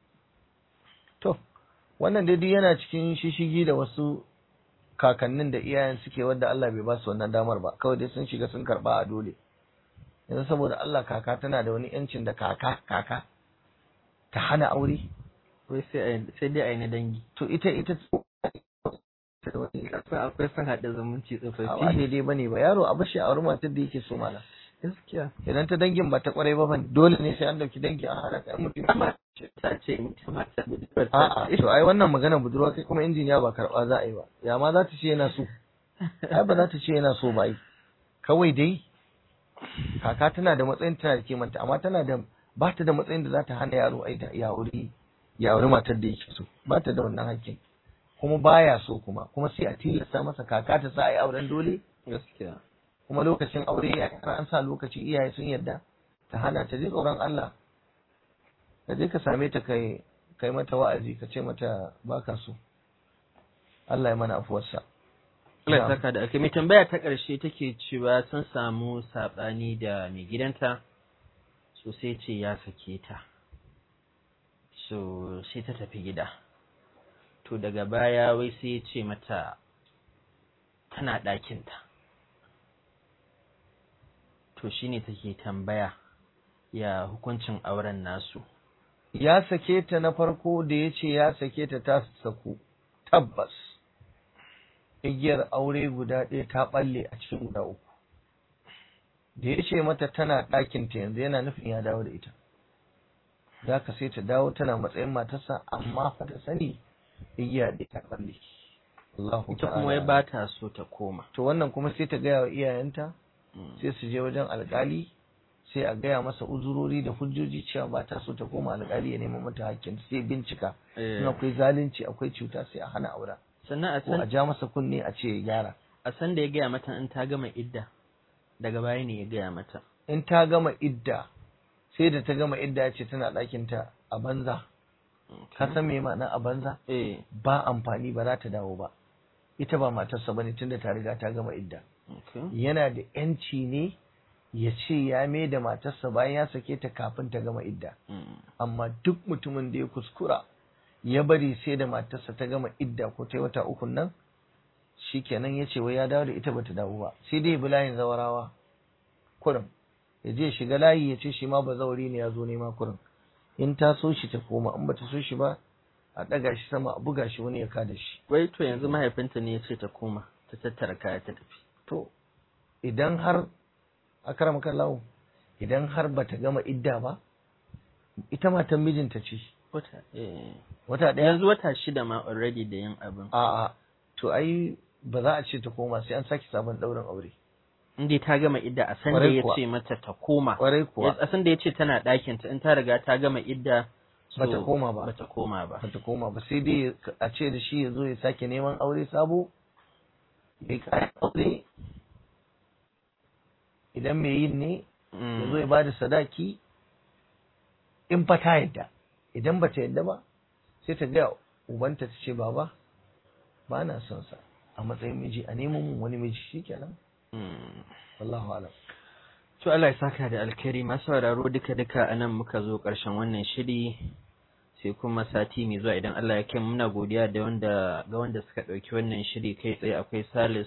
to wannan dai yana cikin shishigi da wasu kakannin da iyayen suke wadda Allah bai ba su wannan damar ba kawai dai sun shiga sun karba a dole yanzu saboda Allah kaka tana da wani yancin da kaka kaka ta hana aure wai sai sai dai ai na dangi to ita ita akwai son haɗa zumunci ba tsofaffi daidai bane ba yaro a bashi a aure matar da yake so mana gaskiya idan ta dangin ba ta kwarai ba ban dole ne sai an dauki dangi a hana kai mutum ta ce mutum mata budurwar a'a to ai wannan magana budurwa kai kuma injiniya ba karba za a yi ba ya ma za ta ce yana so ai ba za ta ce yana so ba ai kawai dai kaka tana da matsayin tana da kimanta amma tana da ba ta da matsayin da za ta hana yaro ai ya aure ya aure matar da yake so ba ta da wannan hakkin kuma baya so kuma kuma sai a tilasta masa kaka ta sa ai auren dole gaskiya kuma lokacin aure ya kara an sa lokaci iyaye sun yarda ta hana ta je tsoron Allah ka je ka same ta kai kai mata wa'azi ka ce mata baka so Allah ya mana afuwarsa Allah ya saka da aka mai tambaya ta ƙarshe take cewa sun samu saɓani da mai gidanta so sai ce ya sake ta so sai ta tafi gida to daga baya wai sai ya ce mata tana ɗakinta to shine take tambaya ya hukuncin auren nasu ya sake ta na farko da ya ce ya sake ta ta saku tabbas igiyar aure guda ɗaya ta ɓalle a cikin guda uku da ya ce mata tana ɗakinta yanzu yana nufin ya dawo da ita za ka sai ta dawo tana matsayin matarsa amma fa ta sani igiya ɗaya ta ɓalle Allahu ita kuma wai ba ta so ta koma to wannan kuma sai ta gaya wa iyayenta sai su je wajen alƙali sai a gaya masa uzurori da hujjoji cewa ba ta so ta koma alƙali ya nemi mata hakkin sai bincika in akwai zalunci akwai cuta sai a hana aura sannan a ko a san ja masa kunne a ce ya gyara a san da ya gaya mata in ta gama idda daga baya ne ya gaya mata in ta gama idda sai da ta gama idda ya ce tana ɗakinta a banza ka san me ma'ana a banza eh ba amfani ba za ta dawo ba ita ba matarsa bane tunda ta riga ta gama idda okay yana da yanci ne ya ce ya mai da matarsa bayan ya sake ta kafin ta gama idda Mm. amma duk mutumin da ya kuskura ya bari sai da matarsa ta gama idda ko ta yi wata uku nan shikenan ya ce wai ya dawo da ita bata dawo ba sai dai bi layin zawarawa kurin ya je shiga layi ya ce shi ma ba zawari ne ya zo nema kurin in ta so shi ta koma in bata so shi ba a ɗaga shi sama a buga shi wani ya kada shi wai to yanzu mahaifinta ne ya ce ta koma ta tattara kaya ta tafi to idan har akaram kallahu idan har bata gama idda ba ita matan mijinta ce wata eh wata ɗaya yanzu wata shida ma already da yin abin a'a to ai ba za a ce ta koma sai an sake sabon ɗaurin aure inda ta gama idda a san da Kwarai ya kuwa. ce mata ta koma kwarai kuwa a san da ya ce tana ɗakin ta in ta riga ta gama idda so Bata koma ba. bata koma ba bata koma ba sai dai a ce da shi ya zo ya sake neman aure sabo ya kayan aure idan mai yin ne ya zo ya ba da sadaki in fa ta yadda idan ba ta yadda ba sai ta gaya ubanta ta ce baba ba na son sa a matsayin miji a neman mun wani miji shikenan Mm. wallahu alam To Allah ya saka da alkhairi masu sauraro duka duka anan muka zo ƙarshen wannan shiri sai kuma sati mai zuwa idan Allah ya kai mu, muna godiya da wanda ga wanda suka ɗauki wannan shiri kai tsaye akwai Salis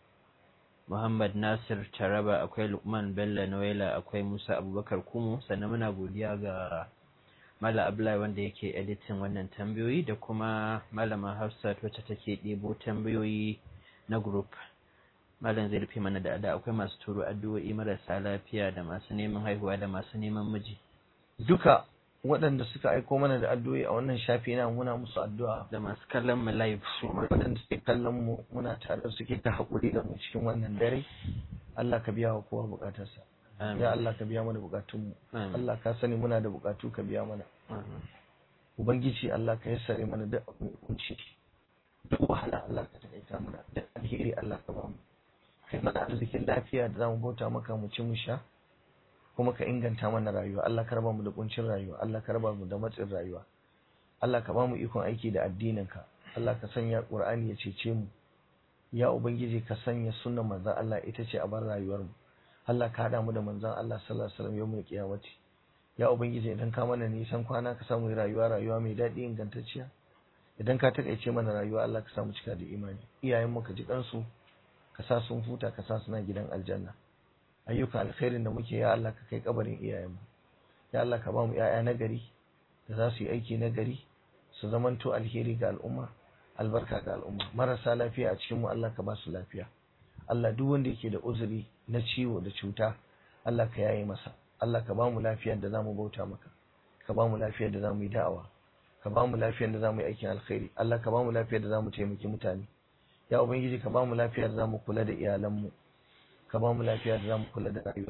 Muhammad Nasir Taraba akwai Lukman Bello Noela akwai Musa Abubakar Kumu sannan muna godiya ga Mala Abdullahi wanda yake editin wannan tambayoyi da kuma Malama Hafsat wacce take ɗebo tambayoyi na group Malam zai rufe mana da ada akwai masu turo addu'o'i marasa lafiya da masu neman haihuwa da masu neman miji duka waɗanda suka aiko mana da addu'o'i a wannan shafi na muna musu addu'a da masu kallon mu live su ma. waɗanda suke kallon mu muna tare da suke ta haƙuri da mu cikin wannan dare Allah ka biya wa kowa buƙatarsa Amin. ya Allah ka biya mana buƙatunmu Amin. Allah ka sani muna da buƙatu ka biya mana Amin. ubangiji Allah ka yassare mana duk abin kunci duk wahala Allah ka taƙaita mana duk alheri Allah ka bamu kai mana arzikin lafiya da zamu bauta maka mu ci mu sha kuma ka inganta mana rayuwa Allah ka raba mu da kuncin rayuwa Allah ka raba mu da matsin rayuwa Allah ka bamu ikon aiki da addininka Allah ka sanya Qur'ani ya cece mu ya ubangiji ka sanya sunnar manzon Allah ita ce a bar rayuwar mu Allah ka hada mu da manzon Allah sallallahu alaihi wasallam yawmul qiyamati ya ubangiji idan ka mana nisan kwana ka samu rayuwa rayuwa mai daɗi ingantacciya idan ka takaice mana rayuwa Allah ka samu cika da imani iyayen mu ka ji kansu ka sa sun huta ka sa suna gidan aljanna ayyukan alkhairin da muke ya Allah ka kai kabarin iyayen mu ya Allah ka ba mu ƴaƴa na gari da za su yi aiki na gari su zamanto alheri ga al'umma albarka ga al'umma marasa lafiya a cikin mu Allah ka ba su lafiya Allah duk wanda yake da uzuri na ciwo da cuta Allah ka yaye masa Allah ka ba mu lafiyar da zamu bauta maka ka ba mu lafiyar da zamu yi da'awa ka ba mu lafiyar da zamu yi aikin alkhairi Allah ka ba mu lafiyar da zamu taimaki mutane ya ubangiji ka ba mu lafiyar da zamu kula da iyalanmu ka ba mu lafiyar da zamu kula da rayuwarmu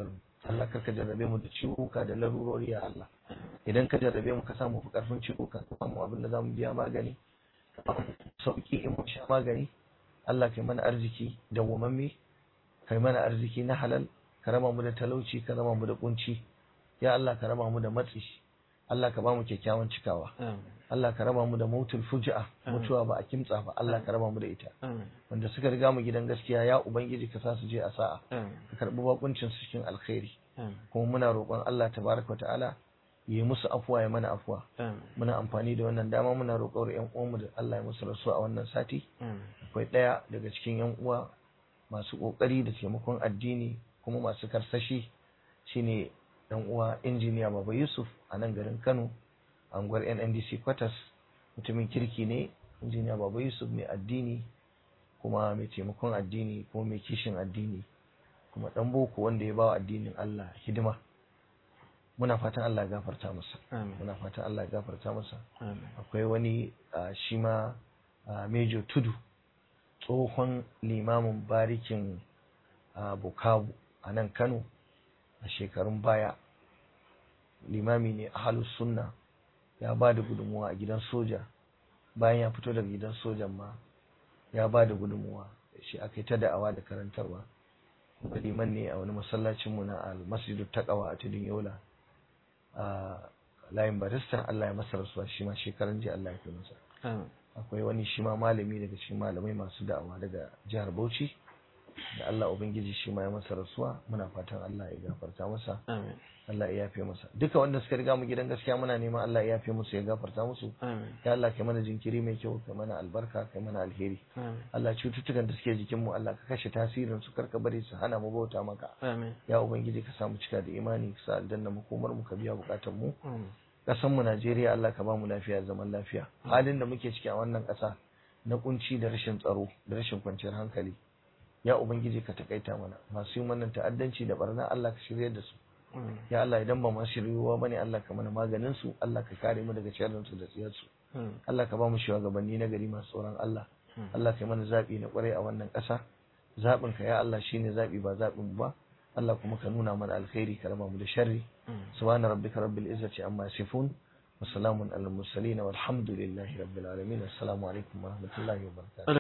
Allah karka jarrabe mu da ciwuka da larurori ya Allah idan ka jarrabe mu ka samu fi karfin ciwuka ka samu abin da zamu biya magani sauki in mun sha magani Allah kai mana arziki da wamamme kai mana arziki na halal ka raba mu da talauci ka raba mu da kunci ya Allah ka raba mu da matsi Allah ka ba mu kyakkyawan cikawa Allah ka raba mu da mautul fuji'a mutuwa ba a kimtsa ba Allah ka raba mu da ita wanda suka riga mu gidan gaskiya ya ubangiji ka sa su je a sa'a ka karbi bakuncin su cikin alkhairi kuma muna roƙon Allah tabaraka wa ta'ala yi musu afuwa ya mana afuwa muna amfani da wannan dama muna roƙon ƴan uwanmu da Allah ya musu rasuwa a wannan sati akwai ɗaya daga cikin ƴan uwa masu ƙoƙari da taimakon addini kuma masu karsashi shine ɗan uwa injiniya Baba Yusuf a nan garin Kano anguwar NNDC Quarters mutumin kirki ne injiniya Baba Yusuf mai addini kuma mai taimakon addini kuma mai kishin addini kuma ɗan boko wanda ya bawa addinin Allah hidima muna fatan Allah ya gafarta masa muna fatan Allah ya gafarta masa akwai wani shi ma Mejo Tudu tsohon limamin barikin Bukavu a nan Kano a shekarun baya limami ne a halus sunna ya ba da gudunmuwa a gidan soja bayan ya fito daga gidan sojan ma ya ba da gudunmuwa shi aka yi ta da'awa da karantarwa liman ne a wani masallacinmu na al-masjidu taqwa a tudun yola a layin barista Allah ya masa rasuwa shi ma shekaran jiya Allah ya kai masa akwai wani shi ma malami daga cikin malamai masu da'awa daga jihar Bauchi da Allah ubangiji shi ma ya masa rasuwa muna fatan Allah ya gafarta masa Allah ya yafe masa duka wanda suka riga mu gidan gaskiya muna neman Allah ya yafe musu ya gafarta musu ya Allah kai mana jinkiri mai kyau kai mana albarka kai mana alheri Allah cututtukan da suke jikin mu Allah ka kashe tasirin su karka bari su hana mu bauta maka ya ubangiji ka samu cika da imani ka sa aljanna mu komar mu ka biya bukatun mu kasan mu Najeriya Allah ka ba mu lafiya zaman lafiya halin da muke ciki a wannan kasa na kunci da rashin tsaro da rashin kwanciyar hankali ya ubangiji ka takaita mana masu yin wannan ta'addanci da barna Allah ka shirye da su ya Allah idan ba masu shiryuwa bane Allah ka mana maganin su Allah ka kare mu daga sharrin su da tsiyar su Allah ka ba mu shugabanni na gari masu tsoron Allah Allah ka mana zabi na kwarai a wannan ƙasa zabin ka ya Allah shine zabi ba zabin ba Allah kuma ka nuna mana alkhairi ka raba mu da sharri subhana rabbika rabbil izzati amma yasifun wa salamun alal mursalin walhamdulillahi rabbil alamin assalamu alaikum wa rahmatullahi wa barakatuh